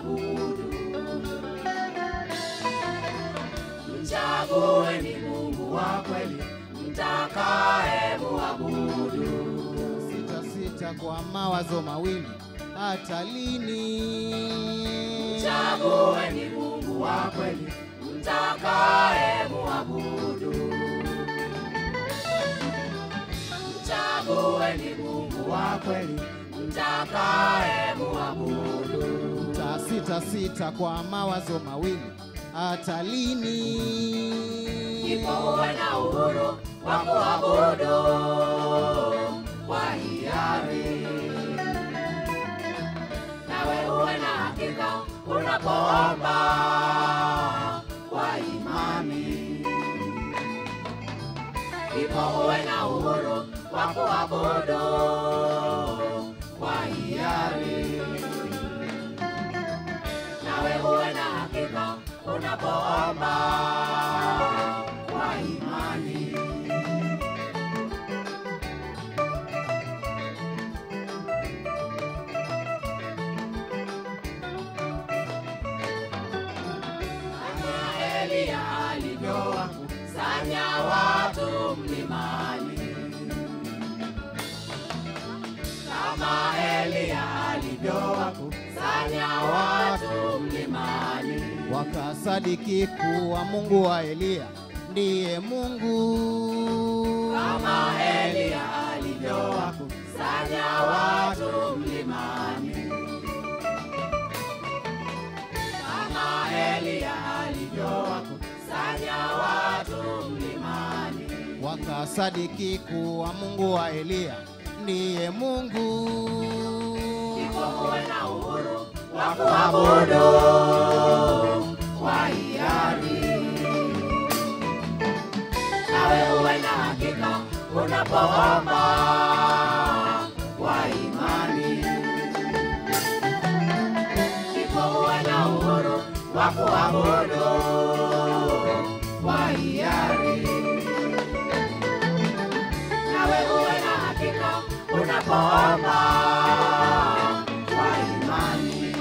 muabudu. Mchagueni Mungu wa kweli, mtakaye muabudu. Sita sita kwa mawazo mawili, hata lini? Chagueni Mungu wa kweli, mtakaye muabudu. Chagueni Mungu wa kweli, mtakaye muabudu. Ta sita sita kwa mawazo mawili, hata lini? Ndipo uwe na uhuru wa kuabudu kwa hiari, nawe uwe na hakika unapoomba kwa imani. Ndipo uwe na uhuru wa kuabudu kwa hiari, nawe uwe na hakika unapoomba kwa imani. Kama Eliya alivyowakusanya watu mlimani, kama Eliya alivyowakusanya watu mlimani. Wakasadiki kuwa Mungu wa Eliya ndiye Mungu. kama Eliya alivyowakusanya watu mlimani, kama Eliya alivyowakusanya watu mlimani, Wakasadiki kuwa Mungu wa Eliya ndiye Mungu. ndipo uwe na uhuru wa kuabudu kwa hiari, nawe uwe na hakika unapoomba kwa imani, ndipo uwe na uhuru wa kuabudu kwa hiari, nawe uwe na hakika unapoomba kwa imani.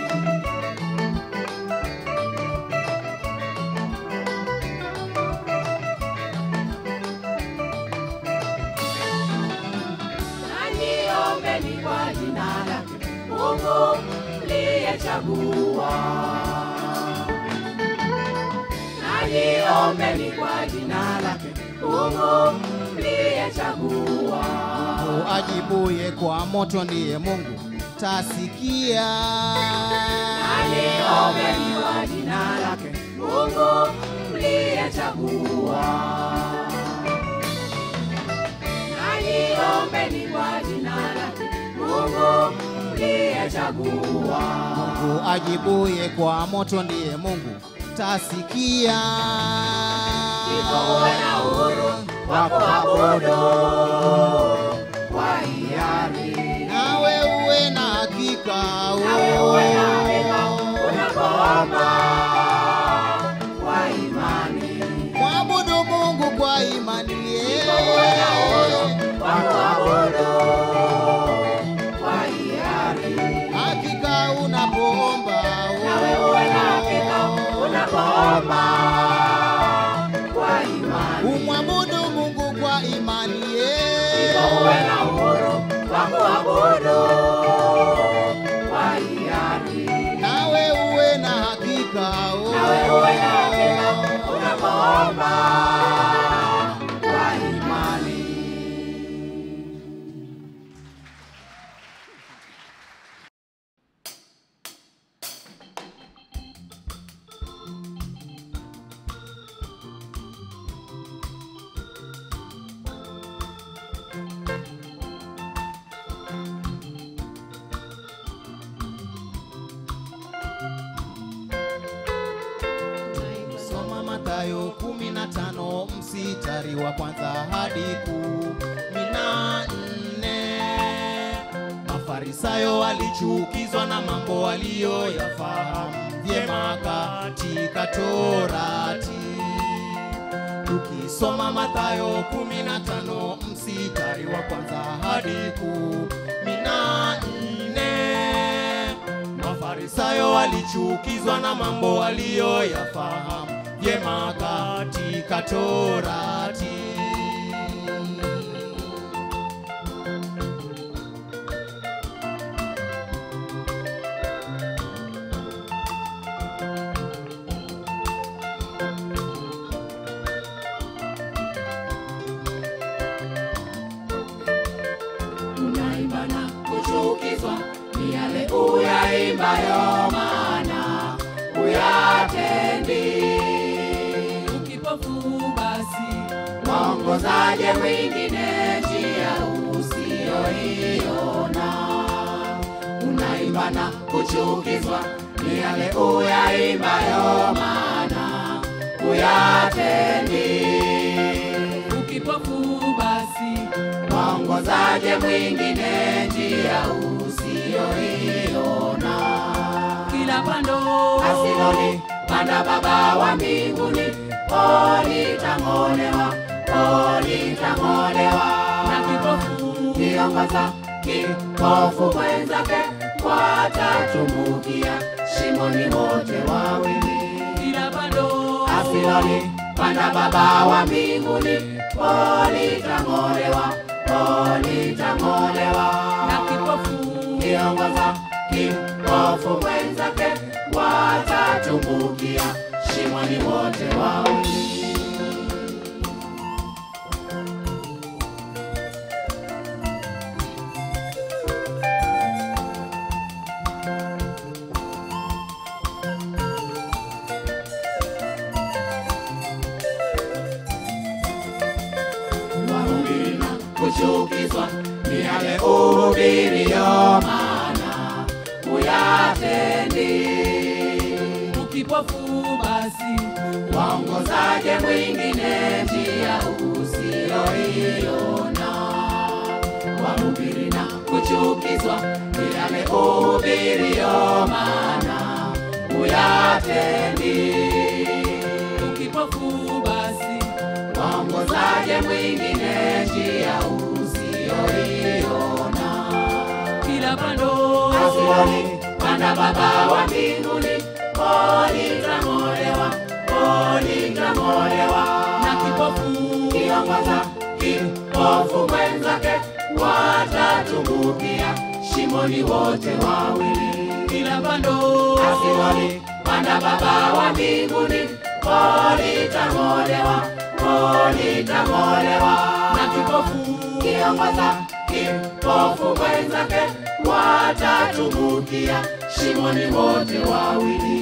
Nanyiombeni kwa jina lake Mungu mliyechagua. Nanyiombeni kwa jina lake Mungu mliyechagua. Mungu ajibuye kwa moto ndiye Mungu, tasikia. Nanyiombeni kwa jina lake Mungu mliyechagua. Nanyiombeni kwa jina lake Mungu mliyechagua. Mungu ajibuye kwa moto ndiye Mungu, tasikia. Ndipo uwe na uhuru wa kuabudu kwa hiari, Nawe uwe na hakika nawe uwe na hakika unapoomba kwa imani. mwabudu Mungu kwa imani. Ndipo uwe na uhuru wa kuabudu kwa hiari, Hakika unapoomba nawe uwe na hakika unapoomba kwa imani. umwabudu Mungu kwa imani. Ndipo uwe na uhuru wa kuabudu kwa hiari. Nawe uwe na hakika Nawe uwe na hakika unapoomba kwa imani. Soma Mathayo 15 mstari wa kwanza hadi kumi na nne. Mafarisayo walichukizwa na mambo waliyoyafahamu vyema katika Torati. Tukisoma Mathayo 15 mstari wa kwanza hadi kumi na nne. Mafarisayo Mafarisayo walichukizwa na mambo waliyoyafahamu vyema katika Torati. unaimba na kuchukizwa ni yale uyaimbayo, maana uyatendi. Ukipofu basi Waongozaje mwingine njia usiyoiona? Unaimba na kuchukizwa ni yale uyaimbayo, maana uyatendi. ukipofu basi Waongozaje mwingine njia usiyoiona? kila pando Asiloni panda Baba wa mbinguni, olitang'olewa, olitang'olewa na kipofu kiongoza kipofu mwenzake watatumbukia shimoni wote wawili. kila pando Asiloni panda Baba wa mbinguni, olitang'olewa, olitang'olewa na kipofu kiongoza kipofu mwenzake watatumbukia shimoni wote wawili. Wahubiri na kuchukizwa ni yale uhubirio, maana uyatendi. ukipofu basi Waongozaje mwingine njia usiyoiona? Wahubiri na kuchukizwa ni yale uhubirio, maana uyatendi. ukipofu basi Waongozaje mwingine njia usiyoiona? kila pando Asioni panda Baba wa mbinguni, olitang'olewa, olitang'olewa na kipofu kiongoza kipofu mwenzake watatumbukia shimoni wote wawili. kila pando Asioni panda Baba wa mbinguni, olitang'olewa, olitang'olewa na kipofu kiongoza kipofu mwenzake watatumbukia shimoni wote wawili.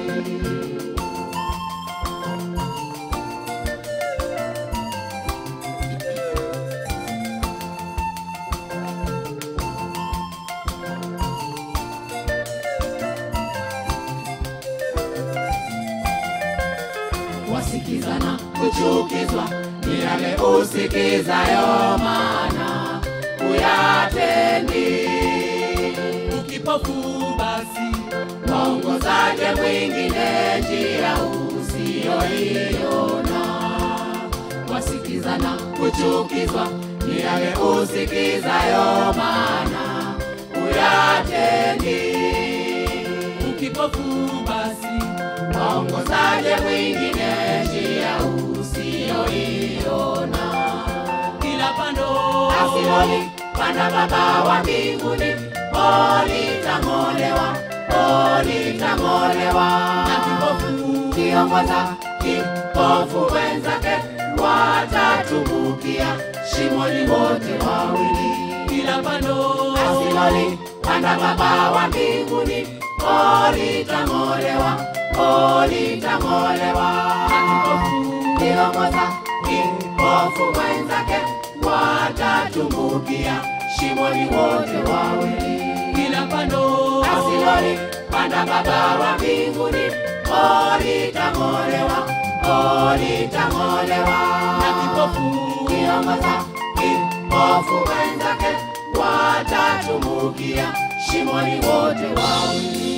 Wasikizana kuchukizwa ni yale usikizayo, maana uyatendi. ukipofu basi Waongozaje mwingine njia usiyoiona? Wasikizana kuchukizwa ni yale usikizayo, maana uyatendi. ukipofu basi Waongozaje mwingine njia usiyoiona? kila pando Asiloni panda Baba wa mbinguni, olitang'olewa, olitang'olewa na kipofu kiongoza kipofu wenzake watatumbukia shimoni wote wawili. kila pando Asiloni panda Baba wa mbinguni, olitang'olewa, olitang'olewa na kipofu kiongoza kipofu wenzake watatumbukia shimoni wote wawili. kila pando Asiloni panda Baba wa mbinguni, olitang'olewa, olitang'olewa na kipofu kiongoza kipofu wenzake watatumbukia shimoni wote wawili.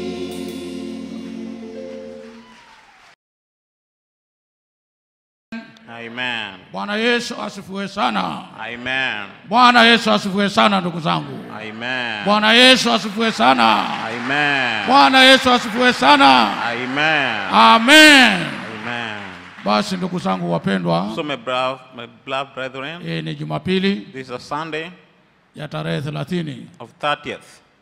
Amen. Bwana Yesu asifiwe sana. Amen. Bwana Yesu asifiwe sana ndugu zangu. Amen. Bwana Yesu asifiwe sana. Amen. Amen. Bwana Yesu asifiwe sana. Amen. Amen. Amen. Basi ndugu zangu wapendwa, So, my, bro- my beloved brethren, hii ni Jumapili this is a Sunday ya tarehe 30. of 30th.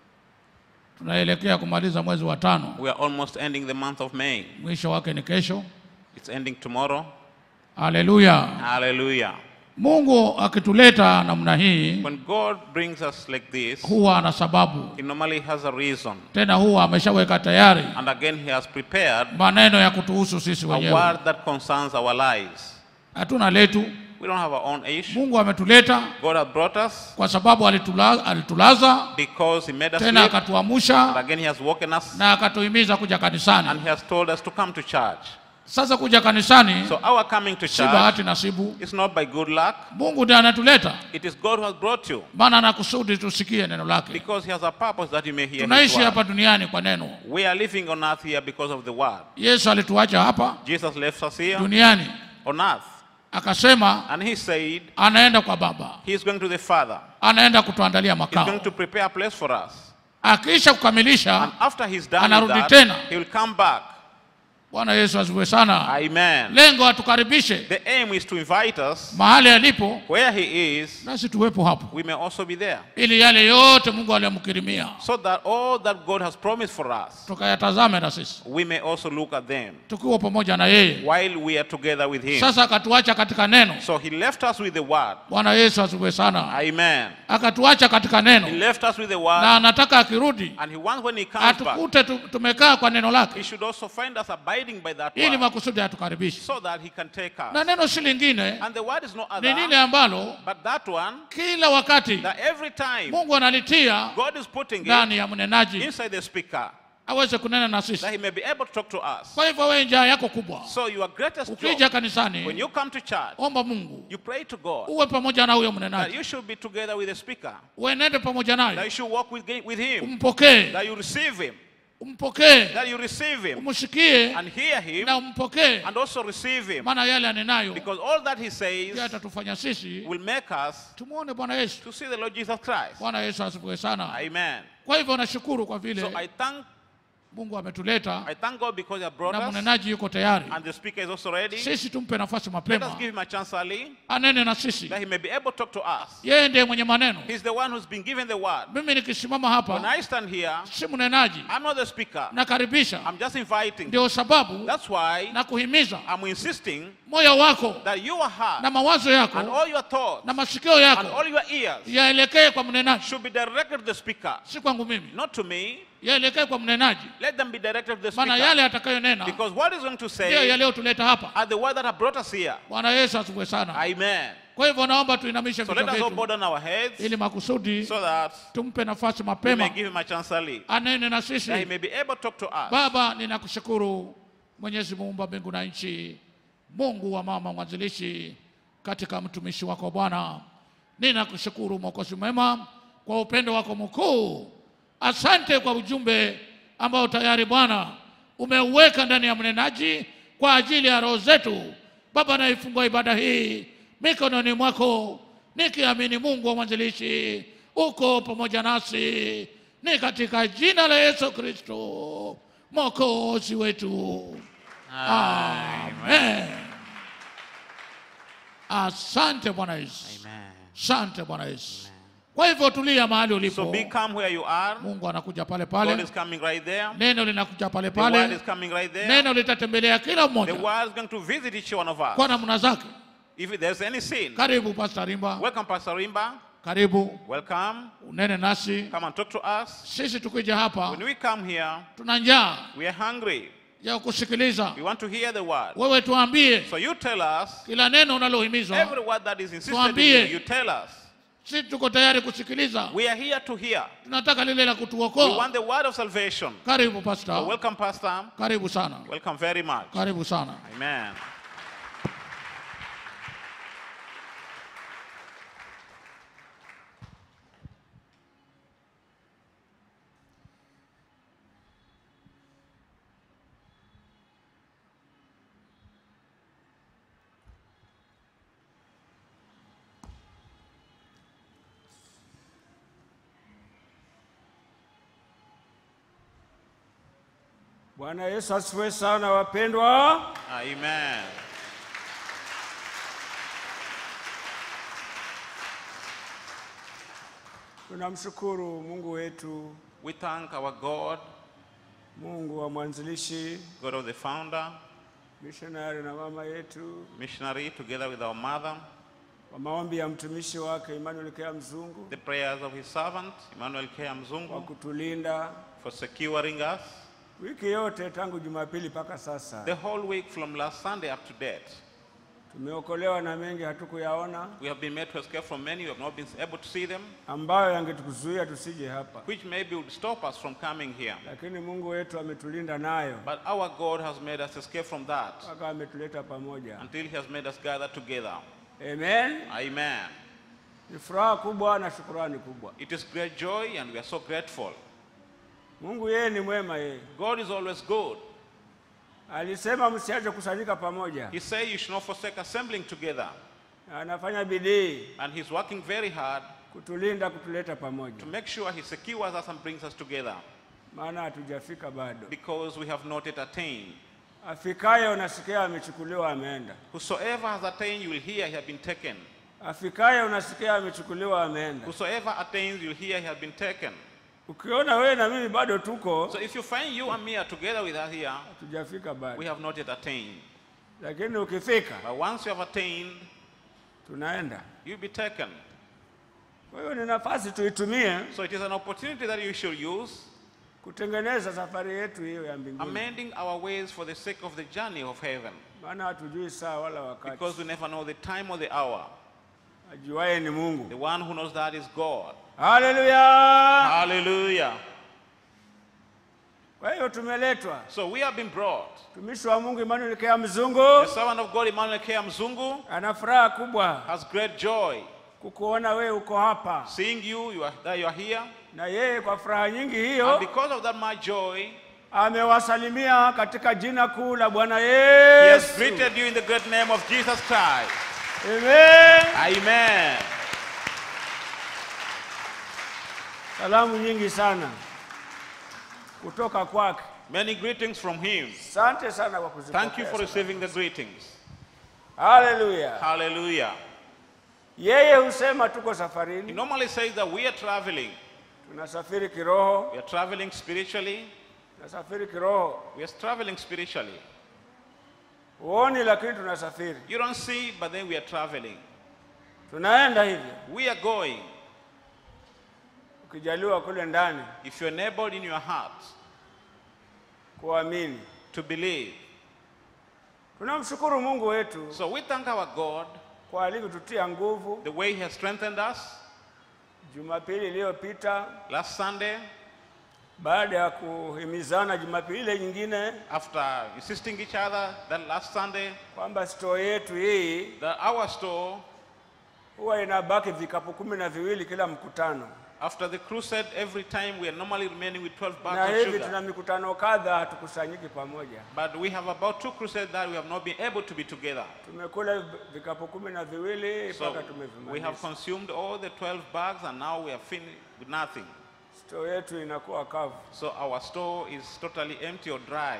Tunaelekea kumaliza mwezi wa tano, We are almost ending the month of May. mwisho wake ni kesho. It's ending tomorrow. Haleluya! Hallelujah. Mungu akituleta namna hii When God brings us like this, huwa ana sababu, He normally has a reason. tena huwa ameshaweka tayari And again, He has prepared maneno ya kutuhusu sisi a wenyewe. word that concerns our lives. Hatuna letu, We don't have our own issue. Mungu ametuleta God has brought us kwa sababu alitula, alitulaza because He made us tena live. And akatuamsha again, He has woken us na akatuhimiza kuja and kanisani. He has told us to come to church. Sasa kuja kanisani So, our coming to si church bahati nasibu, is not by good luck, Mungu ndiye anatuleta, it is God who has brought you maana anakusudi tusikie neno lake. because He has a purpose that you may hear His Tunaishi word. hapa duniani kwa neno. We are living on earth here because of the word. Yesu alituacha hapa Jesus left us here duniani on earth akasema and He said anaenda kwa Baba, He is going to the Father. anaenda kutuandalia He's makao. going to prepare a place for us. Akisha kukamilisha, And after He's done with Anarudi that, tena. He will come back. Bwana Yesu asifiwe sana. Amen. Lengo atukaribishe The aim is to invite us mahali alipo, where He is, nasi tuwepo hapo, we may also be there. ili yale yote Mungu aliyomkirimia So that all that God has promised for us, tukayatazame na sisi we may also look at them tukiwa pamoja na yeye. while we are together with Him. Sasa akatuacha katika neno. So He left us with the word. Bwana Yesu asifiwe sana. Amen. Akatuacha katika He neno, left us with the na word. anataka akirudi And He wants when He comes back, atukute tu- tumekaa kwa neno He lake, should also find us abiding by that ili word makusudi atukaribishe. so that He can take Na us. neno si lingine, And the word is no ni lile other ambalo but that one kila wakati that every time Mungu analitia God is putting it ndani ya mnenaji inside the speaker aweze kunena na sisi. that He may be able to talk to us. Kwa hivyo wewe, njaa yako kubwa, So your greatest ukija job when kanisani, you come to church, omba Mungu you pray to God uwe pamoja na huyo that mnenaji, you should be together with the speaker, uenende pamoja that you naye, should walk with, with him, umpokee, that you receive him, umpokee, that you receive him umshikie and hear him na umpokee, and also receive him. maana yale anenayo Because all that he ndiyo says atatufanya sisi will make us tumwone Bwana Yesu. to see the Lord Jesus Christ. Bwana Yesu asifiwe sana. Amen. Kwa hivyo nashukuru kwa So vile I thank Mungu ametuleta I thank God because He has brought na us mnenaji yuko tayari. and the speaker is also ready. Sisi tumpe nafasi Let us mapema give him a chance early anene na sisi. that he may be able to talk to us. Yeye ndiye mwenye maneno. He's the one who's been given the word. Mimi nikisimama When hapa I stand here, si mnenaji, I'm not the speaker. nakaribisha. I'm just inviting. Ndio sababu That's why na kuhimiza I'm insisting moyo wako that your heart na mawazo and yako all your thoughts na masikio and yako all your ears yaelekee kwa mnenaji, should be directed to the speaker, si kwangu mimi, not to me. yaelekee kwa mnenaji, Let them be directed to the maana speaker. yale atakayonena Because what he's going to ndiyo say yaliyotuleta hapa. are the words that have brought us here. Bwana Yesu asifiwe sana. Amen. Kwa hivyo naomba tuinamishe So vichwa let us all vyetu bow down our heads ili makusudi so that tumpe nafasi we may mapema give him a chance early. anene na That he sisi. may be able to talk to us. Baba, ninakushukuru Mwenyezi muumba mbingu na nchi, Mungu wa mama mwanzilishi katika mtumishi wako Bwana. Ninakushukuru Mwokozi mwema kwa upendo wako mkuu. Asante kwa ujumbe ambao tayari Bwana umeuweka ndani ya mnenaji kwa ajili ya roho zetu. Baba, naifungua ibada hii mikononi mwako nikiamini Mungu wa mwanzilishi uko pamoja nasi, ni katika jina la Yesu Kristo mwokozi wetu, amen. Asante Bwana Yesu, Amen. asante Bwana Yesu. Kwa hivyo tulia mahali So ulipo, be calm where you are. Mungu anakuja pale God pale, is coming right there. neno linakuja pale The word pale, is coming right there. neno litatembelea kila The mmoja word is going to visit each one of kwa us. namna zake. If there's any sin, Karibu Pastor Rimba, welcome Pastor Rimba. karibu Welcome. unene nasi. Come and talk to us. Sisi tukija hapa When we come here, tuna njaa we are hungry. ya kusikiliza. We want to hear the word. Wewe tuambie So you tell us kila neno unalohimizwa, every word that is insisted in Tuambie. you. You tell us. sisi tuko tayari kusikiliza. We are here to hear. Tunataka lile la We kutuokoa. want the word of salvation. Karibu So Pastor, welcome, Pastor. karibu sana, Welcome very much. karibu sana. Amen. Bwana Yesu asifiwe sana wapendwa. Amen. Tunamshukuru Mungu wetu, We thank our God, Mungu wa mwanzilishi, God of the founder, missionary na mama yetu, missionary, together with our mother, kwa maombi ya mtumishi wake Emmanuel Kea Mzungu the prayers of his servant, Emmanuel K. kwa Mzungu, kutulinda for securing us wiki yote tangu Jumapili mpaka sasa. the whole week from last Sunday up to date. Tumeokolewa na mengi hatukuyaona, We have been made to escape from many, we have not been able to see them, ambayo yangetukuzuia tusije hapa, which maybe would stop us from coming here. lakini Mungu wetu ametulinda nayo But our God has made us escape from that mpaka ametuleta pamoja. until He has made us gather together. Amen. Amen. Ni furaha kubwa na shukurani kubwa. It is great joy and we are so grateful. Mungu yeye ni mwema yeye. God is always good. Alisema msiache kusanyika pamoja. He said you should not forsake assembling together. Anafanya bidii And He's working very hard kutulinda, kutuleta pamoja, to make sure He secures us and brings us together maana hatujafika bado. because we have not yet attained. Afikaye unasikia amechukuliwa, ameenda. Whosoever has attained, you will hear he has been taken. Afikaye unasikia amechukuliwa, ameenda. Whosoever attains, you'll hear he has been taken. Ukiona wewe na mimi bado tuko, So if you find you and me are together with us here, hatujafika we bado, have not yet attained. lakini ukifika But once you have attained, tunaenda. you'll be taken. Kwa hiyo ni nafasi tuitumie So it is an opportunity that you should use, kutengeneza safari yetu hiyo ya mbinguni, amending our ways for the sake of the journey of heaven. maana hatujui saa wala wakati. Because we never know the time or the hour. Ajuaye ni The Mungu. one who knows that is God. Haleluya! Hallelujah. Kwa hiyo tumeletwa So we have been brought. mtumishi wa Mungu Emmanuel Kea The Mzungu servant of God, Emmanuel K. Mzungu, ana furaha kubwa has great joy kukuona wewe uko hapa, seeing you, you are, that you are here. na yeye kwa furaha nyingi And hiyo because of that, my joy, amewasalimia katika jina kuu la Bwana he has Yesu. greeted you in the great name of Jesus Christ. Amen. Amen. Salamu nyingi sana kutoka kwake. Many greetings from him. Asante sana kwa kuzipokea. Thank you for sana. receiving the greetings. Haleluya. Hallelujah. Yeye husema tuko He safarini, normally says that we are traveling. tunasafiri kiroho, We are traveling spiritually. tunasafiri kiroho. We are traveling spiritually. Huoni, lakini tunasafiri, You don't see, but then we are traveling. tunaenda hivyo. We are going. Ukijaliwa kule ndani If you're enabled in your heart kuamini. to believe. Tunamshukuru Mungu wetu So we thank our God kwa alivyotutia nguvu the way He has strengthened us Jumapili iliyopita, last Sunday baada ya kuhimizana Jumapili ile nyingine after insisting each other that last Sunday kwamba store yetu hii that our store huwa inabaki vikapu kumi na viwili kila mkutano, after the crusade every time we are normally remaining with 12 na bags of hivi sugar. tuna mikutano kadha, hatukusanyiki pamoja. But we have about two crusades that we have not been able to be together. Tumekula vikapu kumi na viwili So mpaka we have tumevimaliza. consumed all the 12 bags and now we are finished with nothing. Store yetu inakuwa kavu, So our store is totally empty or dry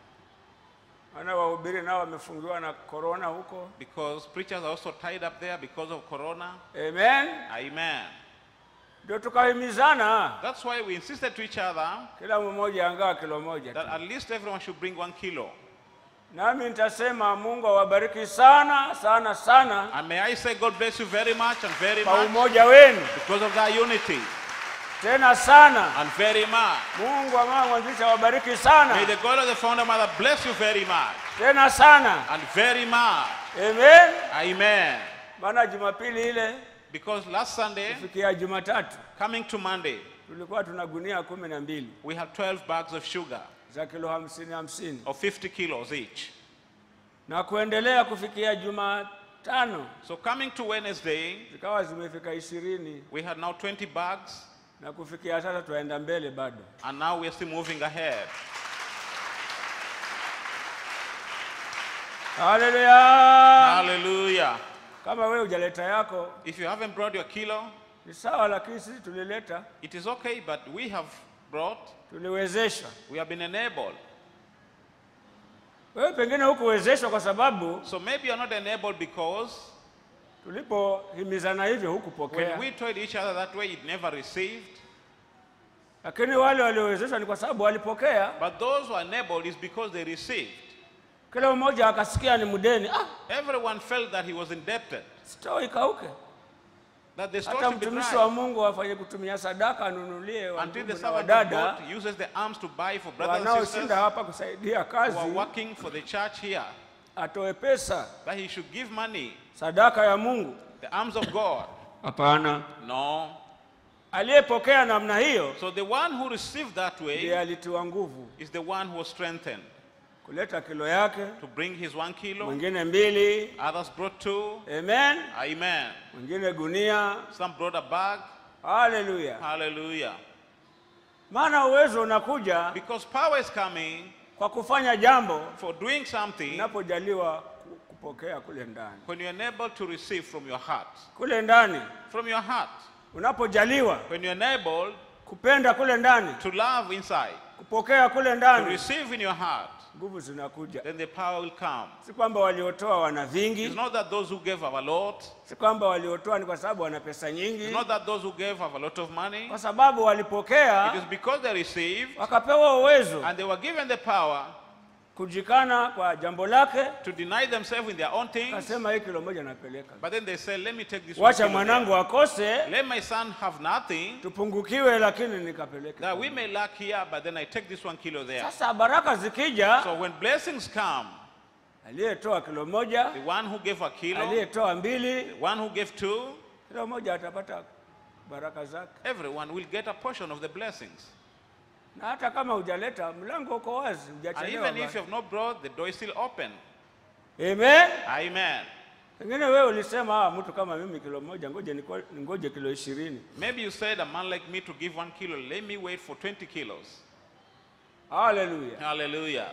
maana wahubiri nao wamefungiwa na korona huko. because preachers are also tied up there because of corona. Amen. Amen. Ndio tukahimizana That's why we insisted to each other kila mmoja angaa kilo moja that tu. at least everyone should bring one kilo. Nami nitasema Mungu awabariki sana sana sana And may I say God bless you very much and very kwa much umoja wenu, because of that unity tena sana. and very much. Mungu amama mwanzilishi awabariki May sana the God of the founder mother bless you very much tena sana. and very much. Amen. Amen. Maana Jumapili ile Because last Sunday, kufikia Jumatatu coming to Monday, tulikuwa tuna gunia kumi na mbili we had 12 bags of sugar za kilo hamsini hamsini of 50 kilos each. na kuendelea kufikia Jumatano So coming to Wednesday, zikawa zimefika ishirini we had now 20 bags na kufikia sasa tunaenda mbele bado. and now we are still moving ahead. Haleluya! Hallelujah. Kama wewe hujaleta yako If you haven't brought your kilo, ni sawa, lakini sisi tulileta, it is okay, but we have brought, tuliwezeshwa. we have been enabled. Wewe pengine hukuwezeshwa kwa sababu So maybe you're not enabled because tulipohimizana hivyo when hukupokea, we told each other that way, it never received. lakini wale waliowezeshwa ni kwa sababu walipokea. But those who are enabled is because they received. Kila mmoja akasikia ni mdeni, ah, Everyone felt that he was indebted, store ikauke. that the store Hata should be mtumishi wa dry. Mungu afanye kutumia sadaka, anunulie Until the wandugu na servant of wadada God uses the arms to buy for brothers and sisters wanaoshinda hapa kusaidia who kazi, are working for the church here, atoe pesa, that he should give money, sadaka ya Mungu. the arms of God. Hapana, No. aliyepokea namna hiyo So the one who received that ndiye way alitiwa nguvu is the one who was strengthened kuleta kilo yake, to bring his one kilo. mwingine mbili, Others brought two. amen, Amen. mwingine gunia. Some brought a bag. Haleluya! Hallelujah. Maana uwezo unakuja Because power is coming kwa kufanya jambo for doing something unapojaliwa ku- kupokea kule ndani, when you're unable to receive from your heart. kule ndani From your heart. unapojaliwa When you're enabled kupenda kule ndani, to love inside, kupokea kule to ndani, receive in your heart, nguvu zinakuja. then the power will come. Si kwamba waliotoa wana It's vingi, not that those who gave have a lot. si kwamba waliotoa ni kwa sababu wana pesa nyingi, It's not that those who gave have a lot of money. kwa sababu It walipokea is because they received wakapewa uwezo and they were given the power kujikana kwa jambo lake, to deny themselves in their own things. akasema hii kilo moja napeleka, But then they said, Let me take this one. wacha kilo mwanangu there. akose, Let my son have nothing, tupungukiwe, lakini nikapeleke. that we may lack here, but then I take this one kilo there. Sasa baraka zikija, So when blessings come, aliyetoa kilo moja, the one who gave a kilo, aliyetoa mbili, the one who gave two, kila mmoja atapata baraka zake, everyone will get a portion of the blessings. na hata kama hujaleta, mlango uko wazi, And hujachelewa. even if you bado. have not brought, the door is still open. Amen. Amen. Pengine wewe ulisema ah, mtu kama mimi kilo moja, ngoje niko- ningoje kilo ishirini. Maybe you said, A man like me to give one kilo, let me wait for 20 kilos. Haleluya! Hallelujah.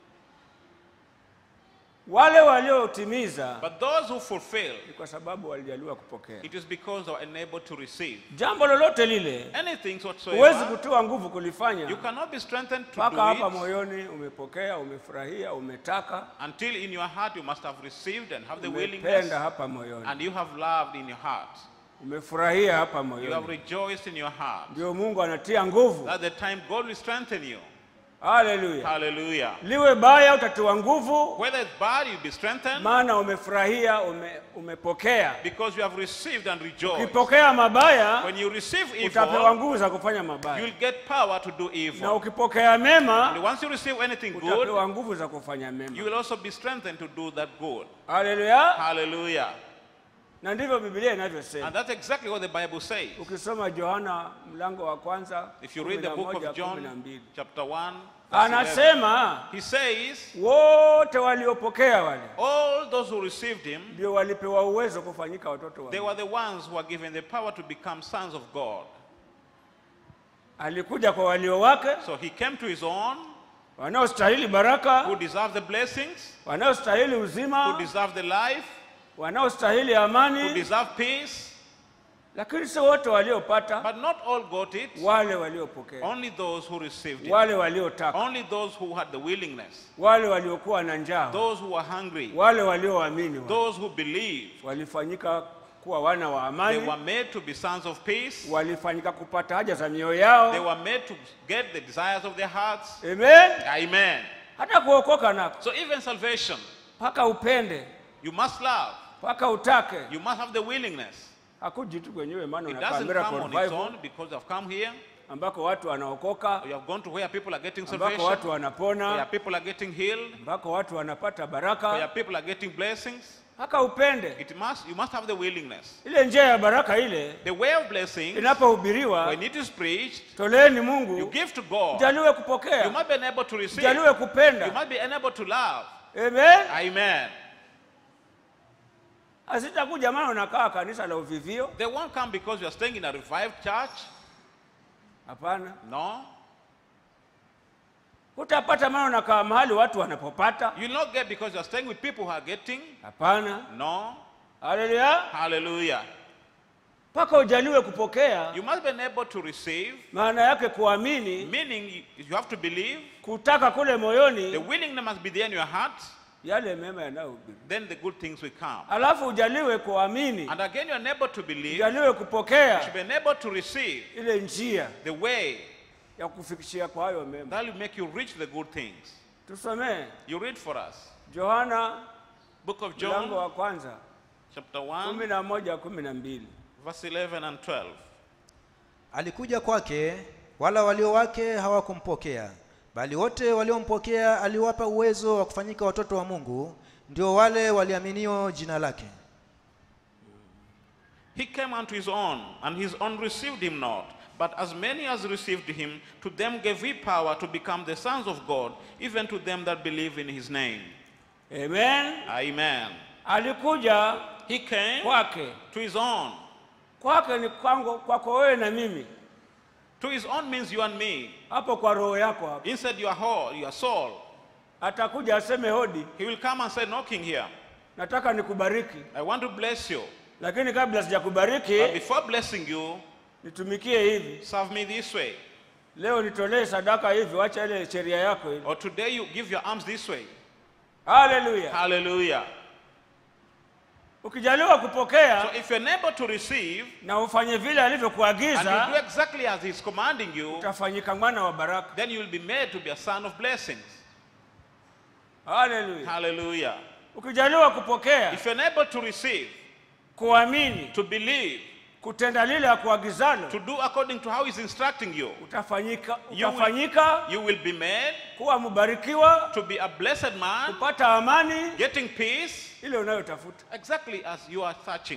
Wale waliotimiza But those who fulfill, ni kwa sababu walijaliwa kupokea. it is because they are enabled to receive. Jambo lolote lile Anything huwezi whatsoever, kutiwa nguvu you kulifanya cannot be strengthened to mpaka hapa do it moyoni umepokea, umefurahia, umetaka, until in your heart you must have received and have the umependa willingness hapa moyoni, and you have loved in your heart. umefurahia hapa You have moyoni, rejoiced in your heart. ndio Mungu anatia nguvu. That's the time God will strengthen you. Haleluya! Hallelujah. Liwe baya, utatiwa nguvu, Whether it's bad, you'll be strengthened maana umefurahia, ume, umepokea. because you have received and rejoiced. Ukipokea mabaya, When you receive utapewa evil, nguvu za kufanya mabaya, you'll get power to do na evil. ukipokea And mema, once you receive anything good, utapewa nguvu za kufanya you mema. will also be strengthened to do that good. Haleluya! Hallelujah. Na ndivyo Biblia inavyosema. And that's exactly what the Bible says. Ukisoma Yohana mlango wa kwanza If you read the book 11, of John, 12, chapter 1, verse 11, anasema he says, wote waliopokea wale All those who received him, ndio walipewa uwezo kufanyika watoto wa they Mungu. were the ones who were given the power to become sons of God. Alikuja kwa walio wake So he came to his own, wanaostahili baraka, who deserve the blessings, wanaostahili who uzima, deserve the life, wanaostahili who amani, deserve peace, lakini sio wote waliopata, but not all got it. wale waliopokea, Only those who received it. wale waliotaka, Only those who had the willingness. wale waliokuwa na njaa, Those who were hungry. wale walioamini wale. Those who believed. walifanyika kuwa wana wa They amani, were made to be sons of peace. walifanyika kupata haja za mioyo They yao. were made to get the desires of their hearts. Amen. Amen. Hata kuokoka nako So even salvation, mpaka upende, you must love. mpaka utake, You must have the willingness. hakuji tu kwenyewe, maana It unakaa doesn't Miracle come on its Revival own because you have come here. ambako watu wanaokoka, You have gone to where people are getting ambako salvation. watu Where wanapona, people are getting healed. ambako watu wanapata Where baraka, people are getting blessings. mpaka upende. It must, you must have the willingness. Ile njia ya baraka ile The way of blessings, inapohubiriwa, when it is preached, toleeni you Mungu, give to God. jaliwe You kupokea, must be able to receive. jaliwe You kupenda. must be able to love. Amen. Amen. Asitakuja maana unakaa kanisa la uvivio. They won't come because you are staying in a revived church. Hapana, No. hutapata maana unakaa mahali watu wanapopata. You'll not get because you are staying with people who are getting. Hapana. No. Haleluya. Hallelujah. mpaka ujaliwe kupokea You must be able to receive, maana yake kuamini meaning you have to believe. kutaka kule The moyoni willingness must be there in your heart. yale mema yanayohubiri Then the good things will come. alafu ujaliwe kuamini And again, you're unable to believe. ujaliwe You kupokea should be unable to receive ile njia the way ya kufikishia kwa hayo mema that will make you reach the good things. tusomee You read for us. yohana Book of mlango John, wa kwanza chapter kumi 1, na moja kumi na mbili verse 11 and 12. Alikuja kwake, wala walio wake hawakumpokea, bali wote waliompokea aliwapa uwezo wa kufanyika watoto wa Mungu, ndio wale waliaminio jina lake. He came unto his own, and his own received him not. But as many as received him, to them gave he power to become the sons of God, even to them that believe in his name. amen Amen. alikuja He came kwake to his own. kwake ni kwangu kwako wewe na mimi To his own means you and me. hapo kwa roho yako hapo Inside your whole, your soul. atakuja aseme hodi He will come and say, knocking here. nataka nikubariki I want to bless you. lakini kabla But sijakubariki before blessing you, nitumikie hivi serve me this way. leo nitolee sadaka hivi wacha ile sheria yako hivi Or today you give your arms this way. haleluya Hallelujah. ukijaliwa kupokea So if you're unable to receive, na ufanye vile and you do alivyokuagiza exactly as he's commanding you, utafanyika mwana wa baraka then you will be made to be a son of blessings. haleluya Hallelujah. ukijaliwa kupokea If you're unable to receive, kuamini to believe, kutenda lile akuagizalo to do according to how he's instructing you, utafanyika You will- utafanyika you will be made kuwa mbarikiwa to be a blessed man, kupata amani getting peace, ile unayotafuta exactly as you are searching.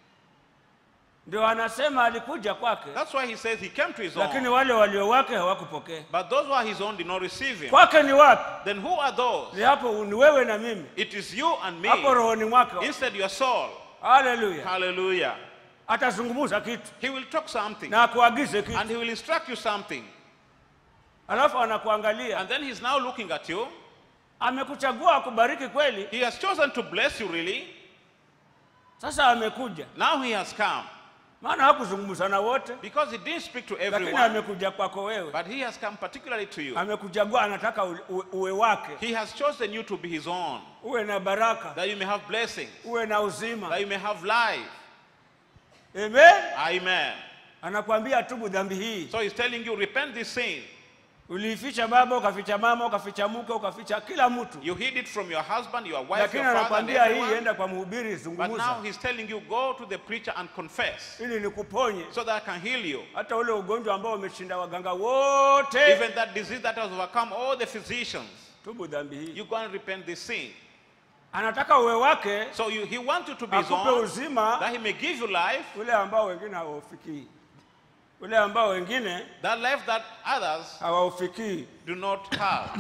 ndio anasema alikuja kwake That's why he says he came to his lakini own. wale walio wake hawakupokea But those who are his own did not receive him. kwake ni wapi Then who are those? ni hapo ni wewe na mimi It is you and me. hapo rohoni mwake Instead, your soul. haleluya Hallelujah. atazungumza kitu He will talk something na akuagize kitu and he will instruct you something. alafu anakuangalia And then he's now looking at you. amekuchagua akubariki kweli He has chosen to bless you, really. sasa amekuja Now he has come maana hakuzungumza na wote because he didn't speak to lakini everyone, amekuja kwako wewe but he has come particularly to you. amekuchagua anataka u- u- uwe wake He has chosen you to be his own, uwe na baraka that you may have blessings, uwe na uzima that you may have life. amen Amen. anakwambia tubu dhambi hii So he's telling you, repent this sin. uliificha baba ukaficha mama ukaficha mke ukaficha kila mtu You hid it from your husband, your wife, lakini your father, and anakwambia hii everyone. enda kwa mhubiri But zungumza now he's telling you, go to the preacher and confess ili nikuponye so that I can heal you. hata ule ugonjwa ambao umeshinda waganga wote Even that disease that has overcome all the physicians, tubu dhambi hii you go and repent this sin. anataka uwe wake So you, he wants you to be his akupe own, uzima that he may give you life, ule ambao wengine hawaufikii ule ambao wengine that life that others hawaufikii do not have,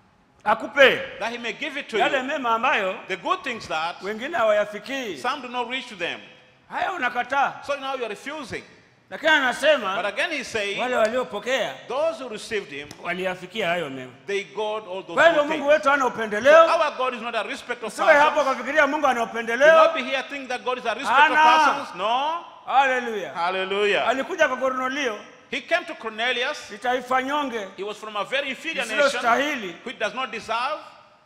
akupe that he may give it to yale you. mema ambayo The good things that wengine hawayafikii some do not reach to them. haya unakataa So now you're refusing. lakini But anasema again he's saying, wale waliopokea those who received him, waliyafikia hayo mema they got all those kwa hivyo good mungu things. wetu hana upendeleo Our God is not a respect of usiwe hapo persons. ukafikiria mungu ana Do not upendeleo be here thinking that God is a respect of Hana. persons. No. haleluya Hallelujah. alikuja kwa kornelio He came to Cornelius. ni taifa nyonge He was from a very inferior nation lisilostahili which does not deserve,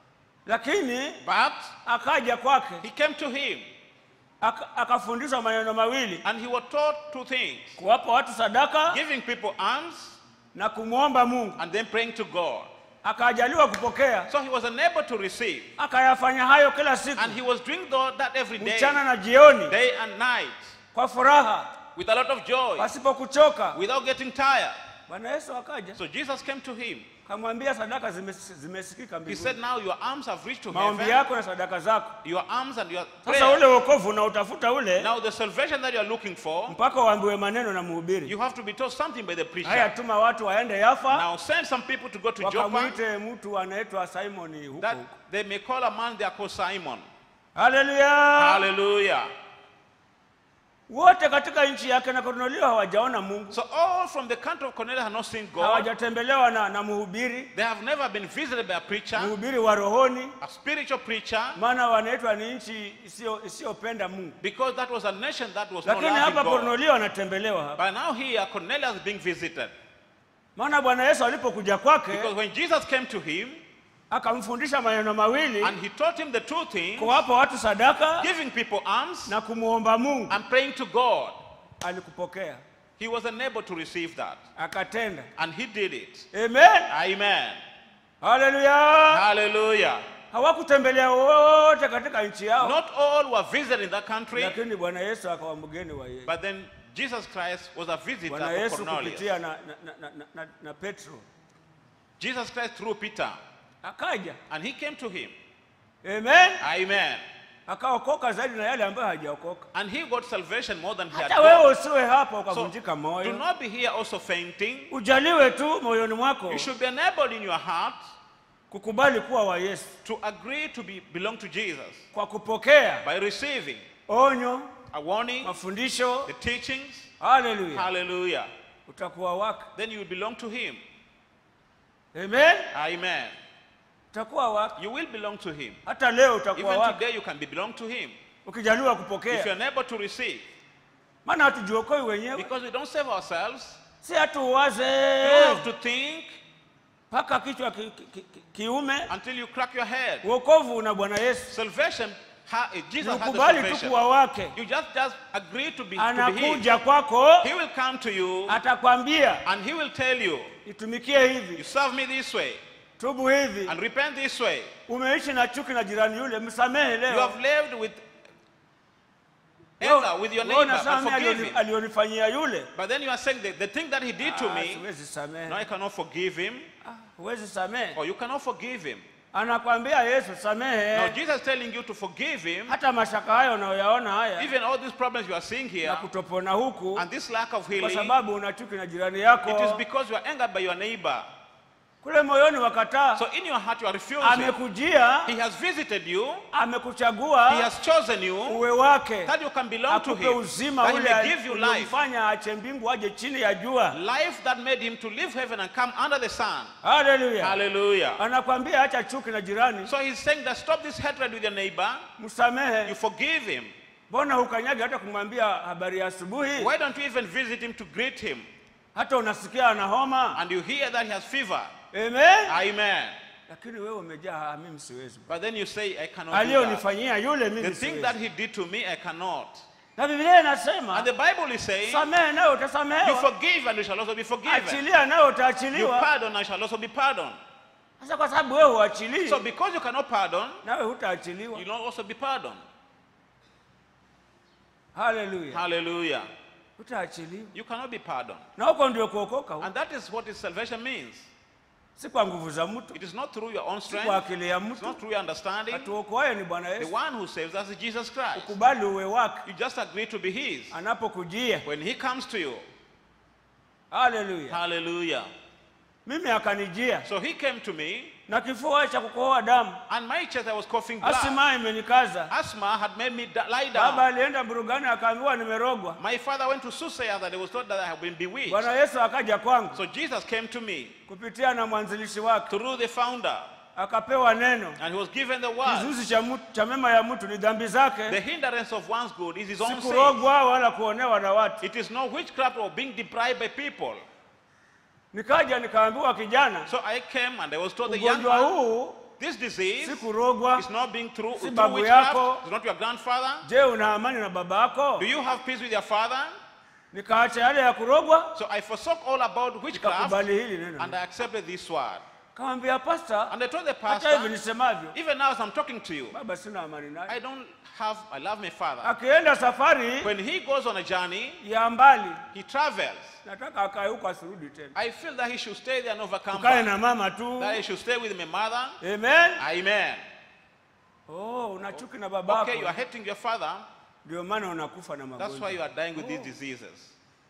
lakini but akaja kwake he came to him aka- akafundishwa maneno mawili and he was taught two things kuwapa watu sadaka giving people alms na kumwomba mungu and then praying to God. akajaliwa kupokea So he was unable to receive, akayafanya hayo kila siku and he was doing tho- that every day, mchana na jioni day and night, kwa furaha with a lot of joy, pasipo kuchoka without getting tired. bwana yesu akaja So Jesus came to him. kamwambia sadaka zimes- zimesikika He mbinguni said, Now your arms have reached to maombi heaven, yako na sadaka zako your arms and your sasa prayer. ule wokovu unautafuta ule Now the salvation that you are looking for, mpaka uambiwe maneno na mhubiri you have to be told something by the haya preacher. tuma watu waende yafa Now send some people to go to Joppa wakamwite mtu anaitwa simoni huko that huko they may call a man they are called Simon. haleluya Hallelujah. wote katika nchi yake na Kornelio hawajaona Mungu, So all from the country of Cornelius have not seen God. hawajatembelewa na, na mhubiri They have never been visited by a preacher, mhubiri wa rohoni, a spiritual preacher, maana wanaitwa ni nchi isiyo- isiyopenda Mungu. because that was a nation that was not Lakini loving hapa God. Kornelio anatembelewa hapa, But now here, Cornelius is being visited. maana Bwana Yesu alipokuja kwake Because when Jesus came to him akamfundisha maneno mawili, and he taught him the two things, kuwapa watu sadaka giving people alms na kumwomba Mungu, and praying to God, alikupokea he was unable to receive that. akatenda. And he did it. Amen, Amen. haleluya. Hallelujah. Hawakutembelea wote katika nchi yao, Not all were visited in that country, lakini Bwana Yesu akawa mgeni wa yeye. but then Jesus Christ was a visitor Bwana for Yesu Cornelius. kupitia na, na, na, na, na, na Petro Jesus Christ through Peter, akaja, and he came to him. amen, Amen. akaokoka zaidi na yale ambayo hajaokoka. And he got salvation more than he had Hata wewe got. usiwe hapa So ukavunjika do moyo, not be here also fainting. ujaliwe tu moyoni mwako You should be enabled in your heart kukubali kuwa wa Yesu to agree to be belong to Jesus kwa kupokea by receiving onyo, a warning, mafundisho. the teachings. Haleluya, Hallelujah. utakuwa wake. Then you will belong to him. Amen, Amen. utakuwa wake. You will belong to him. Hata leo utakuwa Even wake today you can be belong to him. ukijaliwa If you're kupokea, unable to receive, maana hatujiokoi wenyewe, because we don't save ourselves, si hatuwaze you don't have to think mpaka kichwa ki, ki, ki, kiume. until you crack your head. Wokovu una Bwana Yesu, Salvation, ha, Jesus has the ukubali tu salvation. kuwa wake. You just just agree to be, to be his. Anakuja kwako, He will come to you atakwambia and he will tell you, itumikie you hivi, serve me this way tubu hivi. and repent this way. Umeishi na chuki na jirani yule, msamehe You leo. have lived with Wewe- anger with your wewe neighbor unasema and mimi forgive alioni- him. alionifanyia yule, But then you are saying that the thing that he did to Ah, me, siwezi samehe. no, I cannot forgive him, Ah, Huwezi samehe. or you cannot forgive him. Anakwambia Yesu, Now samehe Jesus is telling you to forgive him, hata mashaka hayo unayoyaona haya even all these problems you are seeing here, na kutopona huku, and this lack of kwa healing, sababu una chuki na jirani it is yako because you are angered by your neighbor. kule moyoni, wakataa. So in your heart you are refusing. Amekujia, He has visited you, he amekuchagua has chosen you, uwe wake, that you can belong to akupe him, uzima that he ule may give you life. uliomfanya ache mbingu aje chini ya jua. Life that made him to leave heaven and come under the sun. Haleluya! Hallelujah. Anakwambia acha chuki na jirani, So he's saying that stop this hatred with your neighbor, you msamehe. forgive him. Mbona hukanyagi hata kumwambia habari ya asubuhi? Why don't you even visit him to greet him? Hata unasikia ana homa. And you hear that he has fever. Amen. Amen. Lakini wewe umejaa, "Ah, mimi siwezi. But then you say, I cannot do that. Aliyonifanyia yule The mimi thing that siwezi. he did to me, I cannot. Na Biblia inasema And the Bible is saying, samehe nawe you utasamehewa, forgive and you shall also be forgiven. achilia nawe You utaachiliwa. pardon and shall also be pardoned. Sasa kwa sababu wewe huachilii, So because you cannot pardon, nawe hutaachiliwa. you will not also be pardoned. Haleluya, Hallelujah. hutaachiliwa. You cannot be pardoned. Na huko ndio kuokoka, huko. And that is what his salvation means. si kwa nguvu za mtu, It is not through your own si kwa strength, akili ya it's not mtu. through your understanding. Atuokoaye ni Bwana The Yesu. one who saves us is Jesus Christ. Ukubali uwe wake You just agree to be his. anapokujia. When he comes to you, Haleluya, hallelujah. mimi akanijia So he came to me, na kifua cha kukohoa damu, and my chest, I was coughing blood. asima imenikaza. Asthma had made me da- lie Baba down. alienda burugani akaambiwa nimerogwa. My father went to Susaya that it was thought that I had been bewitched. Bwana Yesu akaja kwangu So Jesus came to me kupitia na mwanzilishi wake, through the founder, akapewa neno. and he was given the word. Kizuizi cha, mtu- cha mema ya mtu ni dhambi The zake, hindrance of one's good is his si own sin. kurogwa wala kuonewa na watu. It is not witchcraft or being deprived by people. Nikaja nikaambiwa, kijana, So I came and I was told the young ugonjwa man, huu this disease si kurogwa. is not being through, Si through babu witchcraft. yako. It's not your grandfather. Je, una amani na baba yako? Do you have peace with your father? Nikaacha yale ya kurogwa, So I forsook all about witchcraft nikakubali hili neno. and I accepted this word. Kamwambia pasta, And I told the hata hivi pastor, nisemavyo, even now as I'm talking to you, baba sina amani naye. I don't have, I love my father. Akienda safari When he goes on a journey, ya mbali, he travels. nataka akae huko asirudi tena, I feel that he should stay there and overcome kae back. na mama tu. That he should stay with my mother. Amen. Amen. Oh, una chuki na Okay, you are babako, hating your father. ndio maana unakufa na That's why magonjwa. you are dying with these diseases.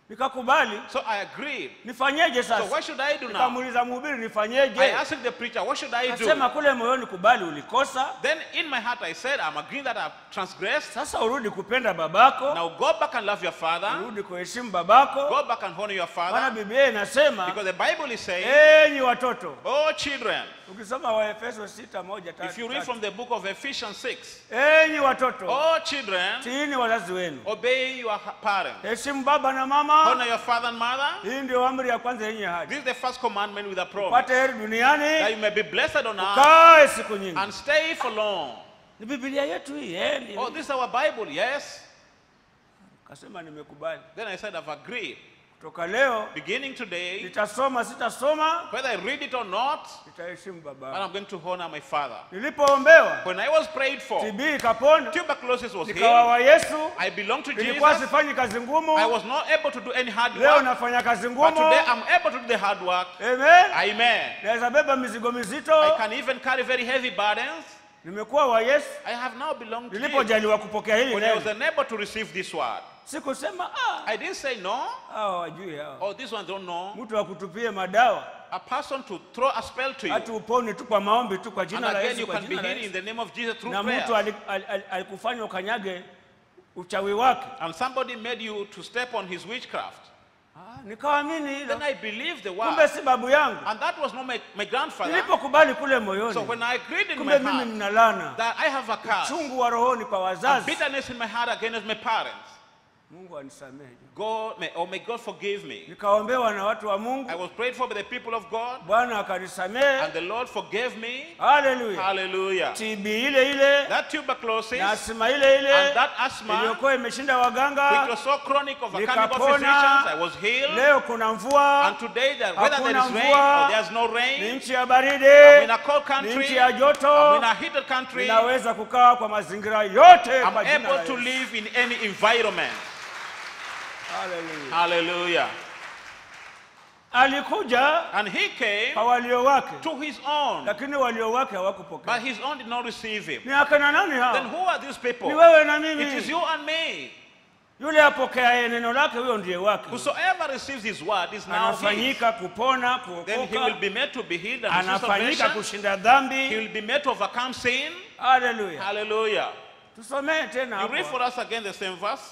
nikakubali So I agreed. nifanyeje So what sasa should I do now? nikamuuliza mhubiri I nifanyeje asked the preacher, what should I do? akasema kule moyoni kubali ulikosa Then in my heart I said, I'm agreeing that I've transgressed. sasa urudi kupenda babako Now go back and love your father. urudi kuheshimu babako Go back and honor your maana father. biblia inasema Because the Bible is saying, enyi watoto oh children, ukisoma waefeso sita moja tatu, if you read tatu. from the book of Ephesians 6, enyi watoto oh children, tiini wazazi wenu obey your ha- parents. heshimu baba na mama Honor your father and mother. hii ndio amri ya kwanza yenye hadi This is the first commandment with a promise. upate heri That duniani you may be blessed on earth ukae siku nyingi and stay for long. ni biblia yetu hii eh, ni- Oh, this is our Bible, yes. kasema nimekubali Then I said, I've agreed. kutoka leo Beginning today, nitasoma sitasoma whether I read it or not, nitaheshimu but baba I'm going to honor my father. nilipoombewa When I was prayed for, tb ikapona tuberculosis was nikawa healed. wa yesu I belong to nilikuwa Jesus. sifanyi kazi ngumu I was not able to do any hard leo work, nafanya kazi but ngumu today I'm able to do the hard work. amen Amen. naweza beba mizigo I mizito can even carry very heavy burdens. nimekuwa wa yesu I have now belonged to Jesus. nilipojaliwa kupokea hili When I was neno unable to receive this word, sikusema ah, I didn't say no. hawa wajui hawa Oh, this one don't know. mtu akutupie madawa A person to throw a spell to you. hati upone tu kwa maombi tu kwa And jina la again, yesu you kwa can be jina la healed in yesu the name of Jesus through na mtu prayer. ali- ali- ali- alikufanya ukanyage uchawi wake And somebody made you to step on his witchcraft. ah, nikaamini hilo Then I believed the kumbe word. si babu yangu And that was not my, my grandfather. nilipokubali kule So moyoni when I agreed in my kumbe mimi heart nina lana that I have a curse, chungu wa rohoni kwa a wazazi bitterness in my heart against my parents, mungu anisamehe God may, or may God forgive me. nikaombewa na watu wa I mungu was prayed for by the people of God, bwana akanisamehe and the Lord forgave me. haleluya Hallelujah. tb ile ile That tuberculosis na asima ile ile and that asthma, iliyokuwa imeshinda which waganga was so chronic of a chemical Nikapona. physicians, I was healed. leo kuna mvua And today, that whether there Hakuna is rain mvua. or there's no ni rain, nchi ya I'm baridi in a cold ni country, nchi ya I'm joto in a heated country, I'm ninaweza kukaa kwa mazingira yote kwa jina la able to Yesu. live in any environment. Hallelujah. Hallelujah. alikuja And he came kwa walio wake to his own, lakini walio wake but hawakupokea his own did not receive him. ni akana nani Then hao who are these people? ni wewe na It is mimi you and me. yule apokeaye neno lake huyo ndiye wake Whosoever receives his word is now his. anafanyika kupona Then he will kuokoka be made to be healed and receive anafanyika salvation. kushinda He dhambi will be made to overcome sin. haleluya Hallelujah. tusomee tena You read for hapo us again the same verse.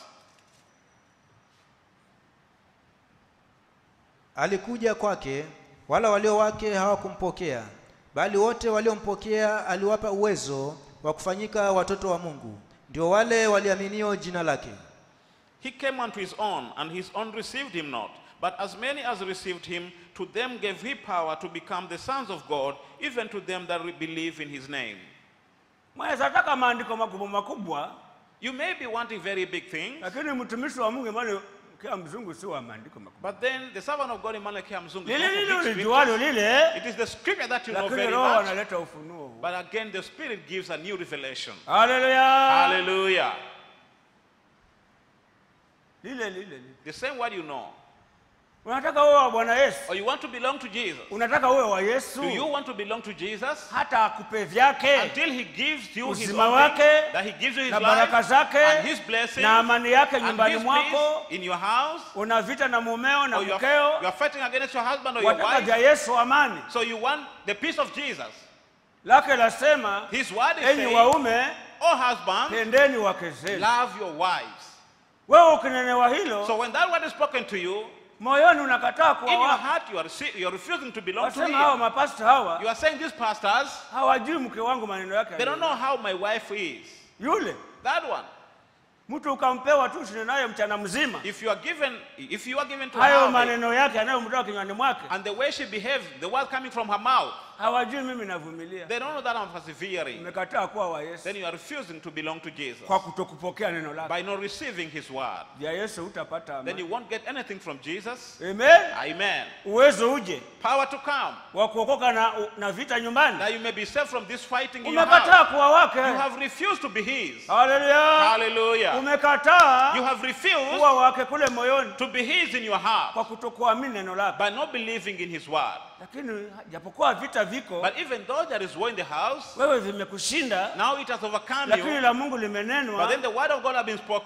alikuja kwake wala walio wake hawakumpokea bali wote waliompokea aliwapa uwezo wa kufanyika watoto wa mungu ndio wale waliaminio jina lake He came unto his own, and his own received him not. But as many as received him, to them gave he power to become the sons of God, even to them that re- believe in his name. mwaweza taka maandiko makubwa makubwa You may be wanting very big things, lakini mtumishi wa mungu mali kia mzungu si wa maandiko makubwa but then the servant of God, Emmanuel Kiamzungu, lile lile ulijualo lile it is the scripture that you know lakini very roho much. analeta ufunuo huu. But again, the Spirit gives a new revelation. haleluya Hallelujah. lile lile lile The same word you know. unataka uwe wa bwana yesu Or you want to belong to Jesus. unataka uwe wa yesu Do you want to belong to Jesus? hata akupe vyake Until he gives you his Uzima own wake, thing, that he gives you his na life baraka zake and his blessing na amani yake and nyumbani his mwako peace in your house. una vita na mumeo na Or you are, mkeo you are fighting against your husband or your wataka vya wife. yesu amani So you want the peace of Jesus. lake lasema His word is enyi saying, waume Oh husband, pendeni wake zenu love your wives. wewe ukinenewa hilo So when that word is spoken to you, moyoni unakataa kuwa in your wake heart you are, rece- you are refusing to belong to wasema hawa him. mapasta hawa You are saying these pastors, hawajui mke wangu maneno yake they don't know how my wife is. yule That one. mtu ukampewa tu shinde naye mchana mzima If you are given, if you are given to hayo her, maneno yake yanayomtoka kinywani mwake and the way she behaves, the word coming from her mouth, hawajui mimi navumilia they don't know that I'm persevering. umekataa kuwa wa yesu Then you are refusing to belong to Jesus kwa kutokupokea neno lake by not receiving His word. vya yesu utapata Then amani you won't get anything from Jesus. amen Amen. uwezo uje Power to come, wa kuokoka na, na vita nyumbani that you may be saved from this fighting in your umekataa house. kuwa wake You have refused to be His. haleluya Hallelujah. umekataa You have refused kuwa wake kule moyoni to be His in your heart kwa kutokuamini neno lake by not believing in His word. lakini japokuwa vita viko But even though there is war in the house, wewe vimekushinda now it has overcome lakini you. la mungu But limenenwa then the word of God has been spoken.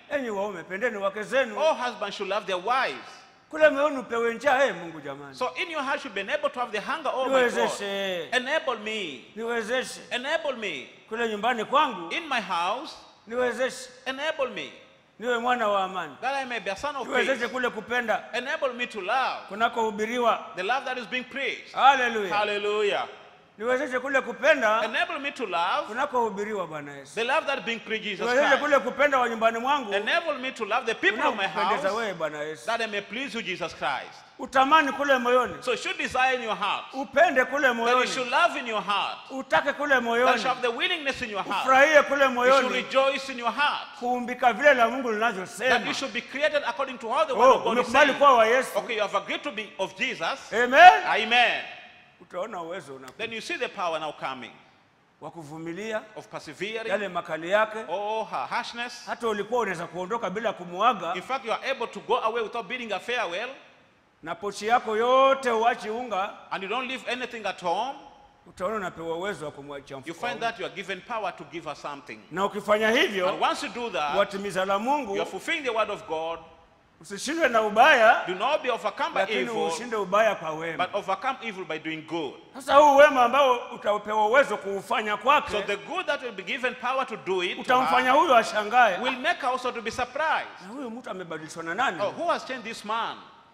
enyi waume pendeni wake zenu All husbands should love their wives. kule moyoni upewe njaa hey, mungu jamani So in your heart, you should be able to have the hunger. Oh my God. niwezeshe Enable me. niwezeshe Enable me. kule nyumbani kwangu In my house, niwezeshe enable me. niwe mwana wa amani That I may be a son of niwezeshe peace. kule kupenda Enable me to love. kunakohubiriwa The love that is being preached. haleluya Hallelujah. niwezeshe kule kupenda Enable me to love. kunakohubiriwa bwana yesu The love that is being preached Jesus niwezeshe Christ. kule kupenda wa nyumbani mwangu Enable me to love the people of my unakupendeza house wewe bwana yesu that I may please you, Jesus Christ. utamani kule moyoni So you should desire in your heart. upende kule That you moyoni should love in your heart. utake kule That you moyoni have the willingness in your heart. ufurahie kule You should moyoni rejoice in your heart. kuumbika vile la mungu That linavyosema you should be created according to how the word oh, of God is umekubali saying. kuwa wa yesu Okay, you have agreed to be of Jesus. amen Amen. utaona uwezo una Then you see the power now coming wa kuvumilia of persevering. yale makali yake Oh, her harshness. hata ulikuwa unaweza kuondoka bila kumuaga In fact, you are able to go away without bidding a farewell, na pochi yako yote uachi unga and you don't leave anything at home. utaona unapewa uwezo wa kumwachia You mfuko wa find unga. that you are given power to give her something. na ukifanya And hivyo once you do that, watimiza la you mungu are fulfilling the word of God. usishindwe na ubaya Do not be overcome by lakini evil, ushinde ubaya kwa wema but overcome evil by doing good. sasa huu wema ambao utapewa uwezo kuufanya So kwake the good that will be given power to do it to utamfanya her huyo ashangae will make her also to be surprised. na huyu mtu amebadilishwa na nani Oh, who has changed this man?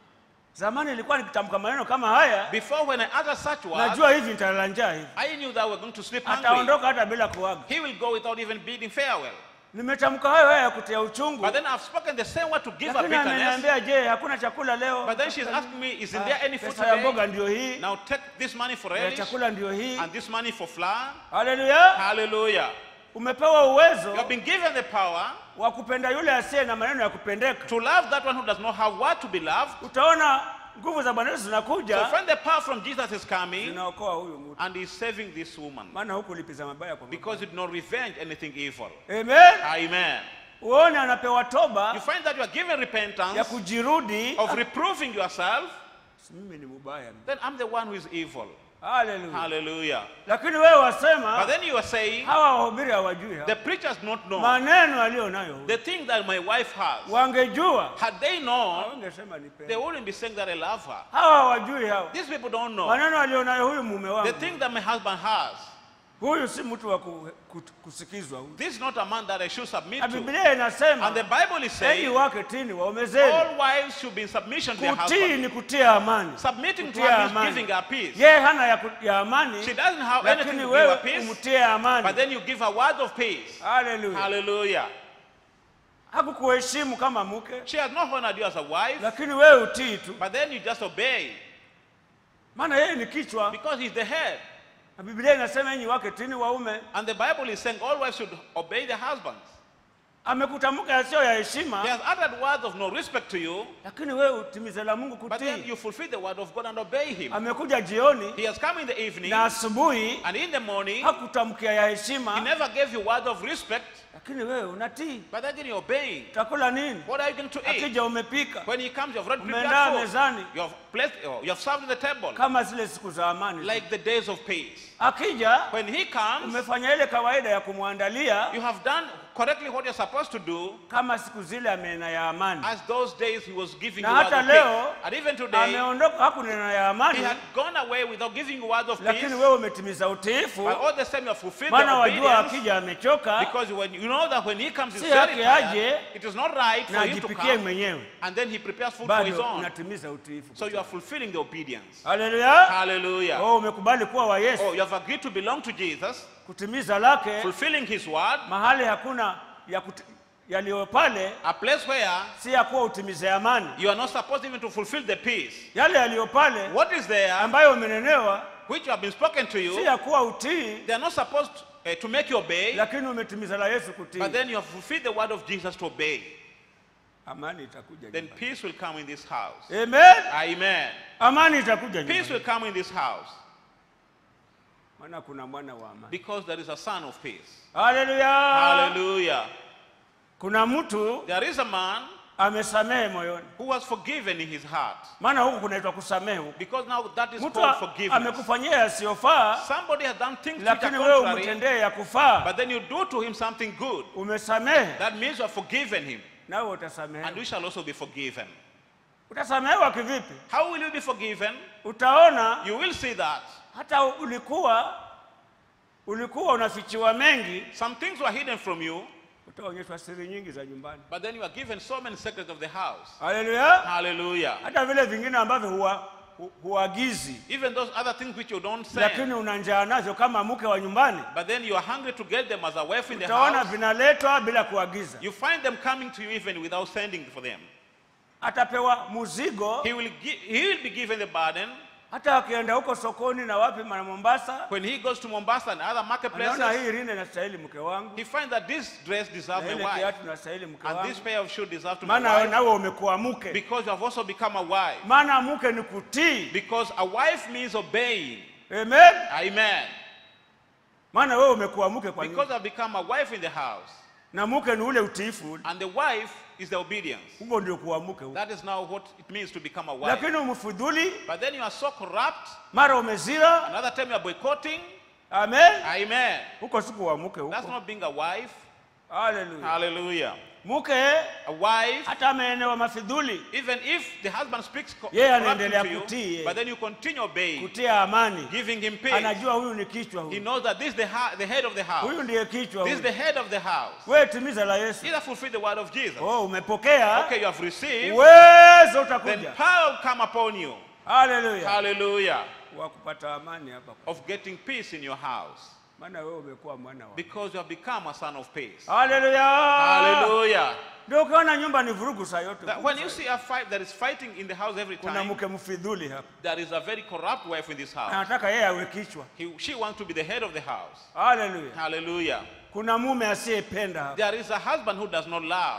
zamani ilikuwa nikitamka maneno kama haya Before, when I uttered such words, najua hivi nitalala njaa hivi I knew that we're going to sleep hungry. ataondoka hata bila kuaga He will go without even bidding farewell. nimetamka hayo haya ya kutia uchungu But then I've spoken the same word to give her lakini bitterness. ameniambia je hakuna chakula leo But then she's asking me, isn't there any food pesa ya mboga today? ndio hii Now take this money for ya relish chakula ndio hii and this money for flour. haleluya Hallelujah. umepewa You uwezo have been given the power wa kupenda yule asiye na maneno ya kupendeka to love that one who does not have what to be loved. utaona nguvu za bwana yesu So zinakuja when the power from Jesus is coming zinaokoa huyu mtu and he's saving this woman maana huku lipiza mabaya kwa mabaya. because you did not revenge anything evil. amen Amen. uone anapewa You toba find that you are given ya repentance kujirudi of reproving yourself, "Si mimi ni mubaya then I'm the one who is evil. haleluya Hallelujah. lakini wewe But wasema then you are saying, hawa wahubiri hawajui hawa. the preachers not know maneno aliyo nayo huyu. the thing that my wife has. wangejua Had they known, wangesema they nipende wouldn't be saying that I love her. hawa hawajui hawa These people don't know. maneno aliyo nayo huyu mume The wangu thing that my husband has, huyu si mtu wa ku, ku, kusikizwa huyu this is not a man that I should submit na to. biblia inasema And the Bible is enyi saying, wake tini waume zenu all wives should be in submission to their kutii husband. ni kutia amani Submitting to Kutia her means amani. giving her peace. yeye hana ya, ku- ya amani She doesn't have anything lakini to give her wewe peace, umtie but amani then you give her word of peace. haleluya Hallelujah. hakukuheshimu kama mke She has not honored you as a wife, lakini wewe utii tu but then you just obey maana yeye ni kichwa because he's the head. na biblia inasema enyi wake tini waume And the Bible is saying all wives should obey their husbands. amekutamka yasiyo ya He heshima has uttered words of no respect to you, lakini wewe utimize la mungu but then kutii you fulfill the word of God and obey him. amekuja jioni He has come in the evening na asubuhi and in the morning, hakutamkia ya he heshima never gave you word of respect, lakini wewe unatii but then you're obeying. utakula nini What are you going to eat? akija umepika When he comes, you have already Umeandaa prepared food. mezani. You have placed, oh, you have served in the table, kama zile siku za amani like the days of peace. akija When he comes, umefanya ile kawaida ya kumwandalia you have done correctly what you're supposed to do, kama siku zile amenena ya amani as those days he was giving Na you words hata of peace. leo, And even today, ameondoka hakunena ya amani he had gone away without giving you words of peace. lakini wewe umetimiza utiifu But all the same, you have fulfilled maana the wajua obedience. akija amechoka Because when you know that when he comes, he's Si very yake tired. aje, It is not right na for him to ajipikie come, mwenyewe and then he prepares food for his bado own. unatimiza utiifu So you are fulfilling the obedience. haleluya Hallelujah. oh, umekubali kuwa wa yesu Oh, you have agreed to belong to Jesus, kutimiza lake fulfilling his word, mahali hakuna ya kuti- yaliyo pale a place where si ya kuwa utimize amani you are not supposed even to fulfill the peace. yale yaliyo pale What is there ambayo umenenewa which have been spoken to si you, ya kuwa utii they are not supposed uh, to make you obey, lakini umetimiza la yesu kutii but then you have fulfilled the word of Jesus to obey. amani itakuja Then nyumbani. peace will come in this house. amen Amen. amani itakuja Peace nyumbani. will come in this house maana kuna mwana wa amani because there is a son of peace. haleluya Hallelujah. kuna mtu There is a man amesamehe moyoni who was forgiven in his heart maana huku kunaitwa kusamehe huku because now that is mtu called a- forgiveness. amekufanyia yasiyofaa Somebody has done things which lakini are wewe contrary, umtendee ya kufaa but then you do to him something good. umesamehe That means you have forgiven him. nawe and utasamehewa. you shall also be forgiven. Utasamehewa kivipi? How will you be forgiven? Utaona You will see that hata ulikuwa ulikuwa unafichiwa mengi, some things were hidden from you, utaonyeshwa siri nyingi za nyumbani. but then you are given so many secrets of the house. Haleluya! Hallelujah. Hata vile vingine ambavyo huwa hu- huagizi, Even those other things which you don't send, lakini una njaa nazo kama mke wa nyumbani, but then you are hungry to get them as a wife in the utaona house. vinaletwa bila kuagiza. You find them coming to you even without sending for them. Atapewa muzigo, He will, gi- he will be given the burden. hata akienda huko sokoni na wapi na Mombasa, When he goes to Mombasa and other anaona marketplaces, hii rinda inastahili mke wangu, he finds that this dress deserves na my ile wife, kiatu inastahili mke and this wangu, pair of shoes deserves to my maana wife, nawe umekuwa mke. because you have also become a wife. Maana mke ni kutii. Because a wife means obeying. Amen. Amen. Maana wewe umekuwa mke kwa Because nyumba, I've become a wife in the house. na mke ni ule utiifu ule. And the wife is the obedience. Huo ndio kuwa mke huo. That is now what it means to become a wife. Lakini umfudhuli, But then you are so corrupt. mara umezira. Another time you are boycotting. Amen. Amen. Huko si kuwa mke That's huko. not being a wife. Haleluya. Hallelujah. Mke A wife, hata ameenewa mafidhuli, even if the husband speaks co- Yeye corruptly anaendelea to kutii, you, yeye. but then you continue obeying, kutia amani, giving him peace. anajua huyu ni kichwa He huyu, knows that this is the, ha- the head of the house. huyu ndiye kichwa This is the huyu. head of the house. Wewe timiza la Yesu. Either fulfill the word of Jesus. Oh, umepokea, Okay, you have received. uwezo Then utakuja. power will come upon you. Haleluya, Hallelujah. wa kupata amani hapa, Of getting peace in your house. maana wewe umekuwa mwana wa Because you have become a son of peace. Haleluya. Hallelujah. Ndio ukiona nyumba ni vurugu saa yote. That when you see a fight that is fighting in the house every kuna time, mke mfidhuli hapa, there is a very corrupt wife in this house. anataka yeye awe kichwa. He, she wants to be the head of the house. Haleluya. Hallelujah. Kuna mume asiyependa hapa. There is a husband who does not love.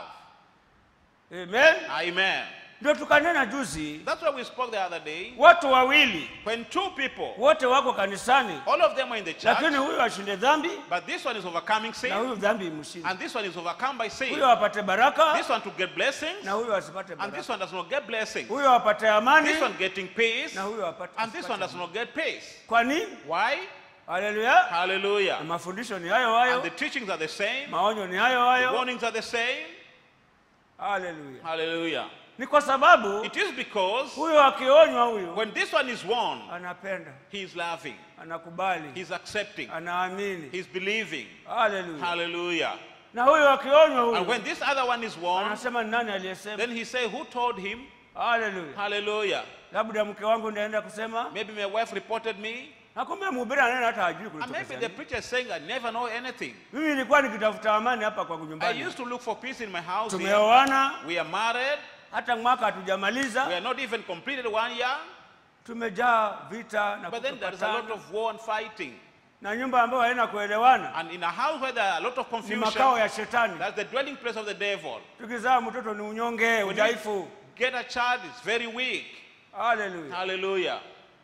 Amen. Amen. Ndio tukanena juzi, That's why we spoke the other day. watu wawili When two people, wote wako kanisani, all of them are in the church, lakini huyu ashinde dhambi but this one is overcoming na sin, huyu dhambi imshinde. and this one is overcome by sin. Huyu apate baraka This one to get blessings, na huyu asipate and this baraka. one does not get blessings. Huyu apate amani This one getting peace, na huyu apate and this one asipate does not get peace. Kwa nini? Why? Haleluya. Na Hallelujah. mafundisho ni hayo And hayo, the teachings are the same, maonyo ni hayo the hayo. warnings are the same. Haleluya. Hallelujah. Ni kwa sababu It is because huyo akionywa huyu when this one is warned, anapenda, he is laughing, anakubali, he's accepting, anaamini. he's believing. Haleluya. Hallelujah. Na huyo akionywa And huyu when this other one is warned, anasema ni nani aliyesema? then he say, Who told him? Haleluya. Hallelujah. Labda mke wangu ndaenda kusema, Maybe my wife reported me. na kumbe mhubiri anena hata hajui And kulitoka maybe the nini. preacher is saying, I never know anything. Mimi nilikuwa nikitafuta amani hapa kwa I nyumbani. used to look for peace in my house. Here. Tumeoana We are married. hata mwaka We hatujamaliza, are not even completed one year. tumejaa vita na But then there is a lot kutopatana. of war and fighting. na nyumba ambayo haina kuelewana And in a house where there are a lot of ni confusion, makao ya shetani. that's the dwelling place of the devil. Tukizaa mtoto ni unyonge, When you udhaifu. get a child, it's very weak. Haleluya. Hallelujah.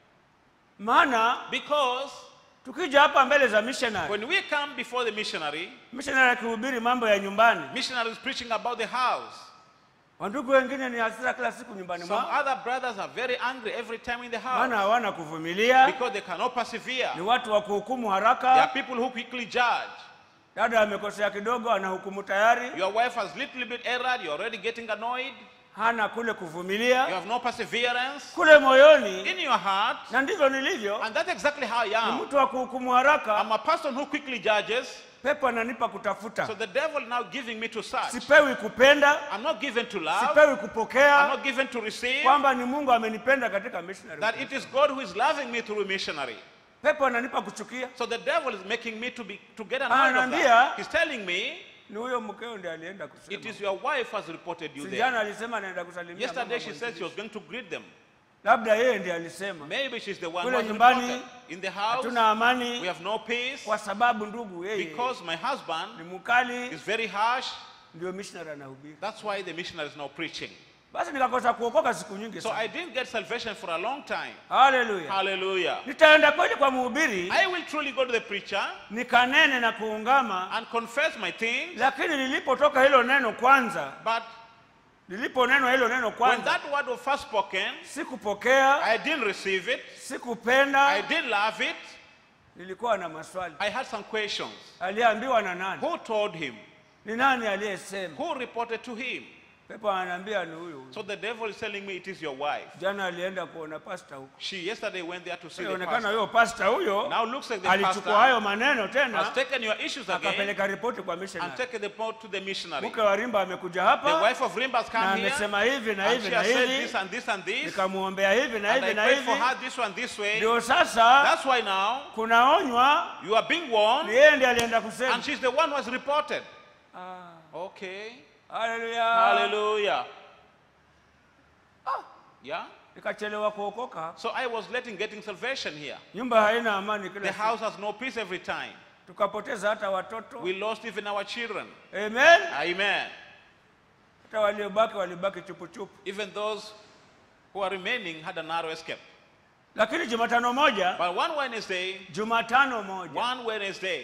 Maana Because tukija hapa mbele za missionary, when we come before the missionary, missionary akihubiri mambo ya nyumbani, missionary is preaching about the house. wandugu wengine ni hasira kila siku nyumbani Some mwao, other brothers are very angry every time in the maana house hawana kuvumilia, because they cannot persevere. ni watu wa kuhukumu There are haraka. people who quickly judge. Dada amekosea kidogo, anahukumu tayari, Your wife has little bit erred, you're already getting annoyed. hana kule You kuvumilia have no perseverance kule moyoni, in your heart. na ndivyo nilivyo. And that's exactly how I Ni am. mtu wa kuhukumu haraka. I'm a person who quickly judges. Pepo ananipa kutafuta, So the devil now giving me to search. sipewi kupenda, I'm not given to love. sipewi I'm kupokea, not given to receive. kwamba ni Mungu amenipenda katika missionary. That it is God who is loving me through missionary. Pepo ananipa kuchukia, So the devil is making me to be to get annoyed of Ananiambia, that. He's telling me ni huyo mkeo ndiye alienda it kusema. is your wife has reported you Si there. jana alisema anaenda kusalimia Yesterday mama she said she mwenzie. was going to greet them. labda yeye ndiye alisema Maybe she's the one who Kule has nyumbani, reported. In the house, hatuna we amani have no peace kwa sababu ndugu yeye because my ni husband mkali, is very harsh. ndio missionary anahubiri. That's why the missionary is now preaching. Basi nikakosa kuokoka siku nyingi So sana. I didn't get salvation for a long time. Haleluya. Hallelujah. Nitaenda kweli kwa mhubiri I will truly go to the preacher nikanene na kuungama, and confess my things, lakini lilipotoka hilo neno kwanza, but liliponenwa hilo neno when kwanza, that word was first spoken, sikupokea, I didn't receive it, I sikupenda, didn't love it, nilikuwa na maswali. I had some questions. Aliambiwa na nani? Who told him? ni nani aliyesema Who reported to him? pepo ananiambia ni huyu huyu. So the devil is telling me it is your wife. jana alienda kuona pasta huko She yesterday went there to see the inaonekana pastor. huyo pasta huyo Now looks like the alichukua pastor hayo maneno has tena taken your issues again akapeleka ripoti kwa and missionary taken the report to the missionary. mke wa rimba amekuja The hapa wife of Rimba has na come here amesema hivi na and hivi she na has said hivi this and this and this. nikamwombea hivi na And I hivi na prayed for hivi her this one this way. ndio sasa That's why now kunaonywa you are being ni warned yeye ndiye alienda kusema and she's the one who has reported. Okay. haleluya Hallelujah. Yeah. nikachelewa kuokoka So I was letting getting salvation here. nyumba haina amani The kila siku house has no peace every time. tukapoteza hata watoto We lost even our children. amen Amen. hata waliobaki walibaki chupuchupu Even those who are remaining had a narrow escape. lakini jumatano moja But one Wednesday, jumatano moja one Wednesday,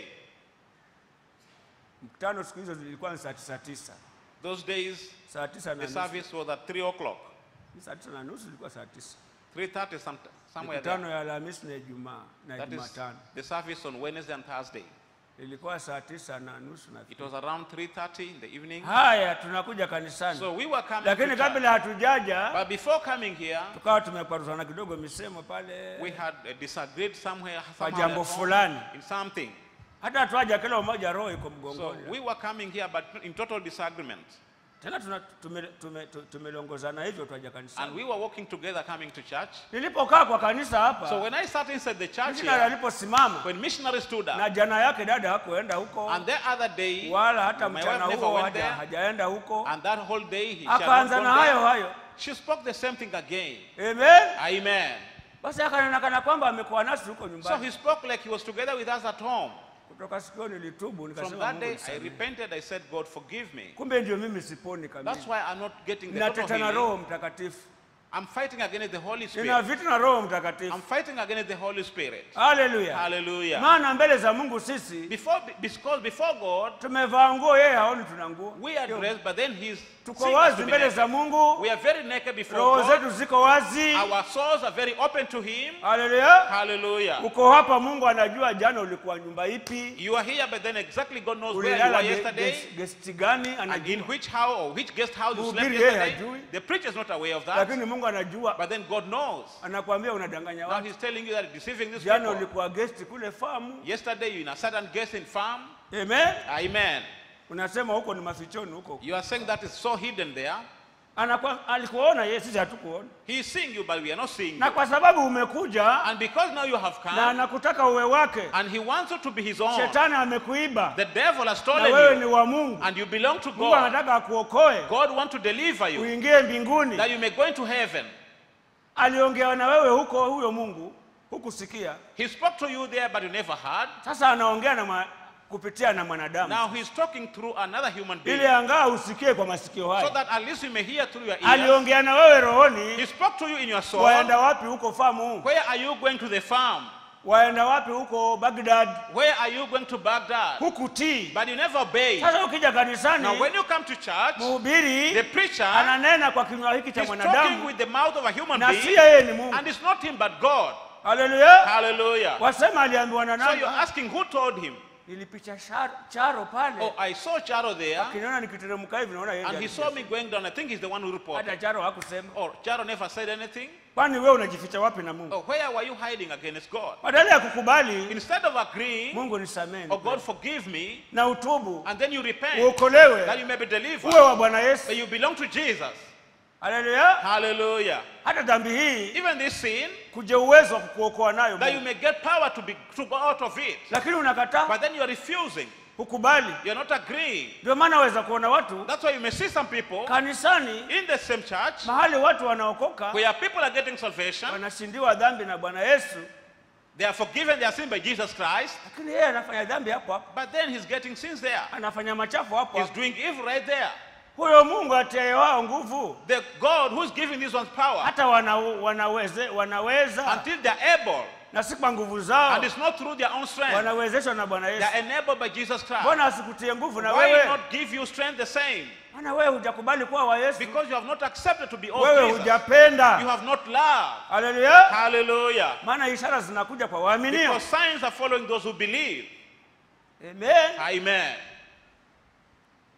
mkutano siku hizo zilikuwa ni saa tisa tisa those days saa tisa na the nusu service was at 3 o'clock, saa tisa na nusu ilikuwa saa tisa 3.30 some, somewhere mikutano there. ya alhamisi na ijumaa na That is jumatano the service on Wednesday and Thursday. ilikuwa saa tisa na nusu na It was around 3.30 in the evening. haya tunakuja kanisani So we were coming lakini to church. kabla hatujaja But before coming here, tukawa tumekwaruzana kidogo misemo pale we had uh, disagreed somewhere, Kwa somehow jambo at home fulani. in something. hata hatuaja kila mmoja roho iko So mgongoni we were coming here, but in total disagreement. tena tuna- tume- tume- tu- tumelongozana hivyo twaja And kanisani we were walking together coming to church. nilipokaa kwa kanisa So hapa when I sat inside the church missionary here, aliposimama when missionary stood na up, jana yake dada hakuenda huko and the other day, wala hata my mchana wife never huo went haja- there, hajaenda huko and that whole day, he, she had not akaanza gone na hayo there. hayo She spoke the same thing again. amen Amen. basi akanenakana kwamba amekuwa nasi huko So nyumbani he spoke like he was together with us at home. kutoka sikio nilitubu From nikasema that Mungu day, I nisamehe. repented. I said, God, forgive me. kumbe ndio mimi siponi That's kamili why I'm not getting the total ninateta na healing. roho mtakatifu I'm fighting against the Holy nina Spirit. vitu na roho I'm mtakatifu fighting against the Holy Spirit. haleluya Hallelujah. maana mbele za mungu sisi Before, because before God, tumevaa nguo yeye haoni tuna nguo we are dressed, but then He's tuko seeing us wazi to be mbele naked. za mungu We are very naked before roho God. zetu ziko wazi Our souls are very open to Him. haleluya Hallelujah. uko hapa mungu anajua jana ulikuwa nyumba ipi You are here, but then exactly God knows where you ulilala were ge- yesterday ges- gesti gani and in anajua which house or which guest house you slept Mhubiri yeye yesterday. hajui. The preacher is not aware of that, lakini mungu anajua but then God knows. anakuambia unadanganya Now watu He's telling you that you're deceiving these jana people. ulikuwa gesti kule famu Yesterday you in a certain guest in farm. amen Amen. unasema huko ni mafichoni huko You are saying that is so hidden there. Anakuwa, alikuona yeye sisi hatukuona He is seeing you, but we are not seeing na you. kwa sababu umekuja And because now you have na come, anakutaka uwe wake and He wants you to be His own, shetani amekuiba the devil has na stolen wewe ni you, wa mungu and you belong to mungu God. anataka akuokoe God wants to deliver you, uingie mbinguni that you may go into heaven. aliongea na wewe huko huyo mungu hukusikia He spoke to you there, but you never heard. sasa anaongea na mwa, kupitia na mwanadamu Now He's talking through another human being, ili angaa usikie kwa masikio so haya that at least you may hear through your ears. aliongea na wewe He rohoni spoke to you in your soul. waenda wapi huko famu Where are you going to the farm? waenda wapi huko bagdad Where are you going to Baghdad? hukutii But you never obey. sasa ukija kanisani Now, when you come to church, the mhubiri preacher ananena kwa kinywa hiki cha is talking mwanadamu with the mouth of a human na si being, yeye ni mungu and it's not him but God. haleluya Hallelujah. wasema aliambiwa na So you're nani asking who told him? nilipicha shar- charo pale Oh, I saw Charo there, akiniona nikiteremka hivi naona yeye and he ndiye saw alikuja. me going down. I think he's the one who reported. hata charo hakusema Oh, Charo never said anything. kwani wewe unajificha wapi na mungu Oh, where were you hiding against God? badala ya kukubali Instead of agreeing, mungu nisameni oh God, forgive me, na utubu and then you repent, that uokolewe you may be delivered, uwe wa bwana yesu that you belong to Jesus. haleluya Hallelujah. hata dhambi hii Even this sin, kuja uwezo wa kukuokoa nayo that you Mungu. may get power to be to go out of it. lakini unakataa But then you are refusing. hukubali You're not agreeing. ndio maana waweza kuona watu That's why you may see some people kanisani in the same church mahali watu wanaokoka where people are getting salvation, wanashindiwa dhambi na bwana yesu they are forgiven their sin by Jesus Christ, lakini yeye anafanya dhambi hapo hapo but then he's getting sins there. anafanya machafu hapo He's hapo doing evil right there. huyo mungu atiaye wao nguvu The God who's giving these ones power hata wana, wanaweze, wanaweza until they're able, na si kwa nguvu zao and it's not through their own strength, wanawezeshwa na bwana yesu they're enabled by Jesus Christ. mbona asikutie nguvu na Why wewe not give you strength the same? maana wewe hujakubali kuwa wa yesu Because you have not accepted to be of wewe Jesus. You hujapenda have not loved. haleluya Hallelujah. maana ishara zinakuja kwa waaminio Because signs are following those who believe. amen Amen.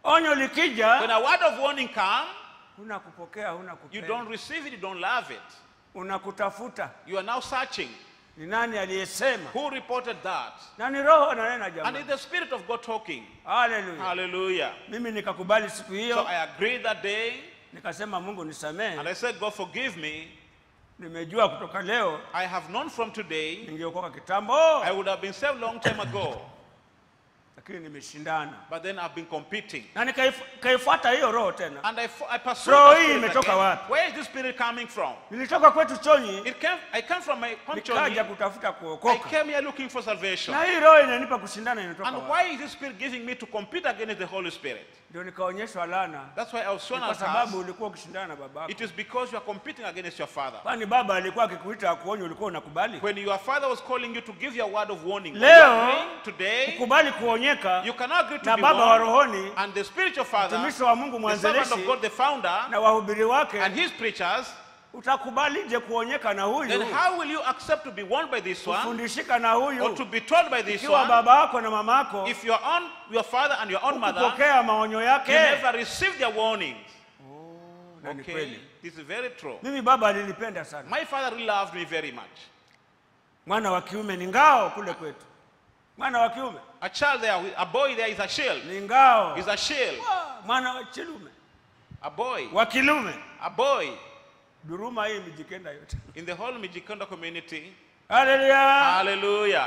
onyo likija When a word of warning comes, huna kupokea huna you kupenda don't receive it, you don't love it. unakutafuta You are now searching. ni nani aliyesema Who reported that? na ni roho ananena And jamani it's the Spirit of God talking. haleluya Hallelujah. mimi nikakubali siku So hiyo I agreed that day, nikasema mungu nisamehe and I said, God forgive me. nimejua kutoka leo I have known from today, ningeokoka kitambo I would have been saved long time ago, lakini nimeshindana but then I've been competing. na nikaif- nikaifuata hiyo roho tena And I, fo- I pursued Roho the hii spirit imetoka again. wapi? Where is this spirit coming from? nilitoka kwetu chonyi It came, I came from my nikaja country. kutafuta I kuokoka came here looking for salvation. na hii roho inanipa kushindana inatoka And wapi? why is this spirit giving me to compete against the Holy Spirit? ndio nikaonyeshwa lana That's why I was shown kwa as sababu us. ulikuwa ukishindana na babako It is because you are competing against your father. kwani baba alikuwa akikuita akuonya ulikuwa unakubali When your father was calling you to give your word of warning, Leo, you are agreeing today, kukubali kuonyeka you cannot agree to na be baba wa warned, rohoni and the spiritual father, mtumishi wa mungu the servant of mwanzilishi God, the founder, na wahubiri wake and his preachers, utakubalije kuonyeka na huyu then how will you accept to be warned by this one kufundishika na or to huyu be told by this ikiwa one baba yako na mama yako if your own your father and your own mother kupokea maonyo you yake never received their warnings? Na ni Okay, kweli. this is very true. mimi baba alinipenda sana My father really loved me very much. mwana wa kiume ni ngao kule kwetu mwana wa kiume A child there, with- a boy there is a shield. ni ngao Is a shield. Ah, mwana wa chilume A boy. wa kilume A boy duruma hii mijikenda yote in the whole Mijikenda community. haleluya Hallelujah.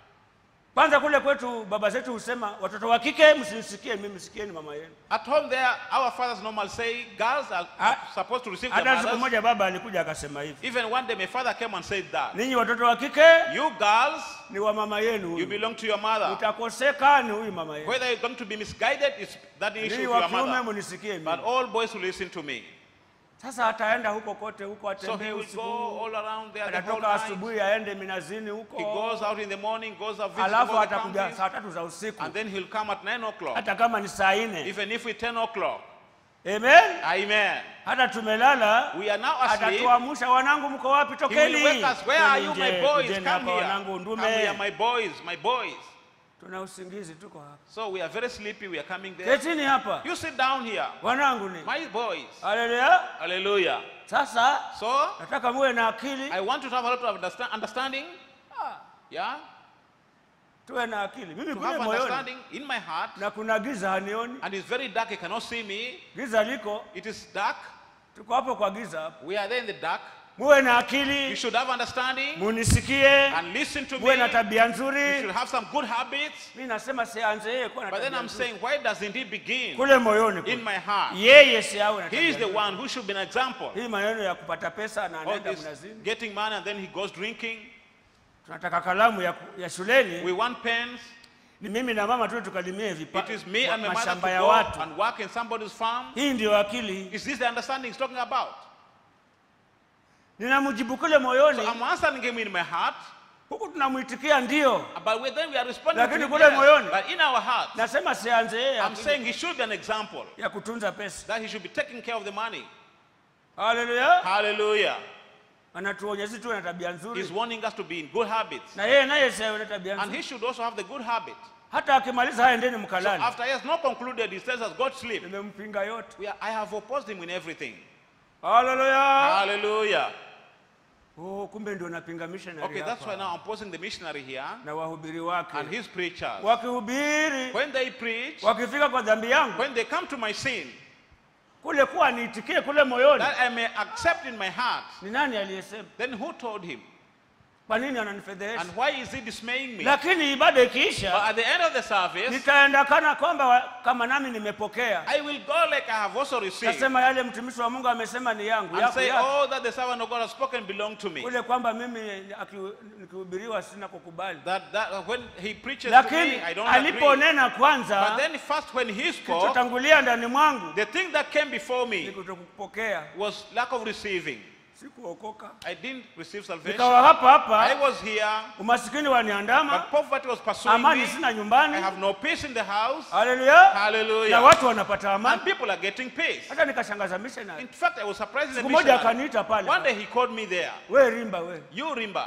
kwanza kule kwetu baba zetu husema watoto wa kike msinisikie mimi sikieni mama yenu At home there, our fathers normally say girls are Ah, supposed to receive their hata siku mothers. moja baba alikuja akasema hivi Even one day my father came and said that. ninyi watoto wa kike You girls, ni wa mama yenu you huyu belong to your mother. utakoseka ni huyu mama yenu Whether you're going to be misguided is that issue ninyi of wa your kiume mother. munisikie But mimi all boys will listen to me. sasa ataenda huko kote huko So atembee he will usiku go all around there the whole atatoka night. asubuhi aende minazini He huko goes out in the morning, goes out visiting alafu all the atakuja counties, saa tatu za usiku and then he'll come at 9 o'clock. hata kama ni saa nne Even if it's 10 o'clock. amen Amen. hata tumelala We are now asleep. atatuamsha wanangu mko wapi He will tokeni wake us. Where are you, Kweni my nje, boys? kujeni Come hapa here. wanangu Come here, ndume my boys, my boys. tuna usingizi tuko hapa So we are very sleepy. We are coming there. ketini hapa You sit down here. wanangu ni My boys. haleluya Hallelujah. sasa So nataka muwe na akili I want you to have a lot of understa- understanding. Yeah. tuwe na akili mimi To kule have moyoni understanding in my heart. na kuna giza hanioni And it's very dark. You cannot see me. giza liko It is dark. tuko hapo kwa giza hapo We are there in the dark. muwe na You akili should have understanding munisikie and listen to me. muwe na tabia You should nzuri have some good habits. mi nasema sianze yeye kuwa na But then tabia I'm nzuri. saying, why doesn't he begin kule moyoni in kule. my heart? yeye si awe na He tabia is the nzuri. one who should be an example. hii maneno ya kupata pesa na All anaenda this mnazini getting money and then he goes drinking. tunataka kalamu ya, ku- ya shuleni We want pens. ni mimi na mama tu tukalimie vipa, It is me and my mother to mashamba ya go watu and work in somebody's farm. hii ndio akili Is this the understanding he's talking about? ninamjibu kule moyoni So I'm answering him in my heart, huku tunamwitikia ndio but we, then we are responding to Lakini him kule yes. moyoni. But in our heart, nasema sianze yeye I'm akili saying he should be an example, ya kutunza pesa that he should be taking care of the money. haleluya Hallelujah. anatuonya sisi tuwe na tabia He's nzuri warning us to be in good habits. na yeye naye si awe na tabia And nzuri he should also have the good habit. hata akimaliza haya ndeni So mkalali after he has not concluded, he tells us, God sleep. nimempinga yote We are, I have opposed him in everything. haleluya Hallelujah. oh, kumbe ndio napinga missionary Okay, that's why hapa now I'm opposing the missionary here na wahubiri wake and his preachers. wakihubiri When they preach, wakifika kwa dhambi yangu when they come to my sin, kule kuwa niitikie kule moyoni that I may accept in my heart, ni nani aliyesema then who told him? kwa nini ananifedhehesha And why is he dismaying me? lakini ibada ikiisha But at the end of the service, nitaenda kana kwamba wa- kama nami nimepokea I will go like I have also received nasema yale mtumishi wa mungu amesema ni yangu and yako say, yako. all that the servant of God has spoken belong to me. kule kwamba mimi aki- nikihubiriwa sina kukubali That, that when he preaches to lakini me, I don't agree. aliponena But kwanza then first when he spoke, kilichotangulia ndani mwangu the thing that came before ni me kutokupokea was lack of receiving. sikuokoka I didn't receive salvation. nikawa hapa I hapa was here, umasikini waniandama but poverty was pursuing amani me. sina I nyumbani have no peace in the house. haleluya na Hallelujah. watu wanapata And amani people are getting peace. hata nikashangaza missionary In fact, I was surprised in the siku moja missionary. akaniita pale One day he called me there. we rimba we You Rimba,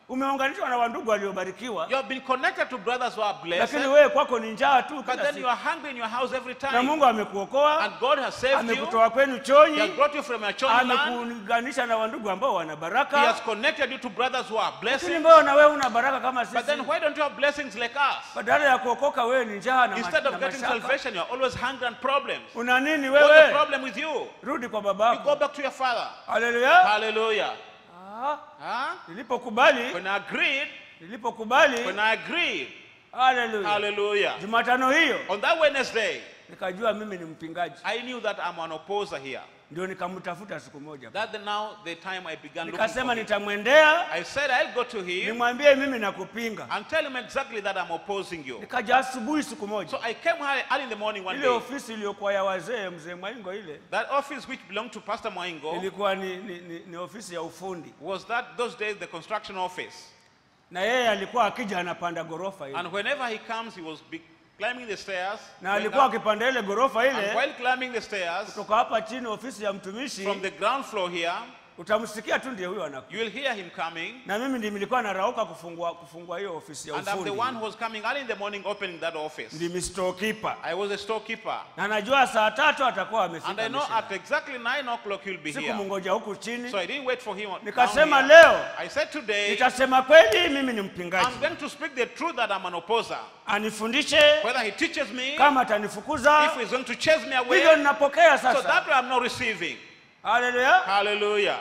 umeunganishwa na wandugu waliobarikiwa You have been connected to brothers who are blessed, lakini wewe kwako ni njaa tu but kila then you siku. are hungry in your house every na time. mungu amekuokoa And God has saved you. amekutoa kwenu He has chonyi brought you from your children land. amekuunganisha na wandugu ambao wana He has baraka connected you to brothers who are lakini blessed. mbao na wewe una baraka kama But sisi then why don't you have blessings like us? badala ya kuokoka wewe ni njaa na ma- Instead na of getting mashaka salvation, you are always hungry and problems. una nini What's the wewe problem with you? rudi kwa You go babako back to your father. haleluya Hallelujah. Ah, Huh? nilipokubali When I agreed, nilipokubali when I agreed, haleluya hallelujah. jumatano hiyo On that Wednesday, nikajua mimi ni mpingaji I knew that I'm an opposer here. ndio nikamtafuta siku moja That the, now the time I began looking nikasema for him. nitamwendea I said I'll go to him nimwambie mimi nakupinga and tell him exactly that I'm opposing you. nikaja asubuhi siku moja So I came early early in the morning one ile day. ofisi iliyokuwa ya wazee mzee mwaingo ile That office which belonged to Pastor Moingo ilikuwa ni, ni, ni, ni ofisi ya ufundi was that those days the construction office. na yeye alikuwa akija anapanda ghorofa ile And whenever he comes, he was be- climbing the stairs. na going alikuwa up. akipanda ile ghorofa And ile while climbing the stairs, kutoka hapa chini ofisi ya mtumishi from the ground floor here, utamsikia tu ndiye huyo anakuja you will hear him coming. na mimi ndi nilikuwa narauka kufungua kufungua hiyo ofisi ya And I'm the ufundi one who was coming early in the morning opening that office. ndimi storekeeper I was a storekeeper. na najua saa tatu atakuwa And I amefika know mission. at exactly 9 o'clock he'll be siku here. mungoja huku chini So I didn't wait for him. down nikasema here. leo I said today, nitasema kweli mimi ni mpingaji I'm going to speak the truth that I'm an opposer. anifundishe Whether he teaches me, kama atanifukuza if he's going to chase me hivyo away, ninapokea so sasa that way I'm not receiving. haleluya Hallelujah.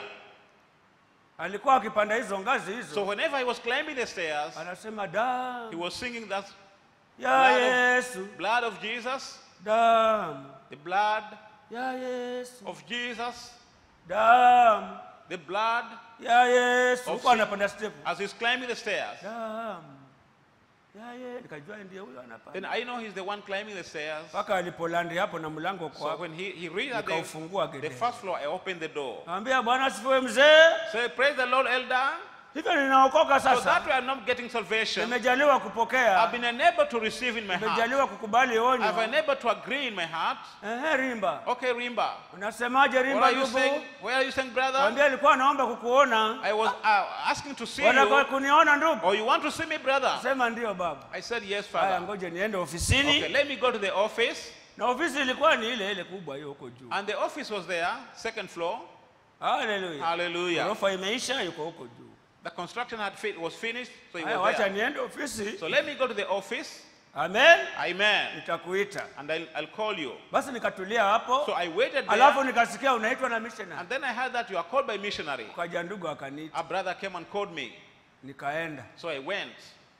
alikuwa akipanda hizo ngazi hizo So whenever he was climbing the stairs, anasema he damu was singing that ya blood of- yesu blood of Jesus, damu the blood ya yesu of Jesus, damu the blood, ya yesu Of huko sin. anapanda step as he's climbing the stairs. damu ya ye nikajua ndiye huyo Then anapanda I know he's the one climbing the stairs. mpaka alipolandi hapo na mlango So kwa when he, he reached at the, nikaufungua the gede first floor, I opened the door. ambia bwana asifiwe mzee Say, praise the Lord, elder. hivyo ninaokoka So that sasa way I'm not getting salvation. nimejaliwa I've kupokea been enabled to receive in my heart. nimejaliwa kukubali I've onyo been enabled to agree in my heart. ehe rimba Okay, Rimba. unasemaje What rimba are you ndugu saying? Where are you saying, brother? ambia alikuwa anaomba kukuona I was uh, asking to see wanataka you. kuniona ndugu Or you want to see me, brother? sema ndio baba I said, yes, haya father. ngoja niende Okay, ofisini let me go to the office. na ofisi ilikuwa ni ile ile kubwa hiyo huko juu And the office was there, second floor. haleluya Hallelujah. ghorofa imeisha yuko huko juu The construction had fi- was finished, so he haya was wacha there. niende ofisi So let me go to the office. amen Amen. nitakuita And I'll, I'll call you. basi nikatulia hapo So I waited alafu there. nikasikia unaitwa na missionary And then I heard that you are called by missionary. ukaja ndugu akaniita A brother came and called me. nikaenda So I went.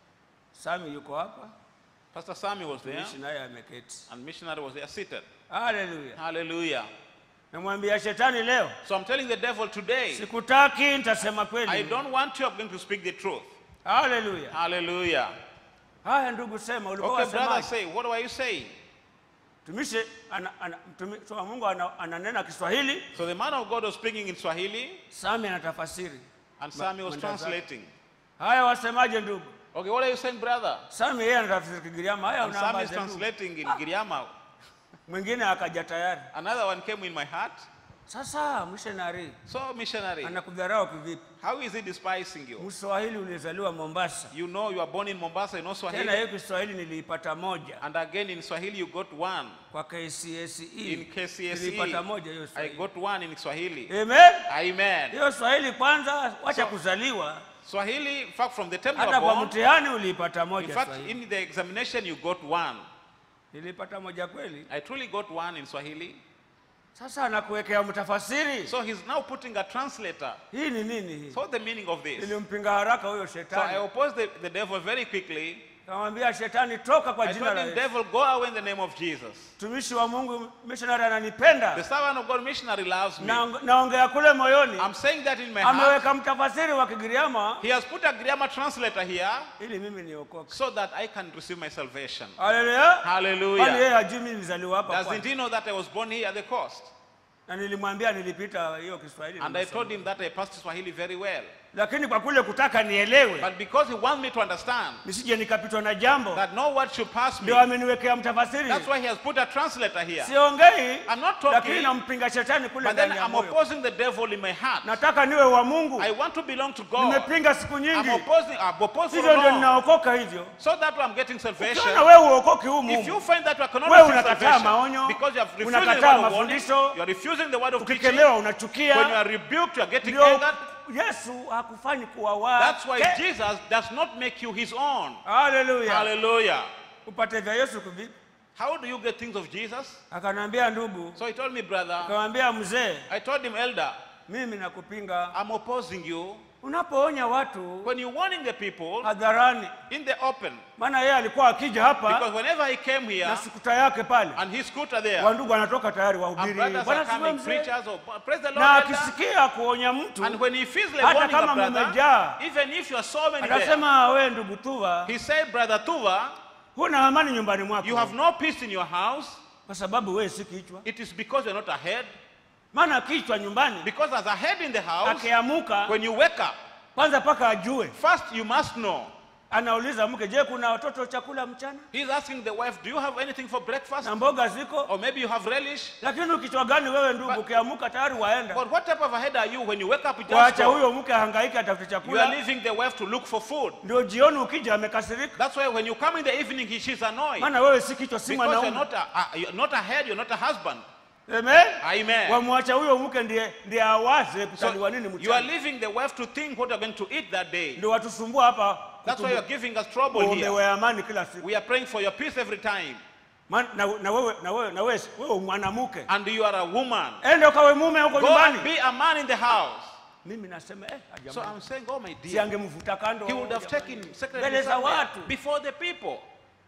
sami yuko hapa Pastor Sammy was there. mishi naye ameketi And missionary was there seated. haleluya Hallelujah. namwambia shetani leo So I'm telling the devil today, sikutaki nitasema I kweli don't want you, I'm going to speak the truth. haleluya Hallelujah. haya ndugu sema ulikuwa Okay, brother, wasemaje say, what were you saying? mtumishi ana, ana, mtumishi wa Mungu ana, ananena Kiswahili So the man of God was speaking in Swahili, Sami anatafasiri and Sammy was mwenda zake. translating. haya wasemaje ndugu Okay, what are you saying, brother? Sami yeye anatafsiri Kigiriama haya And Sammy is unaambaje ndugu translating in Giriama. mwingine akaja tayari Another one came in my heart. sasa missionary So, missionary, anakudharau kivipi how is he despising you? mswahili ulizaliwa Mombasa You know you are born in Mombasa, you know tena Swahili. hiyo Kiswahili niliipata moja And again in Swahili, you got one. kwa KCSE In nilipata moja hiyo KCSE, I Swahili got one in Swahili. amen Amen. hiyo Swahili kwanza wacha So- kuzaliwa Swahili, in fact, from the time you hata were kwa born, mtihani uliipata in moja fact, Swahili in the examination, you got one. nilipata moja kweli I truly got one in Swahili. sasa anakuwekea mtafasiri So he's now putting a translator. hii ni nini hii So the meaning of this. nilimpinga haraka huyo So I shetani opposed the, the devil very quickly. kamwambia shetani toka kwa I jina told la him, Yesu devil, go away in the name of Jesus. mtumishi wa Mungu missionary The ananipenda servant of God missionary loves me. na naongea kule moyoni I'm saying that in my heart. ameweka mtafasiri wa Kigiriama He has put a grammar translator here ili mimi niokoke so that I can receive my salvation. haleluya kwani Hallelujah. yeye hajui mimi nilizaliwa hapa Doesn't kwani? he know that I was born here at the coast? na nilimwambia nilipita hiyo Kiswahili And I nimesoma. told him that I passed Swahili very well. lakini kwa kule kutaka nielewe But because he wants me to understand nisije nikapitwa na jambo that no word should pass me, ndio ameniwekea mtafasiri that's why he has put a translator here. siongei I'm not talking, lakini nampinga shetani kule But then ndani ya I'm moyo opposing the devil in my heart. nataka niwe wa mungu I want to belong to God. nimepinga siku I'm nyingi opposing, I'm opposed for hivyo ndio long. ninaokoka hivyo So that I'm getting salvation. ukiona wewe uokoki huu If you mungu find that you cannot Wewe receive unakataa salvation maonyo, because you have refused the unakataa word of warning, mafundisho, you are refusing the word of teaching, ukikemewa when you unachukia are rebuked, you are getting ndio angered. yesu hakufanyi kuwa That's why wake Jesus does not make you his own. haleluya Hallelujah. upate vya yesu kuvipi How do you get things of Jesus? akaniambia ndugu So he told me, brother, akamwambia mzee I told him, elder, mimi nakupinga I'm opposing you. unapoonya watu When you're warning the people hadharani in the open, maana yeye alikuwa akija hapa because whenever he came here na skuta yake pale and his scooter there, wandugu anatoka tayari and wahubiri brothers bwana are siwe coming, mzee preachers, or praise the Lord, na elder. akisikia kuonya mtu And when he feels like Hata warning a kama brother, mmejaa, even if you are so many there, atasema we ndugu tuva he said, brother Tuva, huna amani nyumbani mwako you have no peace in your house. kwa sababu wewe si kichwa It is because you're not a head. maana kichwa nyumbani Because as a head in the house, akiamuka when you wake up, kwanza mpaka ajue first you must know. anauliza mke je kuna watoto chakula mchana He's asking the wife, do you have anything for breakfast? na mboga ziko Or maybe you have relish? lakini ukichwa gani wewe ndugu But- ukiamuka tayari waenda But what type of a head are you when you wake up, you just waacha go. huyo mke ahangaike atafute You are chakula leaving the wife to look for food. ndio jioni ukija amekasirika That's why when you come in the evening, he, she's annoyed. maana wewe si kichwa si Because you're mwanaume not a, a, you're not a head, you're not a husband. Amen. Amen. wamwacha huyo mke ndiye ndiye awaze kutaliwa nini So you mchana are leaving the wife to think what you're going to eat that day. ndio watusumbua hapa That's why you're giving us trouble here. uombewe amani kila siku We are praying for your peace every time. Man, na, na wewe na wewe na wewe wewe mwanamke And you are a woman. ende ukawe mume huko Go and nyumbani be a man in the house. mimi nasema eh So ajamani I'm saying, oh my si dear, angemvuta kando he would have jamani. taken secretly mbele za somewhere watu before the people.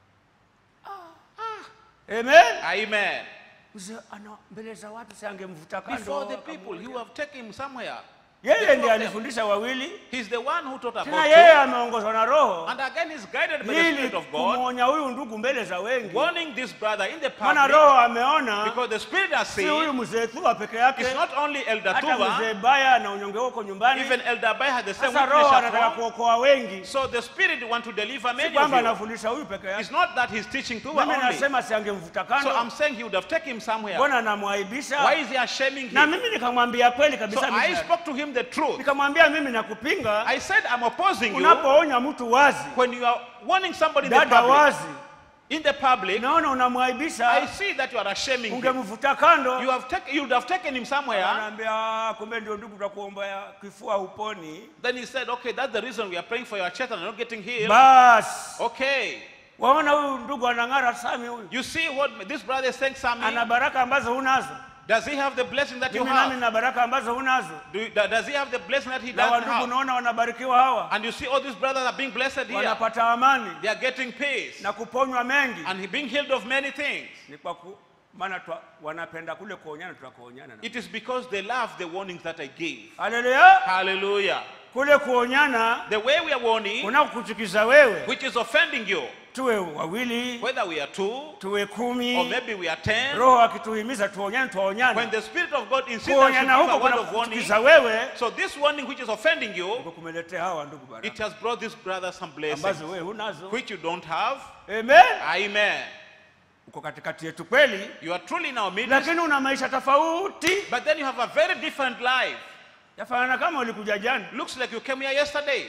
amen Amen. Mzee ana mbele za watu si angemvuta kando Before the akamwambia. people, he would have taken him somewhere. yeye before ndiye them. alifundisha wawili He's the one who taught tena about yeye two. ameongozwa na roho And again, he's guided by the ili Spirit of God, kumwonya huyu ndugu mbele za wengi warning this brother in the maana public roho ameona because the Spirit has si huyu seen mzee Thuba peke yake it's not only Elder hata Tuva, mzee Baya na unyonge huko nyumbani even Elder Bai had the same sasa weakness roho at anataka home. kuokoa wengi So the Spirit want to deliver si many of kwamba you. anafundisha huyu peke It's yake not that he's teaching Tuva mimi only. nasema si angemvuta So I'm kando saying he would have taken him somewhere. mbona Why anamwaibisha is he ashaming na him? mimi nikamwambia kweli So kabisa I mimi- spoke to him the truth. nikamwambia mimi nakupinga I said, I'm opposing you unapoonya mtu wazi when you are warning somebody in the dada public. wazi In the public, naona I unamwaibisha see that you are ashaming him. ungemvuta kando You have taken, you would have taken him somewhere. anaambia "Ah, kumbe ndio ndugu tutakuombea kifua uponi Then he said, okay, that's the reason we are praying for your church and you're not getting healed. basi Okay. waona huyu ndugu anang'ara sami huyu You see what this brother is saying, Sammy? ana baraka ambazo hunazo Does he have the blessing that you mimi nami have? na baraka ambazo hunazo Do, do- does he have the blessing that he na doesn't wandugu have? unaona wanabarikiwa hawa And you see all these brothers are being blessed here. wanapata amani They are getting peace. na kuponywa mengi And he being healed of many things. ni kwa ku, maana twa, wanapenda kule kuonyana tunakuonyana na It is because they love the warnings that I gave. haleluya Hallelujah. kule kuonyana The way we are warning, kunakuchukiza wewe which is offending you, tuwe wawili whether we are two tuwe or kumi maybe we are ten, roho akituhimiza tuonyane when tuonyane the Spirit of God insists that you kuonyana give a huko word kuna of warning, kuchukiza wewe so this warning which is offending you, ndio kumeletea hawa ndugu it baraka has brought this brother some blessings ambazo wewe hunazo which you don't have. amen Amen. uko katikati yetu kweli You are truly in our midst, lakini una maisha tofauti but then you have a very different life. yafanana kama ulikuja jana Looks like you came here yesterday.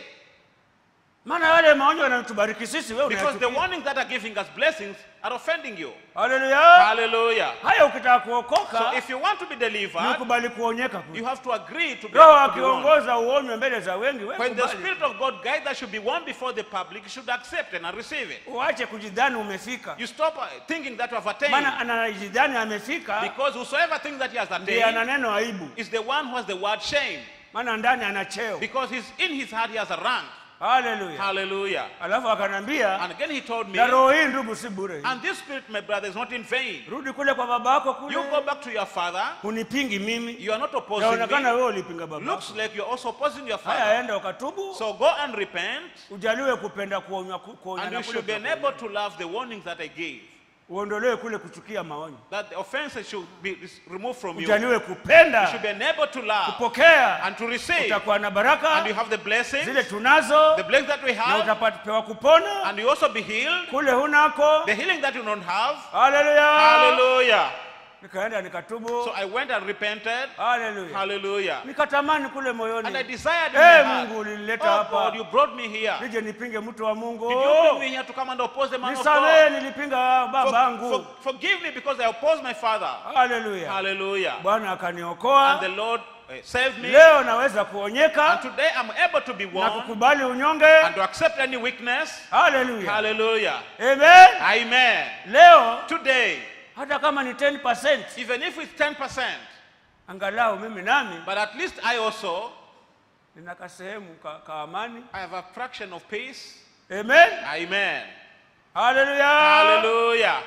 maana yale maonyo yanatubariki sisi wewe Because the unayachukia. warnings that are giving us blessings are offending you. haleluya Hallelujah. haya ukitaka So kuokoka if you want to be ni delivered, ukubali kuonyeka you kule. have to agree to be, roho to be warned. akiongoza uonywe mbele za wengi wewe When the kubali. Spirit of God guides that should be warned before the public, you should accept it and receive it. uache kujidhani umefika You stop uh, thinking that you have maana attained. anajidhani amefika Because whosoever thinks that he has ndiye ana attained neno aibu is the one who has the word shame. maana ndani ana cheo Because he's in his heart, he has a rank. haleluya Hallelujah. alafu akanambia And again he told me, na roho hii ndugu si bure hii. and this spirit, my brother, is not in vain. rudi kule kwa baba yako kule You go back to your father. hunipingi mimi You are not opposing yaonekana me. wewe ulipinga baba Looks yako like you're also opposing your haya father. enda ukatubu So go and repent, ujaliwe kupenda kuonywa ku- and kuonyana you kule should be kwa enabled to love the warnings that I gave. uondolewe kule kuchukia maonyo That the offenses should be is removed from you. You ujaliwe kupenda should be enabled to love kupokea and to receive. utakuwa na And you baraka have the blessings, zile tunazo the blessings that we na have, utapewa kupona and you also be healed. kule hunako The healing that you don't have. haleluya Hallelujah. nikaenda nikatubu So I went and repented. haleluya Hallelujah. nikatamani kule And I moyoni desired in Eh, my heart, Mungu ulinileta oh hapa. God, you brought me here. nije nipinge mtu wa mungu Did you bring me here to come and oppose the man of nisamehe God? nilipinga For- for- babangu forgive me because I opposed my father. haleluya Hallelujah. bwana akaniokoa And the Lord uh, saved me. leo naweza And kuonyeka today I'm able to be na one kukubali unyonge and to accept any weakness. haleluya Hallelujah. amen Amen. leo Today, hata kama ni 10% even if it's 10%, angalau mimi nami but at least I also nina kasehemu ka, ka amani I have a fraction of peace. amen Amen. haleluya Hallelujah.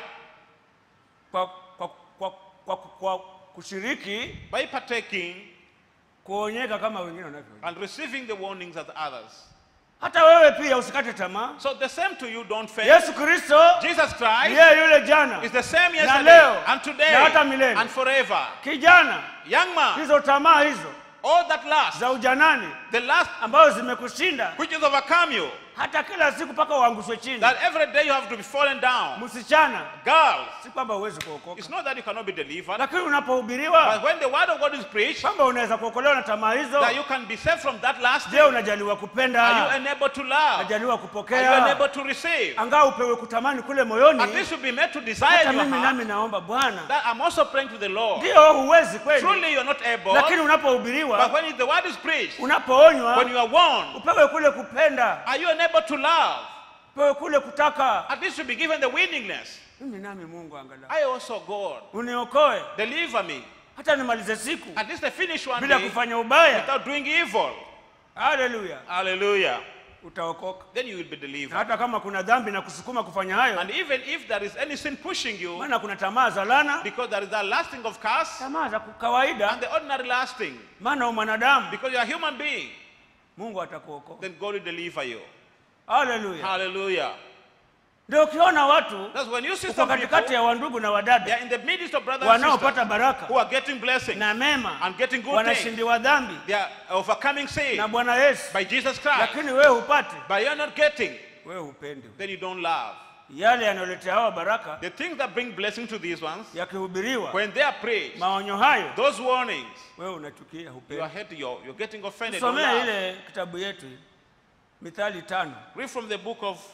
kwa, kwa, kwa, kwa, kwa kushiriki By partaking kuonyeka kama wengine wanavyo and receiving the warnings of the others. hata wewe pia usikate tamaa So the same to you, don't fail. yesu kristo Jesus Christ yeye yule jana is the same na yesterday leo and today na hata milele and forever. kijana Young man, hizo tamaa hizo all that last, za ujanani the last ambazo zimekushinda which has overcome you, hata kila siku mpaka uangushwe chini that every day you have to be fallen down. msichana Girls, si kwamba huwezi kuokoka it's not that you cannot be delivered, lakini unapohubiriwa but when the word of God is preached, kwamba unaweza kuokolewa na tamaa hizo that you can be saved from that last. je unajaliwa Are you kupenda enabled to love? unajaliwa Are you kupokea enabled to receive? angaa upewe kutamani kule At moyoni least you'll be made to desire hata in your mimi heart nami naomba bwana that I'm also praying to the Lord. ndio huwezi kweli Truly, you're not able. lakini But unapohubiriwa when the word is preached, when unapoonywa you are warned, upewe kule kupenda are you enabled to love? upewe kule kutaka At least you'll be given the willingness. mimi nami mungu angalau I also, God, uniokoe deliver me. hata nimalize siku At least I finish one bila day kufanya ubaya without doing evil. haleluya Hallelujah. utaokoka Then you will be na delivered. hata kama kuna dhambi na kusukuma kufanya hayo And even if there is any sin pushing you, maana kuna tamaa za lana because there is that lasting of curse tamaa za kawaida and the ordinary lasting, maana u mwanadamu because you're a human being, mungu atakuokoa then God will deliver you. haleluya Hallelujah. ndio ukiona watu That's when you see uko some katikati people, ya wandugu na they wadada are in the midst of brothers and wanaopata sisters baraka who are getting blessings na mema and getting good things. wanashindiwa dhambi They are overcoming sin na bwana yesu by Jesus Christ. lakini wewe hupati But you're not getting, wewe hupendi then you don't love. yale yanayoletea hawa baraka The things that bring blessing to these ones, yakihubiriwa when they are preached, maonyo hayo those warnings, wewe unachukia you are hupendi hating, you're, you're getting offended. don't tusomee love. ile kitabu yetu mithali tano Read from the book of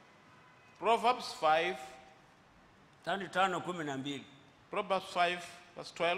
Proverbs 5, tani tano kumi na mbili Proverbs 5, verse 12.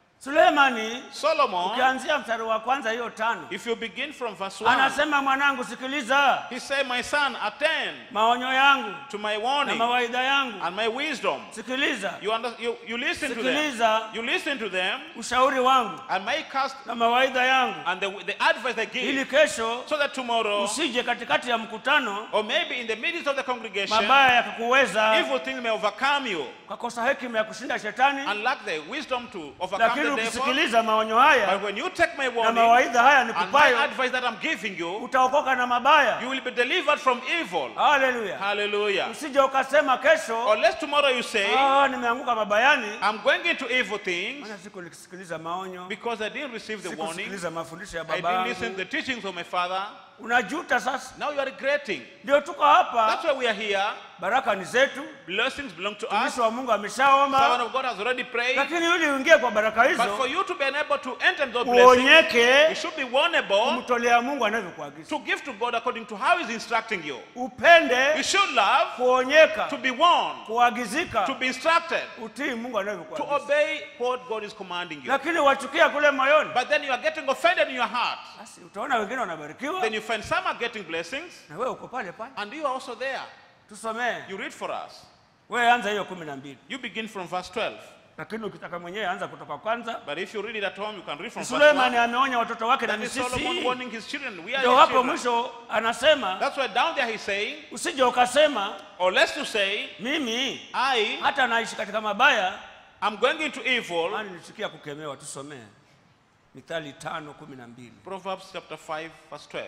sulemani Solomon, ukianzia mstari wa kwanza hiyo tano if you begin from verse 1, anasema mwanangu sikiliza he said, My son, attend maonyo yangu to my na warning mawaidha yangu and my wisdom. sikiliza You, under, you, you listen to them. sikiliza You listen to them ushauri wangu and my cast na mawaidha yangu and the, the advice I ili give kesho so that tomorrow usije katikati ya mkutano or maybe in the midst of the congregation mabaya yakakuweza evil things may overcome you ukakosa hekima ya kushinda shetani and lack the wisdom to overcome lakini the devil. ukisikiliza maonyo But haya when you take my na warning mawaidha haya and my nikupayo advice that I'm giving you, utaokoka na mabaya you will be delivered from evil. haleluya Hallelujah. usije ukasema kesho Unless tomorrow you say, "Ah, nimeanguka mabayani I'm going into evil things maana siku nikisikiliza maonyo because I didn't receive the warning. sikusikiliza mafundisho ya I didn't listen to babangu the teachings of my father. unajuta sasa Now you are regretting. ndio tuko hapa That's why we are here. baraka ni zetu Blessings belong to us. mtumishi wa mungu Servant ameshaomba of God has already prayed. lakini ili uingie kwa baraka But for hizo you to be unable to enter into those blessings, you uonyeke should be warnable kumtolea mungu anavyokuagiza to give to God according to how He's instructing you. You upende should love kuonyeka to be warned, kuagizika to be instructed, utii mungu to anavyokuagiza obey what God is commanding you. lakini wachukia kule moyoni But then you are getting offended in your heart. basi utaona wengine wanabarikiwa Then you find some are getting blessings, na wewe uko pale pale and you are also there. tusomee You read for us. wewe anza hiyo kumi na mbili You begin from verse 12. lakini ukitaka mwenyewe anza kutoka kwanza But if you read it at home, you can read from verse suleimani 1. ameonya watoto wake na That ni is Solomon sisi warning his children. We are ndio his hapo children. mwisho anasema That's why down there he's saying, usije ukasema or less to say, mimi I hata naishi katika mabaya am going into evil. maana nilichukia kukemewa tusomee mithali tano kumi na mbili Proverbs chapter 5, verse 12.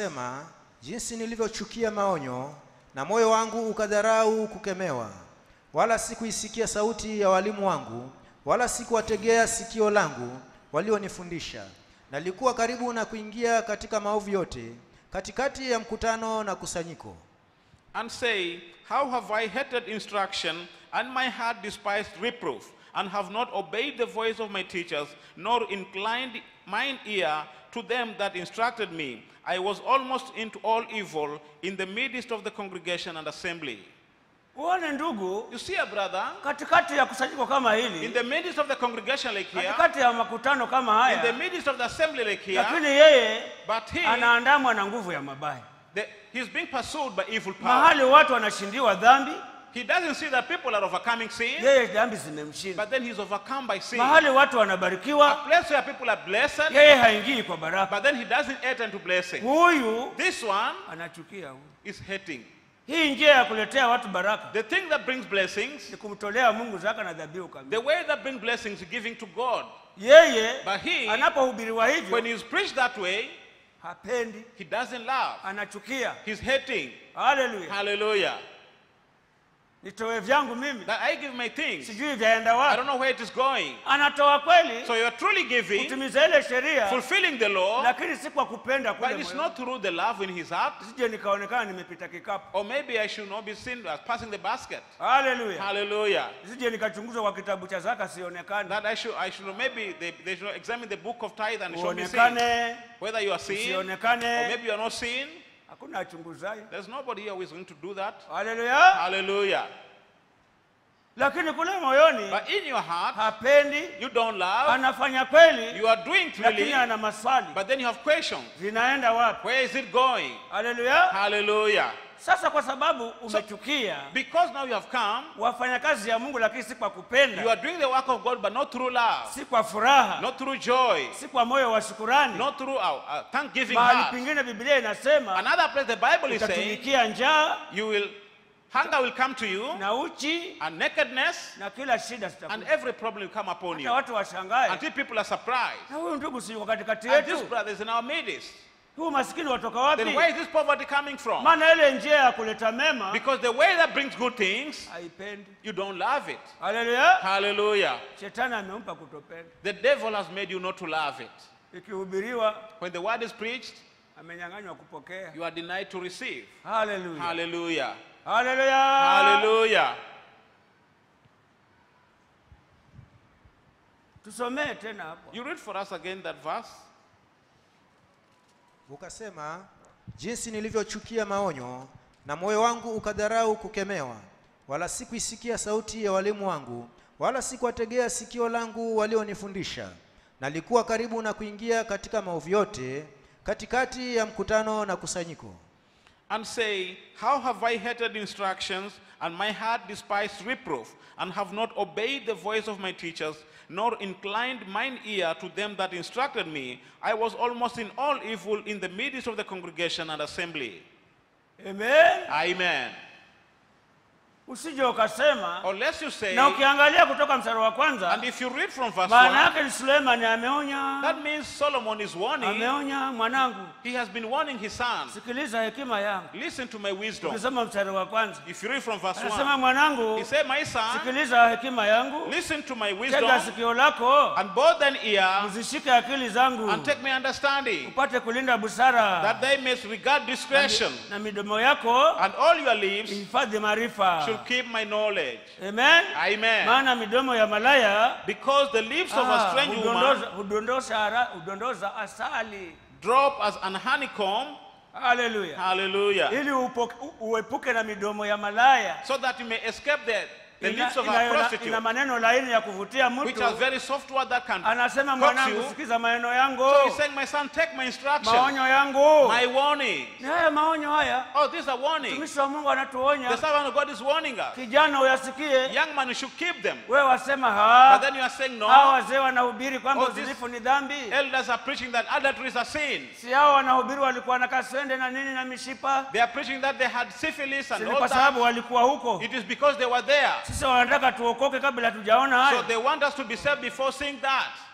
ukasema jinsi nilivyochukia maonyo na moyo wangu ukadharau kukemewa wala sikuisikia sauti ya walimu wangu, wala sikuwategea sikio langu walionifundisha. Nalikuwa karibu na kuingia katika maovu yote, katikati ya mkutano na kusanyiko. and say, How have I hated instruction, and my heart despised reproof, and have not obeyed the voice of my teachers, nor inclined mine ear to them that instructed me? I was almost into all evil in the midst of the congregation and assembly. uone ndugu You see, a brother, katikati ya kusanyiko kama in hili the midst of the congregation like here, katikati ya makutano kama in the haya midst of the assembly like here, lakini yeye but he, anaandamwa na nguvu ya mabaya the, he's being pursued by evil power. mahali watu wanashindiwa dhambi He doesn't see that people are overcoming sin, yeye dhambi zimemshinda but then he's overcome by sin. mahali watu A wanabarikiwa place where people are blessed, yeye haingii kwa baraka but then he doesn't enter into blessing. huyu This one anachukia huyu is hating. hii njia ya kuletea watu baraka The thing that brings blessings, ni kumtolea mungu zaka na dhabihu the kamili way that brings blessings is giving to God. yeye But he, anapohubiriwa when hivyo he's preached that way, hapendi he doesn't love. anachukia He's hating. haleluya Hallelujah. nitoe vyangu mimi That I give my things. sijui vyaenda I wapi don't know where it is going. anatoa kweli So you're truly giving, kutimiza ile sheria fulfilling the law, lakini si kwa kupenda kule but it's moyoni. not through the love in his heart. sije nikaonekana nimepita kikapu Or maybe I should not be seen as passing the basket. haleluya Hallelujah. sije nikachunguzwa kwa kitabu cha zaka sionekane That I should, I should maybe they, they should examine the book of tithe and show me sin. uonekane Whether you are seen or usionekane maybe you are not seen. hakuna achunguzaye There's nobody here who is going to do that. haleluya Hallelujah. lakini kule moyoni But in your heart, hapendi you don't love. anafanya kweli You are doing lakini freely, ana maswali but then you have questions. zinaenda wapi Where is it going? haleluya Hallelujah. sasa kwa sababu umechukia Because now you have come, wafanya kazi ya mungu lakini si kwa you kupenda are doing the work of God, but not through love, si kwa furaha not through joy, si kwa moyo wa shukurani not through uh, uh, thanksgiving mahali heart. pengine biblia inasema Another place the Bible is saying, utatumikia njaa you will, hunger will come to you, na uchi and nakedness, na kila shida and zitakuja every problem will come upon hata you. watu washangae Until people are surprised. na huyu ndugu si yuko katikati And this yetu brother is in our midst. huu maskini watoka wapi Then where is this poverty coming from? maana ile njia ya kuleta mema Because the way that brings good things, haipendi you don't love it. haleluya Hallelujah. shetani amempa kutopenda The devil has made you not to love it. ikihubiriwa When the word is preached, amenyang'anywa kupokea you are denied to receive. haleluya Hallelujah. haleluya Hallelujah. tusomee tena hapo You read for us again that verse. Ukasema, jinsi nilivyochukia maonyo na moyo wangu ukadharau kukemewa, wala sikuisikia sauti ya walimu wangu, wala sikuwategea sikio langu walionifundisha. Nalikuwa karibu na kuingia katika maovu yote, katikati ya mkutano na kusanyiko. and say, How have I hated instructions, and my heart despised reproof, and have not obeyed the voice of my teachers, nor inclined mine ear to them that instructed me? I was almost in all evil in the midst of the congregation and assembly. amen Amen. usije ukasema Unless you say, na ukiangalia kutoka mstari wa kwanza and if you read from verse maana 1, yake ni suleimani ameonya that means Solomon is warning, ameonya mwanangu he has been warning his sons, sikiliza hekima yangu listen to my wisdom. ukisoma mstari wa kwanza If you read from verse anasema 1, mwanangu he said, My son, sikiliza hekima yangu listen to my tega wisdom, sikio lako and bow thine ear, uzishike akili zangu and take my understanding, upate kulinda busara that they may regard discretion, na midomo yako and all your lips ihifadhi maarifa should keep my knowledge. amen Amen. maana midomo ya malaya Because the lips of a ah, strange woman hudondoza- hudondosha ara- hudondoza asali drop as an honeycomb. haleluya Hallelujah. ili upo- u- uepuke na midomo ya malaya So that you may escape the, the ina, lips of ina, a ina, prostitute, ina maneno laini ya kuvutia which mtu are very soft word that can anasema coax mwanangu you. sikiza maneno yangu So he's saying, My son, take my instruction, maonyo yangu my warning. ni haya maonyo haya Oh, this is a warning. mtumishi wa mungu The anatuonya servant of God is warning us. kijana uyasikie Young man, you should keep them. wewe wasema But ha then you are saying, hawa No. wazee wanahubiri kwamba Oh, this- uzinifu ni dhambi Elders are preaching that adultery is a sin. si hao wanahubiri walikuwa na kaswende na nini na mishipa They are preaching that they had syphilis Si and ni all kwa sababu that. walikuwa huko It is because they were there. sisi wanataka tuokoke kabla hatujaona So haya they want us to be saved before seeing that.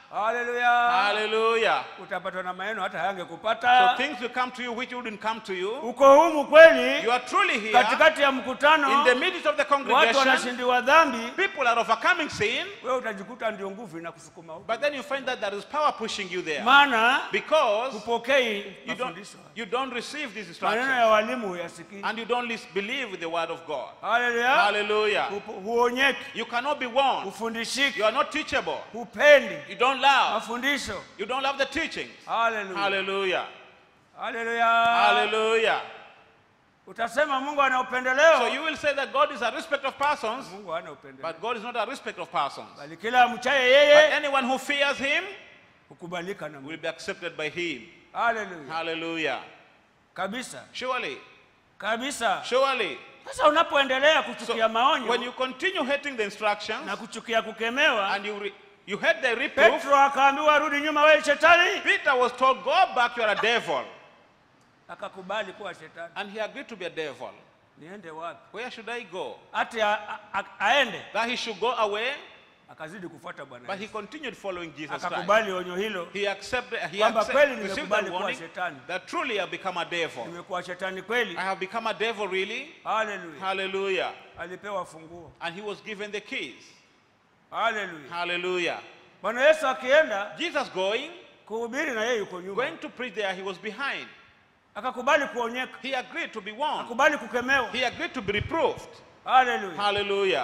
haleluya Hallelujah. utapatwa na maneno hata So hayangekupata things will come to you which wouldn't come to you. uko humu kweli You are truly here katikati ya mkutano in the midst of the watu congregation. wanashindiwa dhambi People are overcoming sin, wewe utajikuta ndio nguvu inakusukuma huko but then you find that there is power pushing you there maana because hupokei you don't, mafundisho you don't receive these maneno instructions ya walimu huyasikii and you don't lis- believe the word of God. haleluya Hallelujah. Hupo- huonyeki You cannot be warned. hufundishiki You are not teachable. hupendi You don't love. mafundisho You don't love the teachings. haleluya Hallelujah. haleluya Hallelujah. utasema mungu ana So upendeleo you will say that God is a respect of persons, mungu hana upendeleo but God is not a respect of persons. bali kila amchaye But yeye anyone who fears him hukubalika na mungu will be accepted by him. haleluya Hallelujah. kabisa Surely, kabisa surely. sasa unapoendelea So kuchukia when maonyo you continue hating the instructions na kuchukia kukemewa and you re- you hate the reproof, petro akaambiwa rudi nyuma wewe shetani Peter was told, "Go back, you are a devil," akakubali kuwa shetani and he agreed to be a devil. niende wapi Where should I go? hati a- a- a- aende That he should go away, akazidi kufuata bwana but he Yesu. continued following Jesus Christ. akakubali onyo hilo He accepted. He Kwamba accept, kweli received nimekubali the kuwa warning shetani. that truly I have become a devil. nimekuwa shetani kweli I have become a devil, really. haleluya Hallelujah. alipewa funguo And he was given the keys. haleluya Hallelujah. bwana yesu akienda Jesus going, kuhubiri na yeye yuko nyuma going to preach there, he was behind. akakubali kuonyeka He agreed to be warned. akakubali kukemewa He agreed to be reproved. haleluya Hallelujah.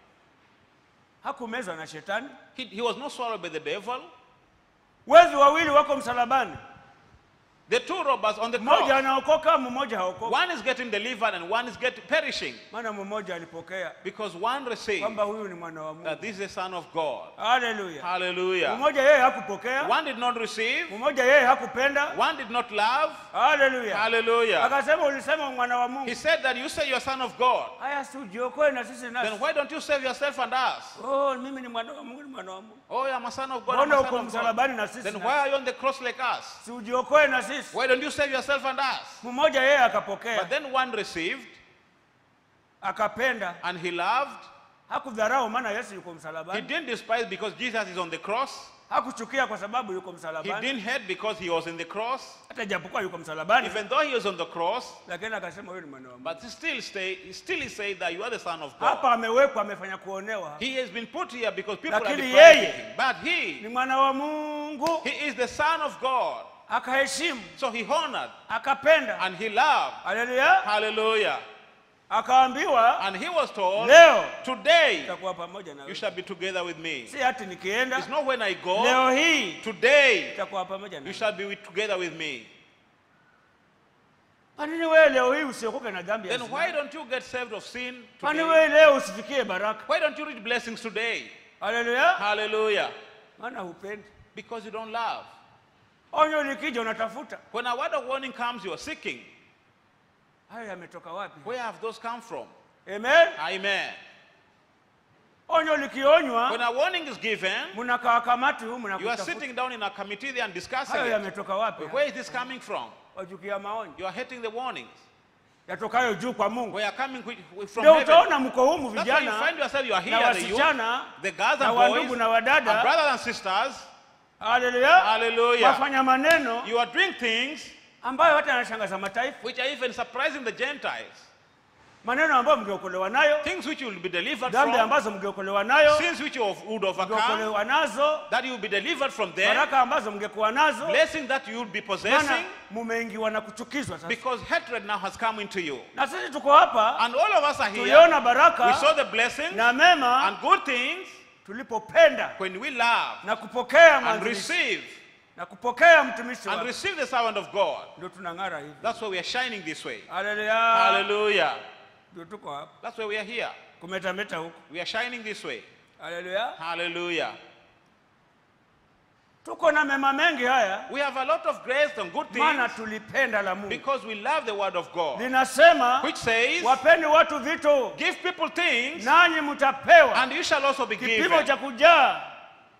hakumezwa na shetani He, he was not swallowed by the devil. wezi wawili wako msalabani The two robbers on the mmoja cross. anaokoka mmoja haokoka One is getting delivered and one is getting perishing. maana mmoja alipokea Because one received kwamba huyu ni mwana wa that mungu this is the Son of God. haleluya Hallelujah. mmoja yeye hakupokea One did not receive. mmoja yeye hakupenda One did not love. haleluya Hallelujah. akasema ulisema mwana wa He mungu said that you say you are Son of God. haya si ujiokoe na sisi Then nasi why don't you save yourself and us? oh mimi ni mwana wa mungu ni mwana wa mungu Oh, I'm a son of God. I'm mbona a uko son of God. msalabani na sisi Then nasi? why are you on the cross like us? si ujiokoe na sisi Why don't you save yourself and us? mmoja yeye But akapokea then one received akapenda and he loved. hakudharau maana yesu yuko He msalabani didn't despise because Jesus is on the cross. hakuchukia kwa sababu yuko He msalabani didn't hate because he was in the cross. hata ijapokuwa yuko msalabani Even though he was on the cross, lakini akasema huyu ni mwana wa mungu but he still stay, he still is saying that you are the son of God. hapa amewekwa amefanya kuonewa He has been put here because people are Lakini depriving yeye- him. But he, ni mwana wa mungu he is the son of God. akaheshimu So he honored akapenda and he loved. haleluya Hallelujah. akaambiwa And he was told, leo today itakuwa pamoja na you wewe shall be together with me. si hati nikienda It's not when I go. leo hii Today itakuwa pamoja na you wewe. shall be with, together with me. kwa nini wewe leo hii usiokoke na dhambi ya Then zina? why don't you get saved of sin kwani today? wewe leo usifikie baraka Why don't you read blessings today? haleluya Hallelujah. maana hupendi Because you don't love. onyo likija unatafuta When a word of warning comes, you are seeking. hayo yametoka wapi Where have those come from? amen Amen. onyo likionywa When a warning is given, mnakaa kamati huu you are mnakutafuta sitting down in a committee there and discussing hayo it. yametoka wapi Where is this coming from? wachukia maonyo You are hating the warnings. yatokayo juu kwa mungu We are coming with, with, from ndio heaven. utaona mko humu That's why you vijana find yourself, you are na here, the youth, wasichana the girls na and boys, wandugu na and wadada brothers and sisters. haleluya Hallelujah. wafanya maneno You are doing things ambayo hata yanashangaza mataifa which are even surprising the Gentiles. maneno ambayo mngeokolewa nayo Things which you will be delivered dhambi from. ambazo mngeokolewa nayo Sins which you would overcome. mngeokolewa nazo That you will be delivered from them. baraka ambazo mngekuwa nazo Blessing that you will be maana possessing. mumeingiwa na kuchukizwa sasa Because hatred now has come into you. na sisi tuko hapa And all of us are here. tuliona We baraka saw the blessings na mema and good things tulipopenda when we love na kupokea and mwanzilishi receive na kupokea mtumishi and wake receive the servant of God. ndio tunang'ara hivi That's why we are shining this way. haleluya Hallelujah. ndio tuko hapa That's why we are here. kumetameta huku We are shining this way. haleluya Hallelujah. tuko na mema mengi haya We have a lot of grace and good maana things tulipenda la mungu because we love the word of God, linasema which says, wapeni watu vitu Give people things nanyi mtapewa and you shall also be kipimo given. cha kujaa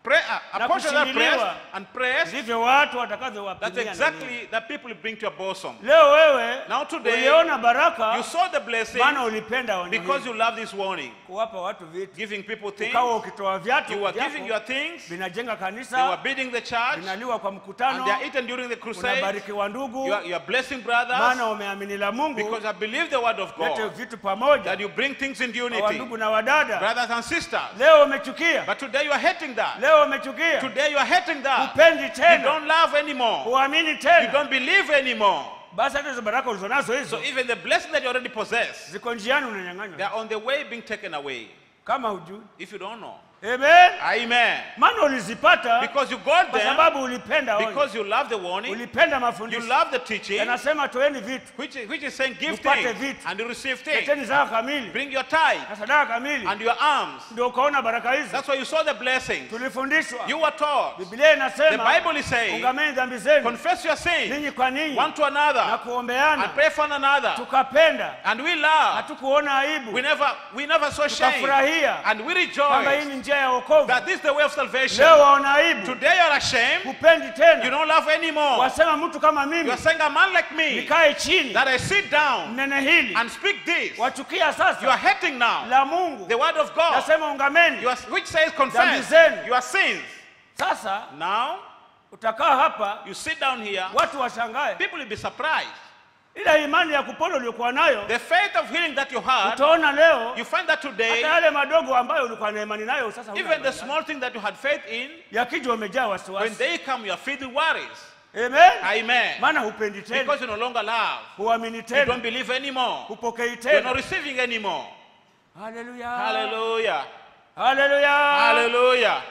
pray, uh, Na apportion that prayer kushindiliwa. and prayers, ndivyo watu that's watakavyowapigia na exactly nini. the people you bring to your bosom. leo wewe Now today, uliona baraka You saw the blessing maana ulipenda onyo because hili. you love this warning. kuwapa watu vitu Giving people things, ukawa ukitoa viatu you were vyako, giving your things, vinajenga they were kanisa building the church, vinaliwa kwa and mkutano they are eaten during the crusade. unabarikiwa ndugu You are, you are blessing maana brothers umeamini la mungu because I believe the word of lete God vitu pamoja that you bring things in kwa unity, wandugu na wadada brothers and sisters. leo umechukia But today you are hating that. leo umechukia Today you are hating that. upendi You tena don't love anymore. huamini You tena don't believe anymore. basi hata hizo baraka ulizonazo So hizo even the blessing that you already possess, ziko njiani they unanyang'anywa are on the way being taken away. kama hujui If you don't know. amen Amen. maana ulizipata Because you got kwa them, sababu ulipenda onyo. because you love the warning, ulipenda you mafundisho love the teaching, yanasema toeni vitu which, is- which is saying give Upate things vitu. and you receive things. leteni zaka kamili Bring your tithe na sadaka kamili and your alms. ndio ukaona baraka hizi That's why you saw the blessings. tulifundishwa You were taught. biblia The inasema Bible is saying, ungameni dhambi zenu confess your sins ninyi kwa ninyi one to na another kuombeana and pray for one another. tukapenda And we love. hatukuona aibu We never, we never saw shame. tukafurahia And we kwamba hii rejoice ni njia ya wokovu that this is the way of salvation. leo waona aibu Today you're ashamed. hupendi You tena don't love anymore. wasema mtu kama mimi You're saying a man like me nikae chini that I sit down nene hili and speak this. wachukia You are sasa hating now la mungu the word of God. nasema ungameni You are, which says Dhambi confess zenu. your sins. sasa Now utakaa hapa you sit down here. watu washangae People will be surprised. ile imani ya kupona uliokuwa nayo The faith of healing that you had, utaona leo you find that hata today, yale madogo ambayo ulikuwa na imani nayo sasa huna even the imani nayo. small thing that you had faith in, yakija umejaa when wasiwasi they come, you are filled with worries. amen Amen. maana hupendi tena Because you no longer love. huamini You tena don't believe anymore. hupokei You're not tena receiving anymore. haleluya Hallelujah. haleluya Hallelujah.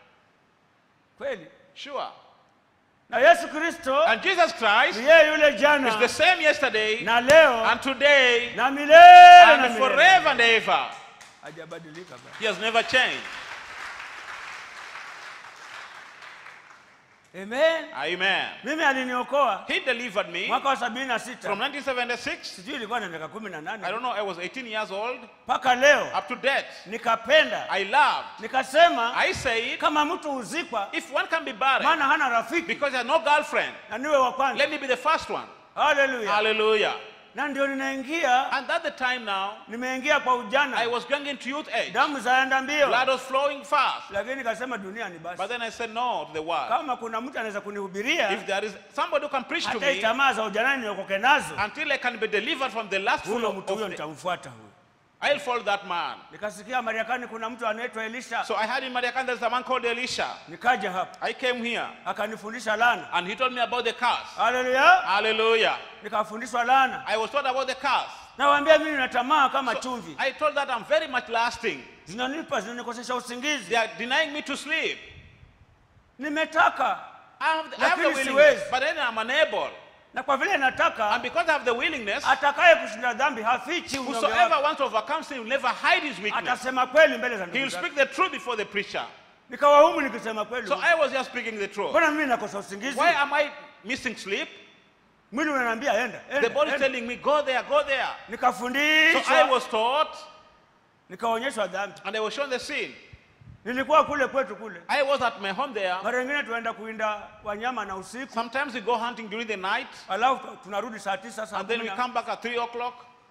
kweli Sure. na yesu kristo And Jesus Christ ni yeye yule is the jana same yesterday na leo and today na milele na and milele forever and ever. hajabadilika baba He has never changed. amen Amen. mimi aliniokoa He delivered me mwaka wa sabini na from sita 1976. sijui ilikuwa na miaka kumi na I nane don't know, I was 18 years old. mpaka leo Up to date. nikapenda I loved. nikasema I said, kama mtu huzikwa if one can be barren maana hana rafiki because he has no girlfriend, na niwe wa kwanza let me be the first one. haleluya Hallelujah. na ndio ninaingia And at the time now, nimeingia kwa I ujana was going into youth age. damu zaenda mbio Blood was flowing fast. lakini nikasema dunia ni But basi then I said no to the word. kama kuna mtu anaweza kunihubiria If there is somebody who can preach to hata hii me tamaa za ujanani niokoke nazo until I can be delivered from the last huyo of mtu huyo the, nitamfuata huyo I'll follow that man. nikasikia mariakani kuna mtu anaitwa elisha So I had in Mariakan there's a man called Elisha. nikaja hapa I came here akanifundisha lana and he told me about the curse. haleluya Hallelujah. nikafundishwa lana I was taught about the curse. nawaambia mimi na tamaa kama So chumvi I told that I'm very much lasting. zinanipa zinanikosesha They usingizi are denying me to sleep. nimetaka I have the, I have the Lakini willingness, siwezi. but then I'm unable. na kwa vile And nataka because I have the willingness, atakaye kushinda dhambi hafichi unyonge whosoever wake. wants to overcome sin will never hide his weakness. atasema kweli mbele za He ndugu will zake speak the truth before the preacher. nikawahumu nikisema kweli So I was just speaking the truth. mbona mimi nakosa usingizi Why am I missing sleep? mwili unaniambia enda The enda, body is enda. telling me, go there, go there. So I nikafundishwa was taught nikaonyeshwa dhambi and I was shown the sin. nilikuwa kule kwetu kule I was at my home there. mara nyingine tunaenda kuinda wanyama na usiku Sometimes we go hunting during the night alafu tunarudi saa tisa saa and then kumi we na- come back at 3 o'clock,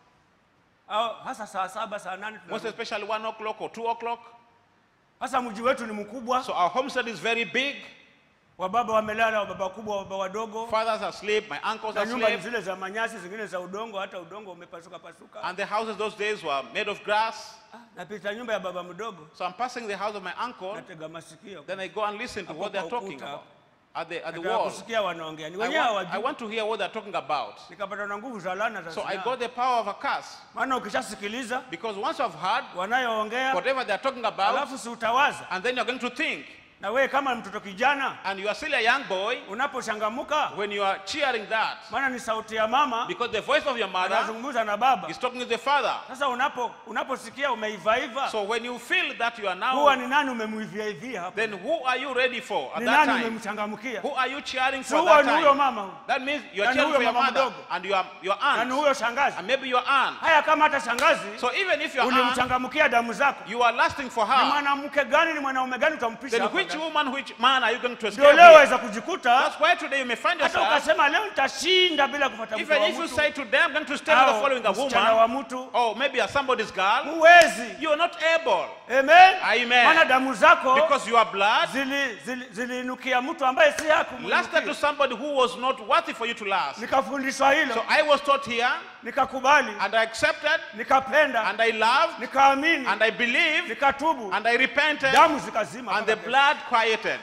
au hasa saa saba saa nane most tunarudi. especially 1 o'clock or 2 o'clock. hasa mji wetu ni mkubwa So our homestead is very big. wababa wamelala wababa wakubwa wababa wadogo Fathers are asleep, my uncles na are nyumba ni asleep. zile za manyasi zingine za udongo hata udongo umepasuka pasuka And the houses those days were made of grass. Ah, napita nyumba ya baba mdogo So I'm passing the house of my uncle. natega masikio Then I go and listen to Hapo what they're kwa talking ukuta. about at the, at the nataka wall. kusikia wanaongea ni I wenyewe want, I hawajui want to hear what they're talking about. nikapata na nguvu za lana za So I zinaa. got the power of a curse. maana ukishasikiliza Because once you've heard wanayoongea whatever they're talking about, alafu si utawaza and then you're going to think, na wewe kama mtoto kijana and you are still a young boy, unaposhangamuka when you are cheering that, maana ni sauti ya mama because the voice of your mother anazungumza na baba is talking to the father. sasa unapo unaposikia umeivaiva So when you feel that you are huwa now, ni nani umemuiviaivia hapo then who are you ready for at ni that nani time? umemchangamkia Who are you cheering si for huwa that ni huyo time? mama huyo That means you're Yaani cheering huyo for your mama mother mdogo. and your, your na ni aunt, huyo shangazi and maybe your aunt. haya kama hata shangazi So even if your aunt, ulimchangamkia damu zako you are lasting for ni her, mwanamke gani ni mwanaume gani utampisha then hapa? which Which ngapi? woman, which man are you going to ndio escape? leo here? waweza kujikuta That's why today you may find hata yourself, ukasema leo nitashinda bila kupata mke even wa if you mtu say today I'm going to stay with the au following a msichana wa woman, mtu or maybe a somebody's girl, huwezi you are not able amen Amen. maana damu zako because your blood zili- zili- ziliinukia mtu ambaye si lasted to hakumnukia somebody who was not worthy for you to last. nikafundishwa hilo So I was taught here, nikakubali and I accepted, nikapenda and I loved, nikaamini and I believed, nikatubu and I repented, damu zikazima and the mpaka kesho. blood quieted.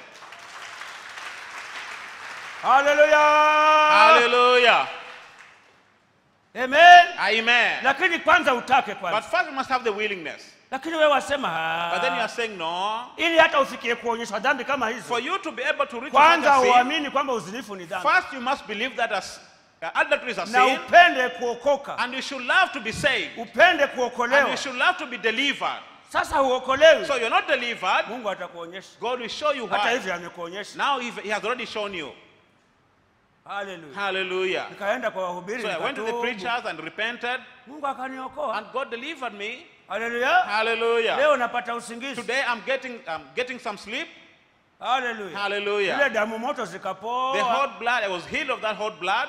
haleluya Hallelujah. amen Amen. lakini kwanza utake But kwanza first you must have the willingness. lakini wewe wasema "Ah." But then you are saying no. ili hata ufikie kuonyeshwa dhambi kama hizo For you to be able to reach kwanza such a sin, uamini kwamba uzinifu ni dhambi first you must believe that as, uh, adultery is a na sin, upende kuokoka and you should love to be saved, upende and kuokolewa you should love to be delivered. sasa huokolewi So you're not delivered, mungu atakuonyesha God will show you hata why. hivyo amekuonyesha Now he he has already shown you. haleluya Hallelujah. nikaenda kwa wahubiri So I went to the nikatubu. preachers and repented, mungu akaniokoa and God delivered me. haleluya Hallelujah. leo napata usingizi Today I'm getting I'm getting some sleep. haleluya ile Hallelujah. damu moto The zikapoa hot blood, I was healed of that hot blood.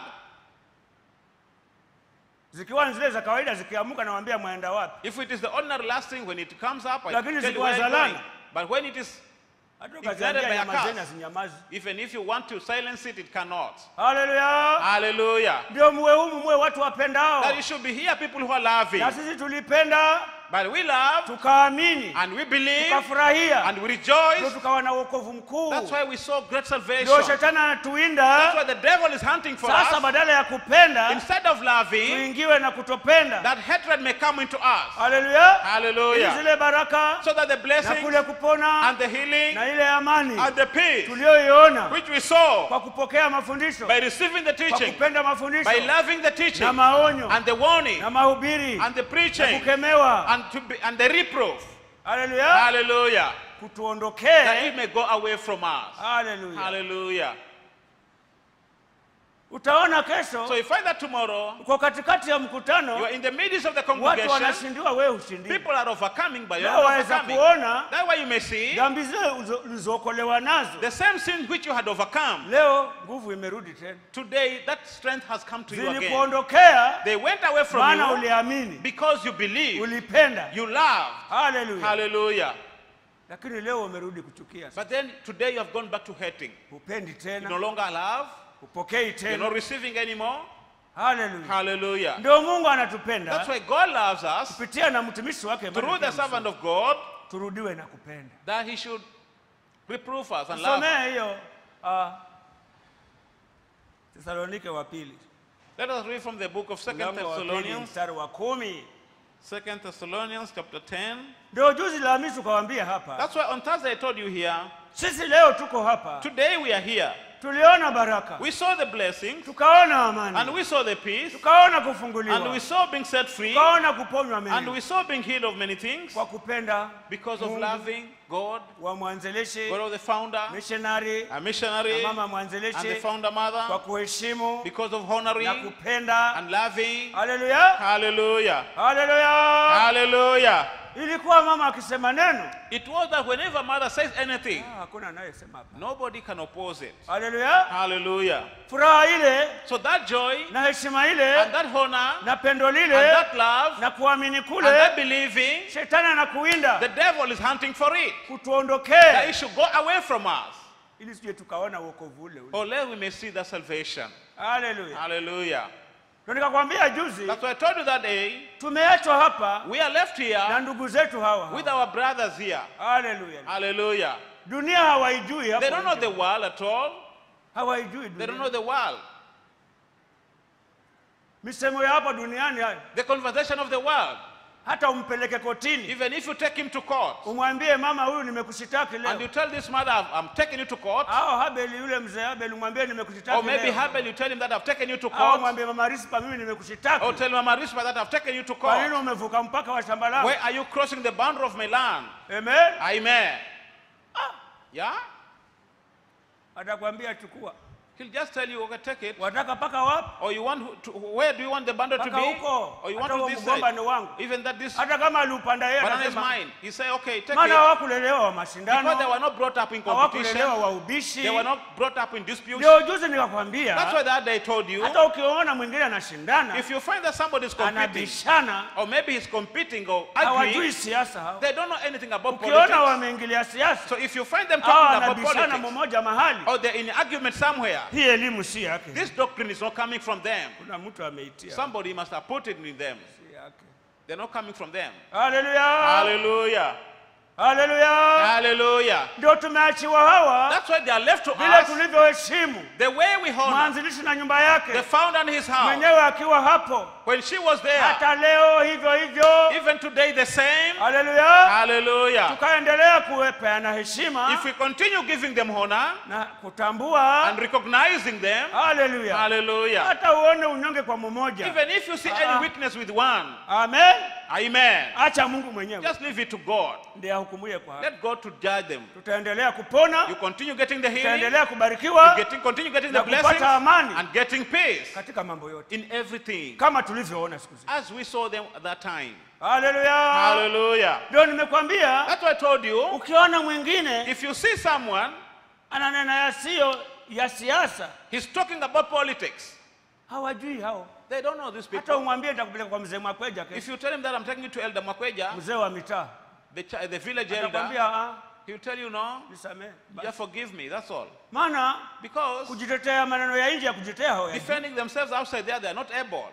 zikiwa ni zile za kawaida zikiamuka nawambia mwenda wapi If it is the ordinary lasting, when it comes up, I Lakini tell you zikiwa where I'm za going. lana. But when it is, hata Ignited ukaziambia by a nyamazeni curse. hazinyamazi even if you want to silence it, it cannot. haleluya Hallelujah. ndio muwe humu muwe watu wapendao That you should be here, people who are loving. na sisi tulipenda But we love tukaamini and we believe tukafurahia and we ndio rejoice. tukawa na uokovu mkuu That's why we saw great salvation. ndio That's shetani anatuinda why the devil is hunting for sasa us. badala ya kupenda Instead of loving, tuingiwe na kutopenda that hatred may come into us. haleluya ili Hallelujah. zile baraka So that the na blessings kule kupona and the healing na ile amani and the peace tuliyoiona which we saw kwa kupokea mafundisho by receiving the kwa teaching, kupenda by mafundisho loving the teaching na maonyo and the warning na mahubiri and the na preaching kukemewa and, to be, and the reproof. haleluya Hallelujah. That kutuondokee it may go away from us. haleluya Hallelujah. utaona kesho So you find that tomorrow uko katikati ya you mkutano are in the midst of the watu congregation. wanashindiwa wewe ushindi People are overcoming by leo your waweza overcoming. kuona That's why you may see dhambi zile uzo- ulizookolewa nazo the same sin which you had overcome. leo nguvu imerudi tena Today that strength has come to you again. zilikuondokea They went away from maana you uliamini because you believe, ulipenda you love. haleluya Hallelujah. lakini leo umerudi kuchukia But then today you have gone back to hating. upendi You no tena longer love. upokei You're tena not receiving anymore. haleluya Hallelujah. ndio mungu That's anatupenda why God loves us kupitia na mtumishi wake through the Mariam servant of God turudiwe na kupenda that he should reprove us and love us. somee hiyo uh, tesalonike wa pili Let us read from the book of Second mlango wa pili Thessalonians. mstari wa kumi Second Thessalonians chapter 10. ndio juzi Alhamisi tukawambia hapa That's why on Thursday I told you here. sisi leo tuko hapa Today we are here. tuliona baraka We saw the blessings tukaona and amani we saw the peace tukaona and we kufunguliwa saw being set free tukaona kuponywa and mengi we saw being healed of many things kwa kupenda because of Mungu, loving God, wa mwanzilishi God of the founder, missionary a na missionary, mama and the mwanzilishi founder kwa mother kuheshimu because of na honoring kupenda and loving. haleluya Hallelujah. haleluya Hallelujah. ilikuwa mama akisema neno It was that whenever mother says anything, ah, hakuna anayesema hapa nobody can oppose it. haleluya Hallelujah. furaha ile So that joy na heshima ile and that honor na pendo and lile that love na kuamini and kule that believing, shetani anakuwinda the devil is hunting for it. That kutuondokee it should go away from us. ili sije tukaona uokovu ule ule Or lest we may see that salvation. haleluya Hallelujah. ndio nikakwambia juzi That's why I told you that day, tumeachwa hapa we are left na here ndugu zetu hawa with hawa. our brothers here. haleluya Hallelujah. dunia hawaijui hapo They don't know nje. the world at all. hawaijui They don't dunia know the world. misemo ya hapa duniani haya The conversation of the world. hata umpeleke kotini Even if you take him to court umwambie mama huyu nimekushitaki and you leo tell this mother, "I've- I'm taking you to court, au habeli yule mzee habeli umwambie or nimekushitaki maybe leo Habel, you tell him that I've taken you to au court, mwambie mama rispa mimi or nimekushitaki tell Mama Rispa that I've taken you to kwa nini court. umevuka mpaka wa shamba langu Where are you crossing the boundary of my land? amen Amen. Yeah? atakwambia chukua He'll just tell you, okay, take it. wataka mpaka wapi Or you want to, where do you want the bundle to Mpaka be? huko. Or you Hata want huo to this mgomba side? ni wangu. Even that this hata kama aliupanda yeye banana is anasema mine. He say, okay, take maana it. hawakulelewa wa Because they mashindano were not brought up in competition. hawakulelewa wa ubishi They were not brought up in disputes. ndio juzi That's nikakwambia why that day told you, hata ukiona mwingine anashindana if you find that somebody is competing, anabishana or maybe he's competing or hawajui arguing, siasa hao they don't know anything about ukiona politics. wameingilia siasa So if you find them au talking about anabishana politics, mmoja mahali or they're in argument somewhere, hii elimu si yake this doctrine is not coming from them. kuna mtu ameitia Somebody must have put it in them. si yake They're not coming from them. haleluya Hallelujah. haleluya Hallelujah. ndio tumeachiwa hawa That's why they are left to vile us tulivyoheshimu the way we honor mwanzilishi na nyumba the yake founder and his house. mwenyewe akiwa hapo When she was there, hata leo hivyo hivyo even today the same. haleluya Hallelujah. tukaendelea kupeana heshima If we continue giving them honor na kutambua and recognizing them, haleluya hallelujah. hata uone unyonge kwa mmoja Even if you see Ah. any weakness with one, amen amen. acha mungu mwenyewe Just leave it to God. ndiye ahukumuye kwa haki. Let God to judge them. tutaendelea kupona You continue getting the healing, tutaendelea you kubarikiwa getting, continue getting na the blessings, kupata amani and getting peace katika mambo yote in everything, kama tulivyoona siku hizi as we saw them at that time. haleluya Hallelujah. ndio nimekwambia That's why I told you, ukiona mwingine if you see someone, ananena yasiyo ya siasa he's talking about politics. hawajui hao They don't know these hata people. umwambie nitakupeleka kwa mzee makweja If kesho you tell him that I'm taking you to Elder Makweja, mzee wa mitaa the, ch- the village elder, atakwambia "Ah, he'll tell you, no, nisamehe just forgive me, that's all. maana Because kujitetea maneno ya nje ya kujitetea hawayajui. defending themselves outside there, they're not able.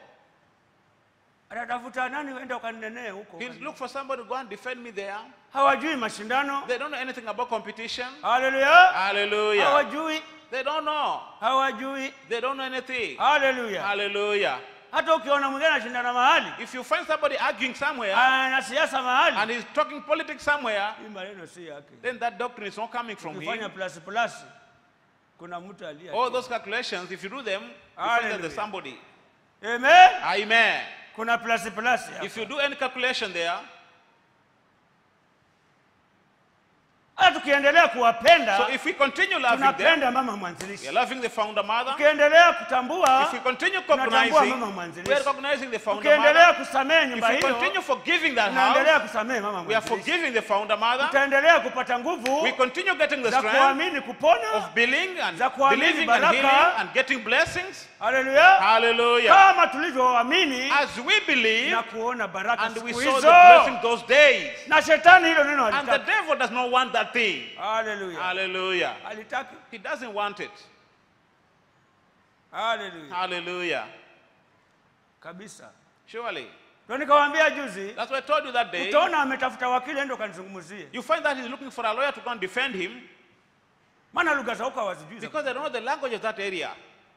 atatafuta nani uende ukaninenee huko He'll look for somebody to go and defend me there. hawajui mashindano They don't know anything about competition. haleluya Hallelujah. hawajui They don't know. hawajui They don't know anything. haleluya Hallelujah. hata ukiona mwingine anashindana mahali If you find somebody arguing somewhere ana siasa mahali and he's talking politics somewhere, hii maneno si yake then that doctrine is not coming from ukifanya him. plus plus kuna mtu aliye All those calculations, if you do them, you find that there's Hallelujah. somebody. amen Amen. kuna plus plus hapa. If you do any calculation there, hata tukiendelea kuwapenda so if we continue loving them, tunapenda mama we mwanzilishi are loving the founder mother. tukiendelea kutambua If we continue tunatambua cognizing, mama we are mwanzilishi recognizing the founder tukiendelea mother. kusamehe If nyumba we hiyo continue forgiving that house, tunaendelea kusamehe mama we are mwanzilishi forgiving the founder mother. tutaendelea kupata nguvu We continue getting the za strength kuamini kupona of believing and za kuamini believing and baraka. healing and getting blessings. haleluya Hallelujah. kama tulivyoamini As we believe na kuona baraka and we siku saw the hizo blessing those days. na shetani hilo neno And the alitaki devil does not want that thing. haleluya Hallelujah. alitaki He doesn't want it. haleluya Hallelujah. kabisa Surely. ndio nikawaambia juzi That's why I told you that day. utaona ametafuta wakili endo kanizungumzie You find that he's looking for a lawyer to go and defend him maana lugha za huko hawazijui za- because they don't know the language of that area.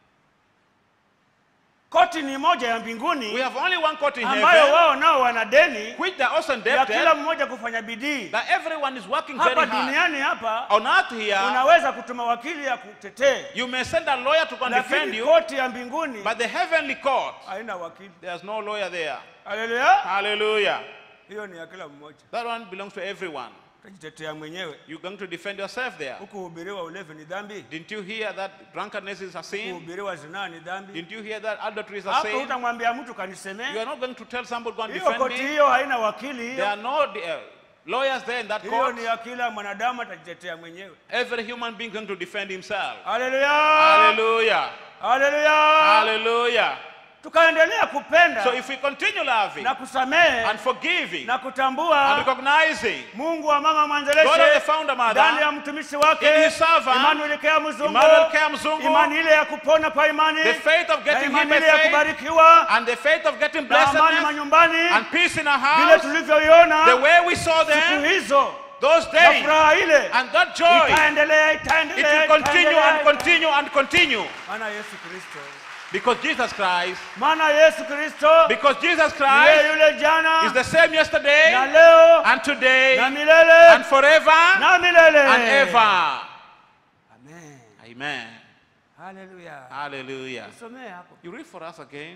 koti ni moja ya We mbinguni have only one court in ambayo heaven, wao nao wana deni which they are also ya kila indebted, mmoja kufanya bidii that everyone is working very hapa hard. duniani hapa On earth here, unaweza kutuma wakili ya kutetee you may send a lawyer to go and defend lakini you, koti ya mbinguni but the heavenly court, haina wakili there's no lawyer there. haleluya Hallelujah. hiyo ni ya kila mmoja That one belongs to everyone. utajitetea mwenyewe You're going to defend yourself there. hukuhubiriwa ulevi ni dhambi Didn't you hear that drunkenness is a sin? kuhubiriwa zinaa ni dhambi Didn't you hear that adultery is a hapo sin? utamwambia mtu You kanisemee are not going to tell somebody go and hiyo defend koti me. hiyo haina wakili There hiyo are no uh, lawyers there in that hiyo court. ni ya kila mwanadamu atajitetea mwenyewe Every human being going to defend himself. haleluya Hallelujah. haleluya Hallelujah. tukaendelea kupenda So if we continue loving na kusamehe and forgiving na and kutambua recognizing mungu wa mama God mwanzilishi of the founder ndani ya mother, mtumishi wake in his servant, Emmanuel Kea Mzungu, Emmanuel Kea Mzungu, imani ile ya kupona kwa imani the faith of na getting imani him by ile ya faith kubarikiwa and the faith of getting na amani blessedness manyumbani and peace in our vile house, tulivyoiona the way we saw siku them hizo those na days furaha ile and that joy, itaendelea it itaendelea will continue itaendelea. and continue and continue maana Yesu Kristo because Jesus Christ, maana Yesu Kristo because Jesus yeye Christ yule jana is the same na yesterday leo and today na milele and forever na milele and ever. Amen. Amen. Hallelujah. Hallelujah. Somee hapo. You read for us again.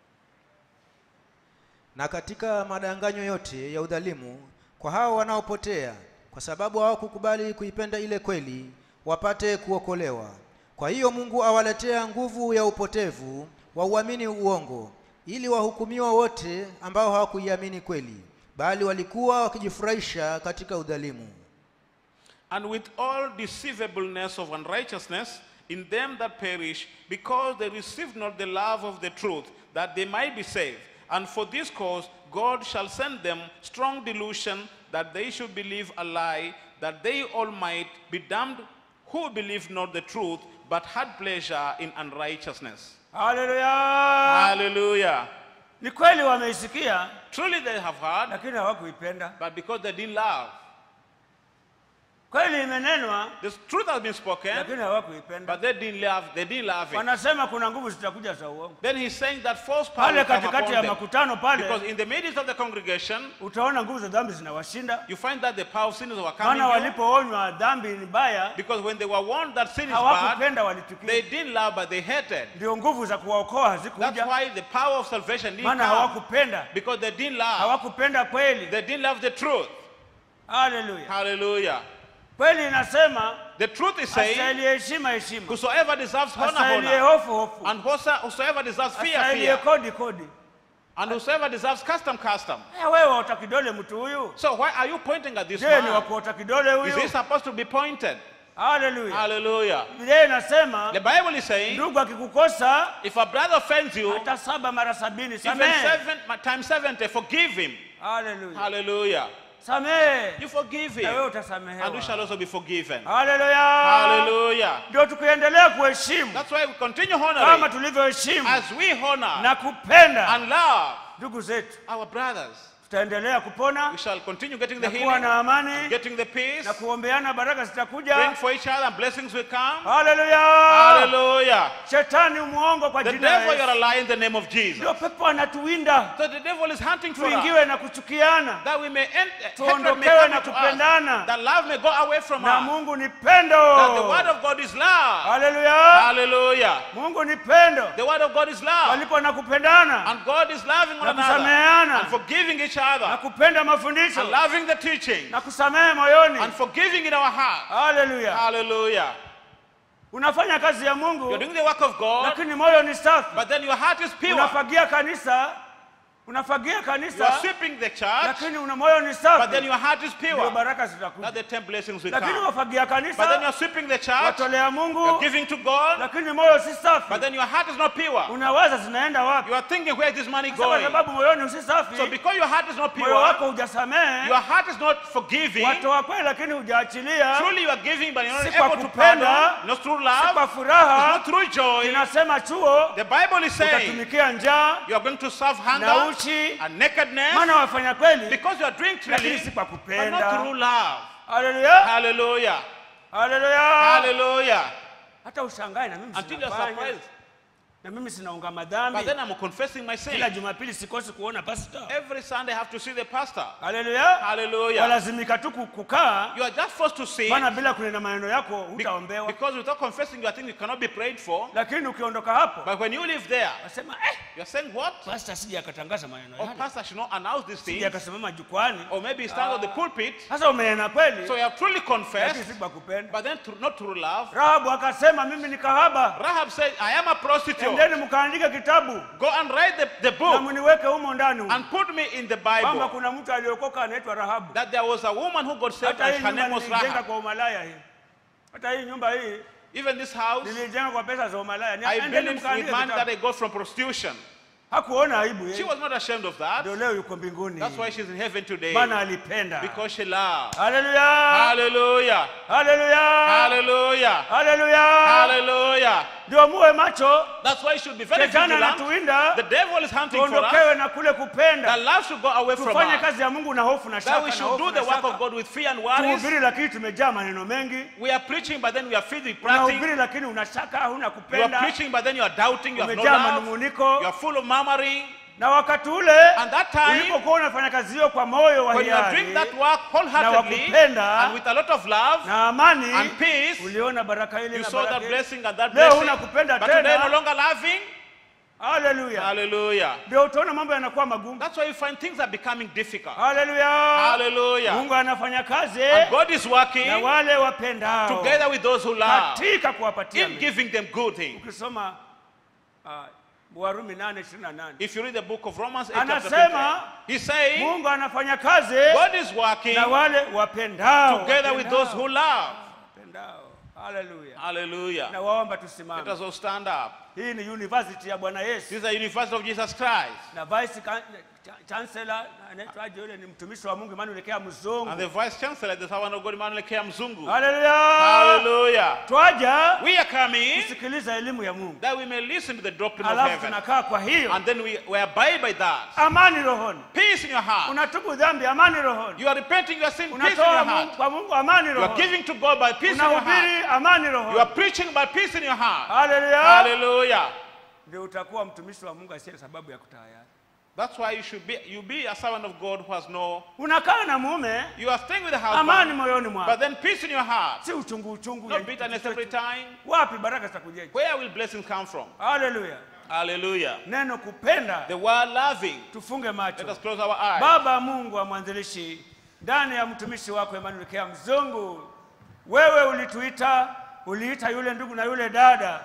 na katika madanganyo yote ya udhalimu kwa hao wanaopotea kwa sababu hawakukubali kuipenda ile kweli wapate kuokolewa kwa hiyo mungu awaletea nguvu ya upotevu wa uamini uongo ili wahukumiwa wote ambao hawakuiamini kweli bali walikuwa wakijifurahisha katika udhalimu and with all deceivableness of unrighteousness in them that perish, because they received not the love of the truth, that they might be saved. And for this cause God shall send them strong delusion, that they should believe a lie, that they all might be damned who believed not the truth, but had pleasure in unrighteousness. haleluya Hallelujah. ni kweli wameisikia Truly they have heard, lakini hawakuipenda but because they didn't love. kweli imenenwa The truth has been spoken, lakini hawakuipenda but they didn't love, they didn't love it. wanasema kuna nguvu zitakuja za uongo Then he's saying that false power pale will come katikati upon ya them. makutano pale Because in the midst of the congregation, utaona nguvu za dhambi zinawashinda you find that the power of sin is overcoming maana you. walipoonywa dhambi ni mbaya Because when they were warned that sin is bad, hawakupenda they walitukia didn't love, but they hated. ndio nguvu za kuwaokoa That's hazikuja why the power of salvation didn't maana come. hawakupenda Because they didn't love. hawakupenda kweli They didn't love the truth. haleluya Hallelujah. kweli inasema The truth is saying, astahiliye heshima heshima whosoever deserves honor, astahiliye honor. hofu hofu And whoso- whosoever deserves fear, astahiliye fear. kodi kodi And whosoever deserves custom, custom. Eh, wewe waota kidole mtu huyu So why are you pointing at this je ni man? wakuota kidole Is huyu he supposed to be pointed? haleluya Hallelujah. biblia inasema The Bible is saying, ndugu akikukosa if a brother offends you, hata saba mara sabini even samehe seven times 70, forgive him. haleluya Hallelujah. samehe You forgive na wewe him. And you utasamehewa shall also be forgiven. haleluya Hallelujah. ndio tukiendelea kuheshimu That's why we continue kama honoring tulivyoheshimu as we honor na kupenda and love ndugu zetu our brothers. tutaendelea kupona We shall continue getting the na kuwa healing, na amani getting the peace, na kuombeana baraka praying zitakuja for each other, and blessings will come. haleluya Hallelujah. shetani mwongo kwa The jina la devil, you're a Yesu. lie in the name of Jesus. ndio pepo anatuwinda So the devil is hunting for us tuingiwe na kuchukiana that we may end, hatred may Tuondokewe come na into kupendana. us, that love may go away from na us, mungu ni that the pendo word of God is love. haleluya Hallelujah. mungu ni pendo The word of God is love. palipo na kupendana And God is loving one Na another kusameheana. and forgiving each na other kupenda mafundisho and loving the teaching na kusamehe moyoni and forgiving in our heart. haleluya Hallelujah. unafanya kazi ya You're mungu doing the work of God, lakini moyo ni safi but then your heart is pure. unafagia kanisa unafagia You are kanisa sweeping the church, lakini una moyo ni but then safi your heart is ndio pure. baraka That zitakuja the ten blessings will lakini come. wafagia But then you kanisa are sweeping the church, watolea you're mungu giving to God, lakini moyo si but safi then your heart is not pure. unawaza zinaenda wapi You are thinking, where is this money Sasa kwa going? sababu moyoni si So safi because your heart is not moyo pure, wako hujasamehe your heart is not forgiving, watoa kweli lakini hujaachilia truly you are giving, but you're not Si kwa able to kupenda, pardon, not through si love, kwa it's furaha not through joy. inasema chuo The Bible is saying utatumikia njaa you are going to serve na hunger uchi and nakedness maana wafanya kweli because you are doing lakini truly, si kwa but not kupenda through love. haleluya Hallelujah. haleluya Hallelujah. hata ushangae na mimi Until you're sinafanya surprised. na mimi sinaunga But madhambi then I'm confessing my sin. kila jumapili sikosi kuona pasta Every Sunday I have to see the pastor. haleluya Hallelujah. walazimika tu ku- kukaa You are just forced to see maana bila kunena maneno yako be- hutaombewa because without confessing your thing you cannot be prayed for. lakini ukiondoka hapo But when you live there, wasema eh, you're saying what? pasta sija akatangaza maneno Or yale pastor should not announce these sija things. akasimama jukwani Or maybe he stands on the pulpit. sasa umenena kweli So you have truly lakini confessed, si kwa kupenda but then through, not through love. rahabu akasema mimi ni kahaba Rahab said, I am a prostitute. endeni mkaandike kitabu Go and write the, the na book mniweke humo ndani humo. and put me in the kwamba Bible. kuna mtu aliokoka anaitwa rahabu That there was a woman who got saved hata hii and her nyumba name was nilijenga Rahab. kwa umalaya hii hata hii nyumba hii Even this house, nilijenga kwa pesa za umalaya Ni- I endeni built it with mkaandike money that kitabu I got from prostitution. hakuona aibu She yeye was not ashamed of that. ndio leo yuko mbinguni That's why she's in heaven today. maana alipenda Because she loved. haleluya Hallelujah. haleluya Hallelujah. haleluya Hallelujah. ndio muwe macho That's why you should be very shetani vigilant. anatuwinda The devil is hunting for us. tuondokewe na kule That kupenda love should go away from tufanye us. kazi ya mungu na hofu na That we shaka na should do hofu the na work of shaka God with fear and worries. tuhubiri lakini tumejaa maneno mengi We are preaching, but then we are filled with prating. unahubiri lakini una shaka huna You are kupenda preaching, but then you are doubting. You have no umejaa love. manunguniko You are full of murmuring. na wakati ule And that time, ulipokuwa unafanya kazi hiyo kwa moyo wa when you are doing hiari that work na wholeheartedly wakupenda and with a lot of love na amani and peace, uliona baraka ile you na saw baraka that ile. blessing and that Leo blessing. huna kupenda But today tena. no longer loving. haleluya Hallelujah. ndio utaona mambo yanakuwa magumu That's why you find things are becoming difficult. haleluya Hallelujah. mungu anafanya kazi And God is working na wale wapendao together with those who love katika kuwapatia in mema. giving them good things. ukisoma uh, warumi 8:28 If you read the book of Romans 8, chapter Anasema, 20, he's saying mungu anafanya kazi God is working na wale wapendao together with those who love. wapendao haleluya Hallelujah. na waomba Let tusimame us all stand up. hii ni university ya bwana yesu This is the University of Jesus Christ. na vice can- cha- chancellor anaitwaje yule ni mtumishi wa mungu Emmanuel Kea mzungu And the Vice Chancellor, the servant of God, Emmanuel K. Mzungu. haleluya Hallelujah. twaja We are coming kusikiliza elimu ya mungu that we may listen to the doctrine of alafu heaven. tunakaa kwa hiyo And then we, we abide by that. amani rohoni Peace in your heart. unatubu dhambi amani rohoni You are repenting your sin, peace in unatoa your Mungu- heart. kwa mungu amani You are rohoni giving to God by peace in your heart. unahubiri amani You are rohoni preaching by peace in your heart. haleluya Hallelujah. ndio utakuwa mtumishi wa mungu asiye sababu ya kutayari That's why you should be you be a servant of God who has no unakaa na mume you are staying with the amani husband, moyoni but mwako then peace in your heart. si uchungu uchungu No ya- bitterness every time. wapi baraka zitakujeje Where will blessings come from? haleluya Hallelujah. neno kupenda The word loving. tufunge Let macho us close our eyes. baba mungu wa mwanzilishi ndani ya mtumishi wako Emmanuel Kea mzungu wewe ulituita uliita yule ndugu na yule dada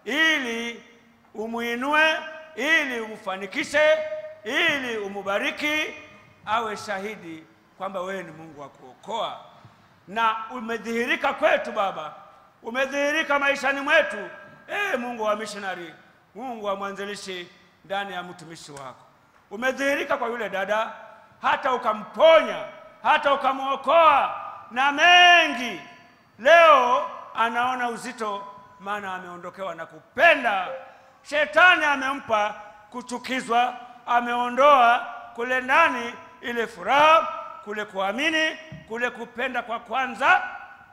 ili umuinue ili umfanikishe ili umubariki awe shahidi kwamba wewe ni mungu wa kuokoa na umedhihirika kwetu baba umedhihirika maishani mwetu ee mungu wa missionary mungu wa mwanzilishi ndani ya mtumishi wako umedhihirika kwa yule dada hata ukamponya hata ukamwokoa na mengi leo anaona uzito maana ameondokewa na kupenda shetani amempa kuchukizwa ameondoa kule ndani ile furaha kule kuamini kule kupenda kwa kwanza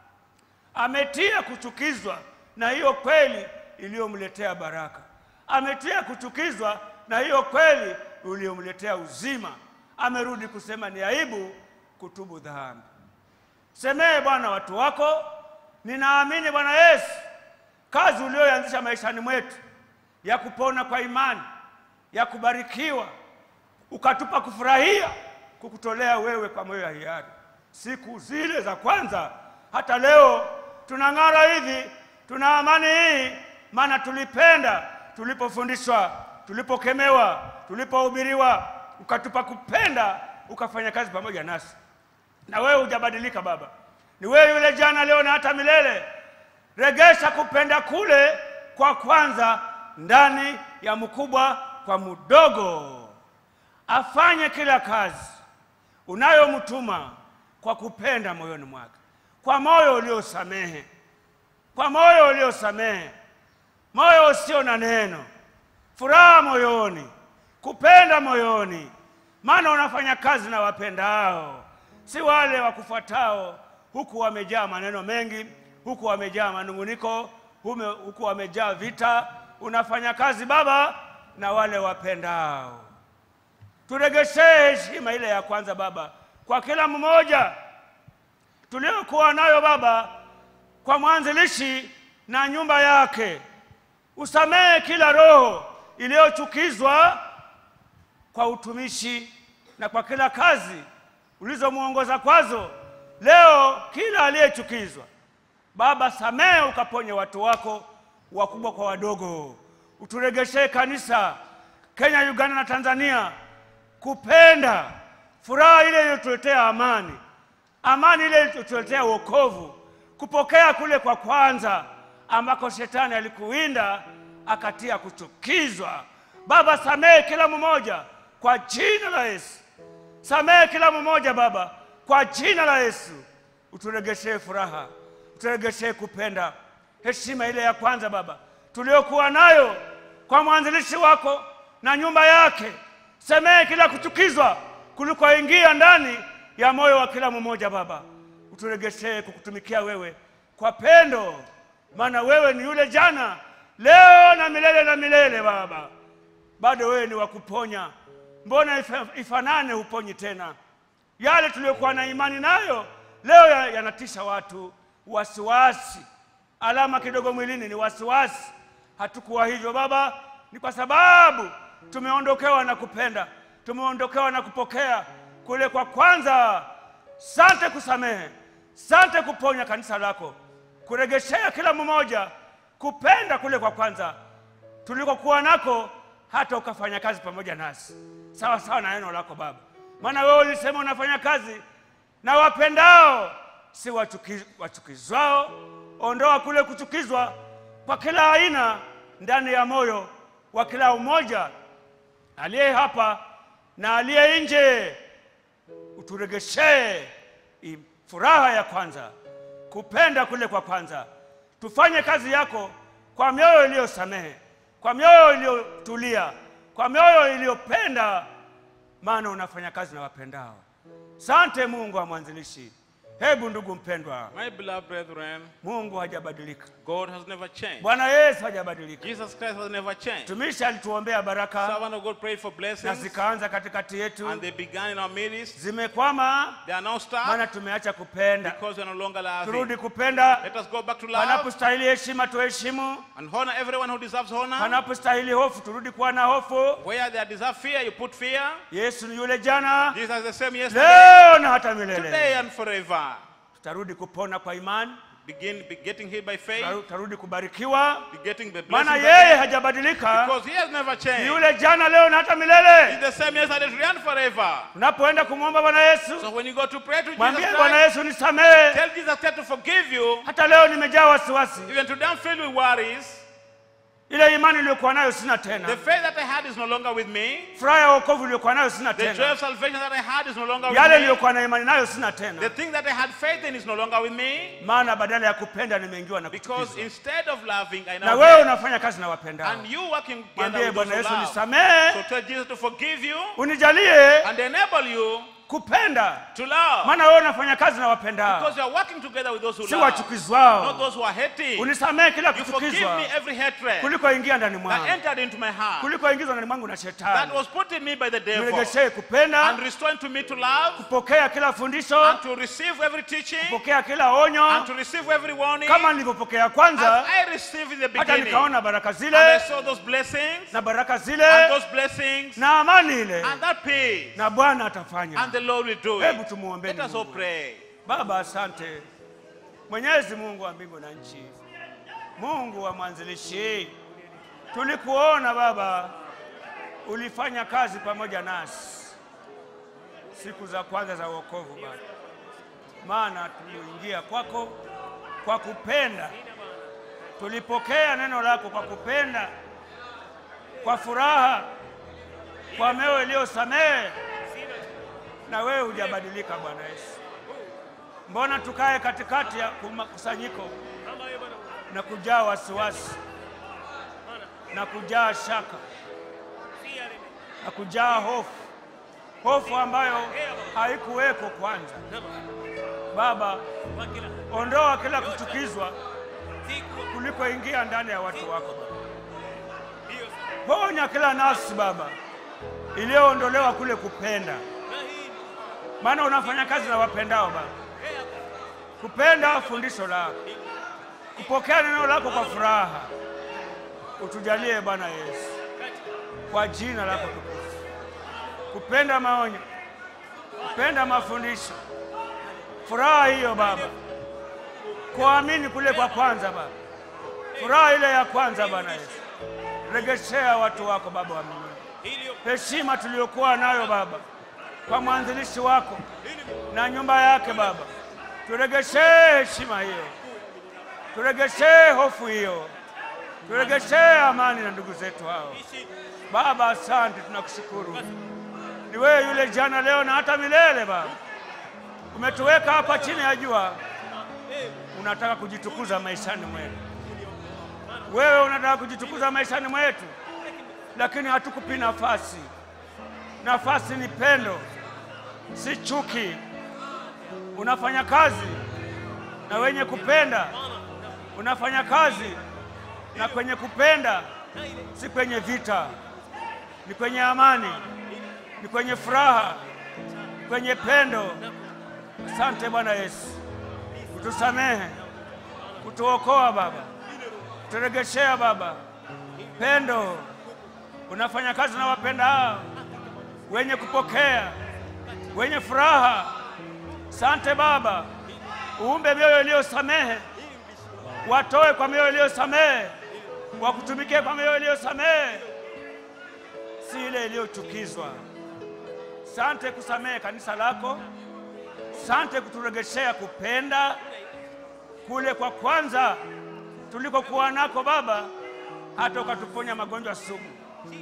ametia kuchukizwa na hiyo kweli iliyomletea baraka ametia kuchukizwa na hiyo kweli iliyomletea uzima amerudi kusema ni aibu kutubu dhambi semee bwana watu wako ninaamini bwana yesu kazi ulioanzisha maishani mwetu ya kupona kwa imani ya kubarikiwa ukatupa kufurahia kukutolea wewe kwa moyo ya hiari siku zile za kwanza hata leo tunang'ara hivi tuna amani hii maana tulipenda tulipofundishwa tulipokemewa tulipohubiriwa ukatupa kupenda ukafanya kazi pamoja nasi na wewe hujabadilika baba ni wewe yule jana leo na hata milele regesha kupenda kule kwa kwanza ndani ya mkubwa kwa mdogo afanye kila kazi unayomtuma kwa kupenda moyoni mwake kwa moyo uliosamehe kwa moyo uliosamehe moyo usio na neno furaha moyoni kupenda moyoni maana unafanya kazi na wapendao si wale wakufuatao huku wamejaa maneno mengi huku wamejaa manunguniko hume, huku wamejaa vita unafanya kazi baba na wale wapendao turegeshee heshima ile ya kwanza baba kwa kila mmoja tuliokuwa nayo baba kwa mwanzilishi na nyumba yake usamehe kila roho iliyochukizwa kwa utumishi na kwa kila kazi ulizomwongoza kwazo leo kila aliyechukizwa baba samehe ukaponye watu wako wakubwa kwa wadogo uturegeshee kanisa kenya uganda na tanzania kupenda furaha ile iliyotuletea amani amani ile iliyotuletea wokovu kupokea kule kwa kwanza ambako shetani alikuwinda akatia kuchukizwa baba samehe kila mmoja kwa jina la yesu samehe kila mmoja baba kwa jina la yesu uturegeshee furaha uturegeshee kupenda heshima ile ya kwanza baba tuliokuwa nayo kwa mwanzilishi wako na nyumba yake samehe kila kuchukizwa kulikoingia ndani ya moyo wa kila mmoja baba uturegeshee kukutumikia wewe kwa pendo maana wewe ni yule jana leo na milele na milele baba bado wewe ni wa kuponya mbona ifa- ifanane huponyi tena yale tuliyokuwa na imani nayo leo ya- yanatisha watu wasiwasi alama kidogo mwilini ni wasiwasi hatukuwa hivyo baba ni kwa sababu tumeondokewa na kupenda, tumeondokewa na kupokea kule kwa kwanza. Sante kusamehe, sante kuponya kanisa lako, kuregeshea kila mmoja kupenda kule kwa kwanza tulikokuwa nako, hata ukafanya kazi pamoja nasi sawa sawa na neno lako Baba, maana wewe ulisema unafanya kazi na wapendao, si wachuki, wachukizwao. Ondoa kule kuchukizwa kwa kila aina ndani ya moyo wa kila umoja aliye hapa na aliye nje, uturegeshee i- furaha ya kwanza, kupenda kule kwa kwanza. Tufanye kazi yako kwa mioyo iliyosamehe, kwa mioyo iliyotulia, kwa mioyo iliyopenda, maana unafanya kazi na wapendao. Sante Mungu wa mwanzilishi. Hebu ndugu mpendwa, My beloved brethren, Mungu hajabadilika, God has never changed. Bwana Yesu hajabadilika. Jesus Christ has never changed. Mtumishi alituombea baraka Servant of God prayed for na blessings zikaanza katikati yetu, and they began in our midst. zimekwama They are now maana stopped tumeacha kupenda. because we are no longer Turudi loving. kupenda, Let us go back to love panapostahili heshima tuheshimu, and honor everyone who deserves honor. panapostahili hofu turudi kuwa na hofu. Where they deserve fear, you put fear. Yesu ni yule jana, Jesus is the same yesterday, leo na hata today, milele. and forever. Tutarudi kupona kwa imani, Begin be getting healed by faith, tutaru- tutarudi kubarikiwa, be getting the maana blessings yeye again, hajabadilika, because He has never ni changed. yule jana, leo na hata He's milele. the same yesterday, today, and forever. Unapoenda kumwomba Bwana Yesu, So when you go to pray to Jesus mwambie Bwana Christ, Yesu, nisamehe, tell Jesus Christ to forgive you. hata leo nimejaa wasiwasi, Even today I'm filled with worries. ile imani niliyokuwa nayo sina The tena, faith that I had is no longer with me. furaha ya wokovu iliyokuwa nayo sina The joy tena, of salvation that I had is no longer yale with me. niliyokuwa na imani nayo sina The tena, thing that I had faith in is no longer with me. maana badala ya kupenda nimeingiwa na Because kuchukizwa. instead of loving, I Na now wewe hate. unafanya kazi na wapendao, And you working together mwambie with those Bwana who Yesu, love. So nisamehe, tell Jesus to forgive you unijalie and enable you kupenda, to love. maana wewe unafanya kazi na wapendao, Because you are working together with those who si love. Not wachukizwao. those who are hating. Unisamehe kila You forgive kuchukizwa me every hatred kuliko ingia ndani that mwangu, entered into my heart. kuliko ingizwa ndani mwangu na That shetani. was put in me by the devil. Niregeshee kupenda, And restoring to me to love. kupokea kila fundisho, And to receive every teaching. kupokea kila onyo, And to receive every warning. kama nilivyopokea As kwanza, I received in the hata beginning. nikaona baraka And I zile saw those blessings. na baraka And zile those blessings. na amani ile, And that peace. na Bwana atafanya. And the Lord will do Hebu it. tumuombeni Let us all Mungu. pray. Baba, asante Mwenyezi Mungu wa mbingu na nchi, Mungu wa mwanzilishi, tulikuona Baba, ulifanya kazi pamoja nasi siku za kwanza za wokovu Baba, maana tuliingia kwako kwa kupenda, tulipokea neno lako kwa kupenda, kwa furaha, kwa mioyo iliyosamehe, na wewe hujabadilika Bwana Yesu. Mbona tukae katikati ya kuma- kusanyiko na kujaa wasiwasi na kujaa shaka na kujaa hofu, hofu ambayo haikuweko kwanza. Baba, ondoa kila kuchukizwa kuliko ingia ndani ya watu wako Baba. Ponya kila nafsi Baba iliyoondolewa kule kupenda, maana unafanya kazi na wapendao Baba kupenda fundisho lako, kupokea neno lako kwa furaha. Utujalie Bwana Yesu, kwa jina lako tukufu, kupenda maonyo, kupenda mafundisho, furaha hiyo Baba, kuamini kule kwa kwanza Baba, furaha ile ya kwanza Bwana Yesu, regeshea watu wako Baba wa mbinguni, heshima tuliyokuwa nayo Baba kwa mwanzilishi wako na nyumba yake Baba, turegeshee heshima hiyo, turegeshee hofu hiyo, turegeshee amani na ndugu zetu hao. Baba, asante, tunakushukuru. Ni wewe yule jana, leo na hata milele. Baba, umetuweka hapa chini ya jua, unataka kujitukuza maishani mwetu. Wewe unataka kujitukuza maishani mwetu, lakini hatukupi nafasi. Nafasi ni pendo, si chuki. Unafanya kazi na wenye kupenda, unafanya kazi na kwenye kupenda, si kwenye vita, ni kwenye amani, ni kwenye furaha, ni kwenye pendo. Asante Bwana Yesu, kutusamehe, kutuokoa Baba, kuturegeshea Baba pendo, unafanya kazi na wapendao, wenye kupokea, wenye furaha. Sante Baba, uumbe mioyo iliyosamehe, watoe kwa mioyo iliyosamehe, wakutumikie kwa mioyo iliyosamehe, si ile iliyochukizwa. Sante kusamehe kanisa lako, sante kuturegeshea kupenda kule kwa kwanza tulikokuwa nako Baba, hata ukatuponya magonjwa sugu.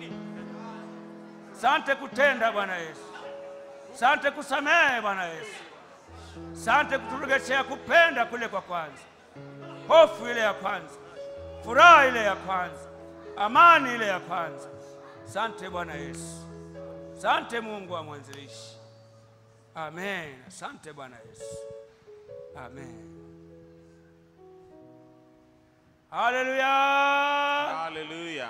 Sante kutenda Bwana Yesu, sante kusamehe Bwana Yesu, sante kuturejeshea kupenda kule kwa kwanza, hofu ile ya kwanza, furaha ile ya kwanza, amani ile ya kwanza. Sante Bwana Yesu, sante Mungu wa mwanzilishi. Amen. Asante Bwana Yesu, amen. Haleluya. Hallelujah.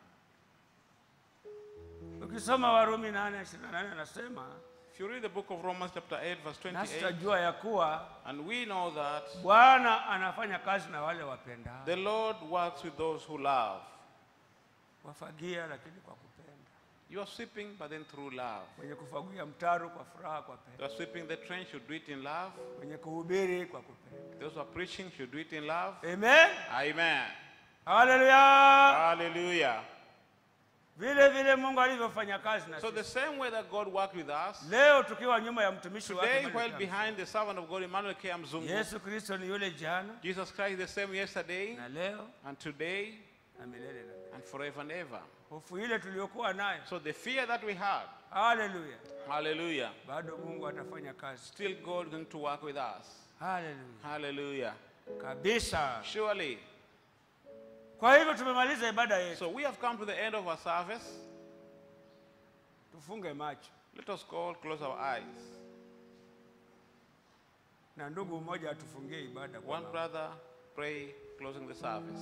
Ukisoma Warumi 8:28 anasema If you read the book of Romans, chapter 8, verse nasi 28, tutajua ya kuwa and we know that Bwana anafanya kazi na wale wapendao, the Lord works with those who love. wafagia lakini kwa kupenda, You are sweeping, but then through love. wenye kufagia mtaro kwa furaha, kwa You pendo, are sweeping the trench, you do it in love. wenye kuhubiri kwa kupenda. Those who are preaching should do it in love. Amen. Amen. Haleluya. Hallelujah. Vile vile Mungu alivyofanya kazi na So the sisi. same way that God worked with us, Leo tukiwa nyuma ya mtumishi wake today Emmanuel while Kama. behind the servant of God, Emmanuel K. Mzungu, Yesu Kristo ni yule jana Jesus Christ is the same yesterday na leo and today na milele na milele. and forever and ever. Hofu ile tuliyokuwa nayo, So the fear that we had, haleluya, hallelujah, bado Mungu atafanya kazi, still God going to work with us. haleluya Hallelujah. kabisa. Surely. Kwa hivyo tumemaliza ibada yetu, So we have come to the end of our service. tufunge macho Let us all close our eyes. na ndugu mmoja atufungie ibada kwa One maombi. brother pray closing the service.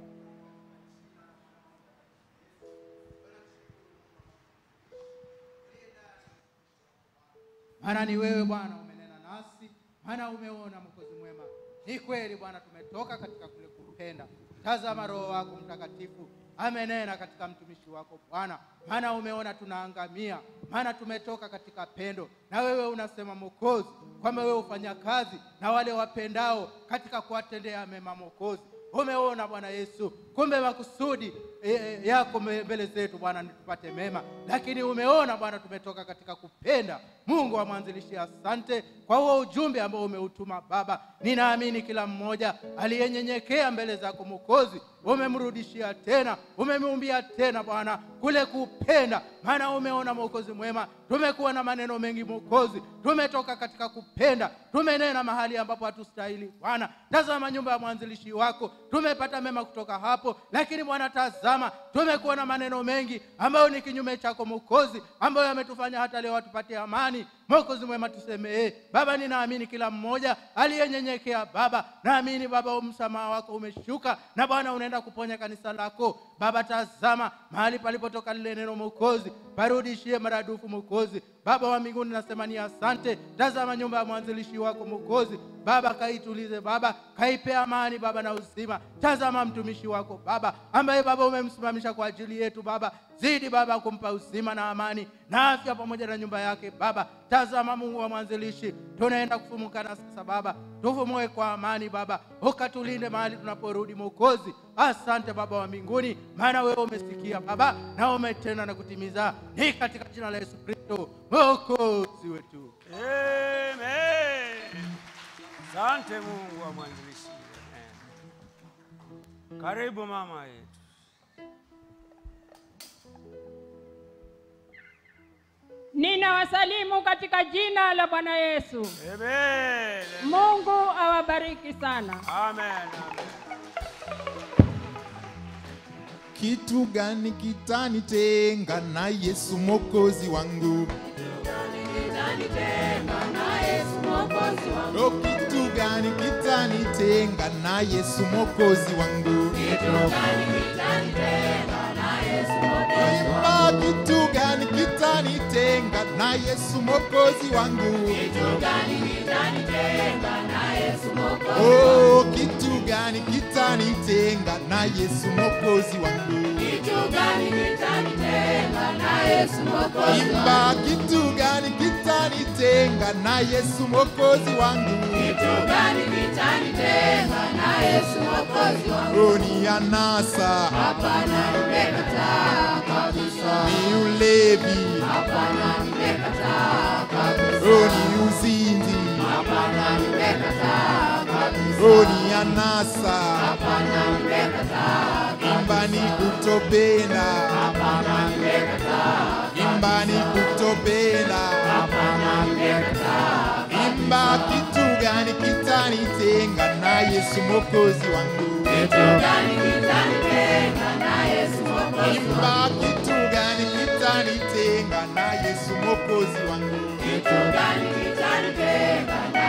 maana ni wewe Bwana umenena nasi, maana umeona Mwokozi mwema. Ni kweli Bwana, tumetoka katika kule kupenda. Tazama, Roho wako Mtakatifu amenena katika mtumishi wako Bwana, maana umeona tunaangamia, maana tumetoka katika pendo, na wewe unasema Mwokozi kwamba wewe hufanya kazi na wale wapendao katika kuwatendea mema. Mwokozi, umeona Bwana Yesu, kumbe makusudi e, e, yako me- mbele zetu Bwana ni tupate mema, lakini umeona Bwana tumetoka katika kupenda. Mungu wa mwanzilishi, asante kwa huo ujumbe ambao umeutuma Baba. Ninaamini kila mmoja aliyenyenyekea mbele zako Mwokozi, umemrudishia tena, umemuumbia tena Bwana kule kupenda, maana umeona Mwokozi mwema, tumekuwa na maneno mengi Mwokozi, tumetoka katika kupenda, tumenena mahali ambapo hatustahili Bwana. Tazama nyumba ya mwanzilishi wako, tumepata mema kutoka hapo, lakini Bwana tazama, tumekuwa na maneno mengi ambayo ni kinyume chako Mwokozi, ambayo yametufanya hata leo hatupatie amani. Mwokozi mwema, tusemee Baba. Ninaamini kila mmoja aliyenyenyekea Baba, naamini Baba msamaha wako umeshuka, na Bwana unaenda kuponya kanisa lako Baba. Tazama mahali palipotoka lile neno Mwokozi, parudishie maradufu Mwokozi. Baba wa mbinguni, nasema ni asante. Tazama nyumba ya mwanzilishi wako Mwokozi Baba, kaitulize Baba, kaipe amani Baba na uzima. Tazama mtumishi wako Baba, ambaye Baba umemsimamisha kwa ajili yetu Baba, zidi Baba kumpa uzima na amani na afya pamoja na nyumba yake Baba. Tazama Mungu wa mwanzilishi, tunaenda kufumukana sasa Baba, tufumue kwa amani Baba, ukatulinde mahali tunaporudi Mwokozi. Asante Baba wa mbinguni, maana wewe umesikia Baba na umetenda na kutimiza, ni katika jina la Yesu Kristo Mwokozi wetu. Amen. Asante Mungu wa mwanzilishi. Amen. Karibu mama yetu. Ninawasalimu katika jina la Bwana Yesu. Amen. Mungu awabariki sana. Amen. Amen. Kitu gani kitanitenga na Yesu mwokozi wangu? O, kitu gani kitanitenga na Yesu mwokozi wangu? Imba, kitu gani kitanitenga na Yesu mwokozi wangu? Oh, kitu gani gani kitanitenga na Yesu mwokozi wangu? Kitu gani kitanitenga na Yesu Mwokozi Imba, wangu? kitu gani kitanitenga na Yesu mwokozi wangu? Kitu gani kitanitenga na Yesu Mwokozi wangu? Ni anasa, Hapana, nimekataa kabisa. ni ulevi, Hapana, nimekataa kabisa. ni uzinzi, Hapana, nimekataa kabisa. ni anasa, Hapana, nimekataa imba ni kutopenda, Hapana, nimekataa imba ni kutopenda. Hapana, nimekataa Imba, kitu gani kitanitenga na Yesu mwokozi wangu? Kitu gani kitanitenga na Yesu Mwokozi Imba, wangu? kitu gani kitanitenga na Yesu mwokozi wangu? Kitu gani kitanitenga na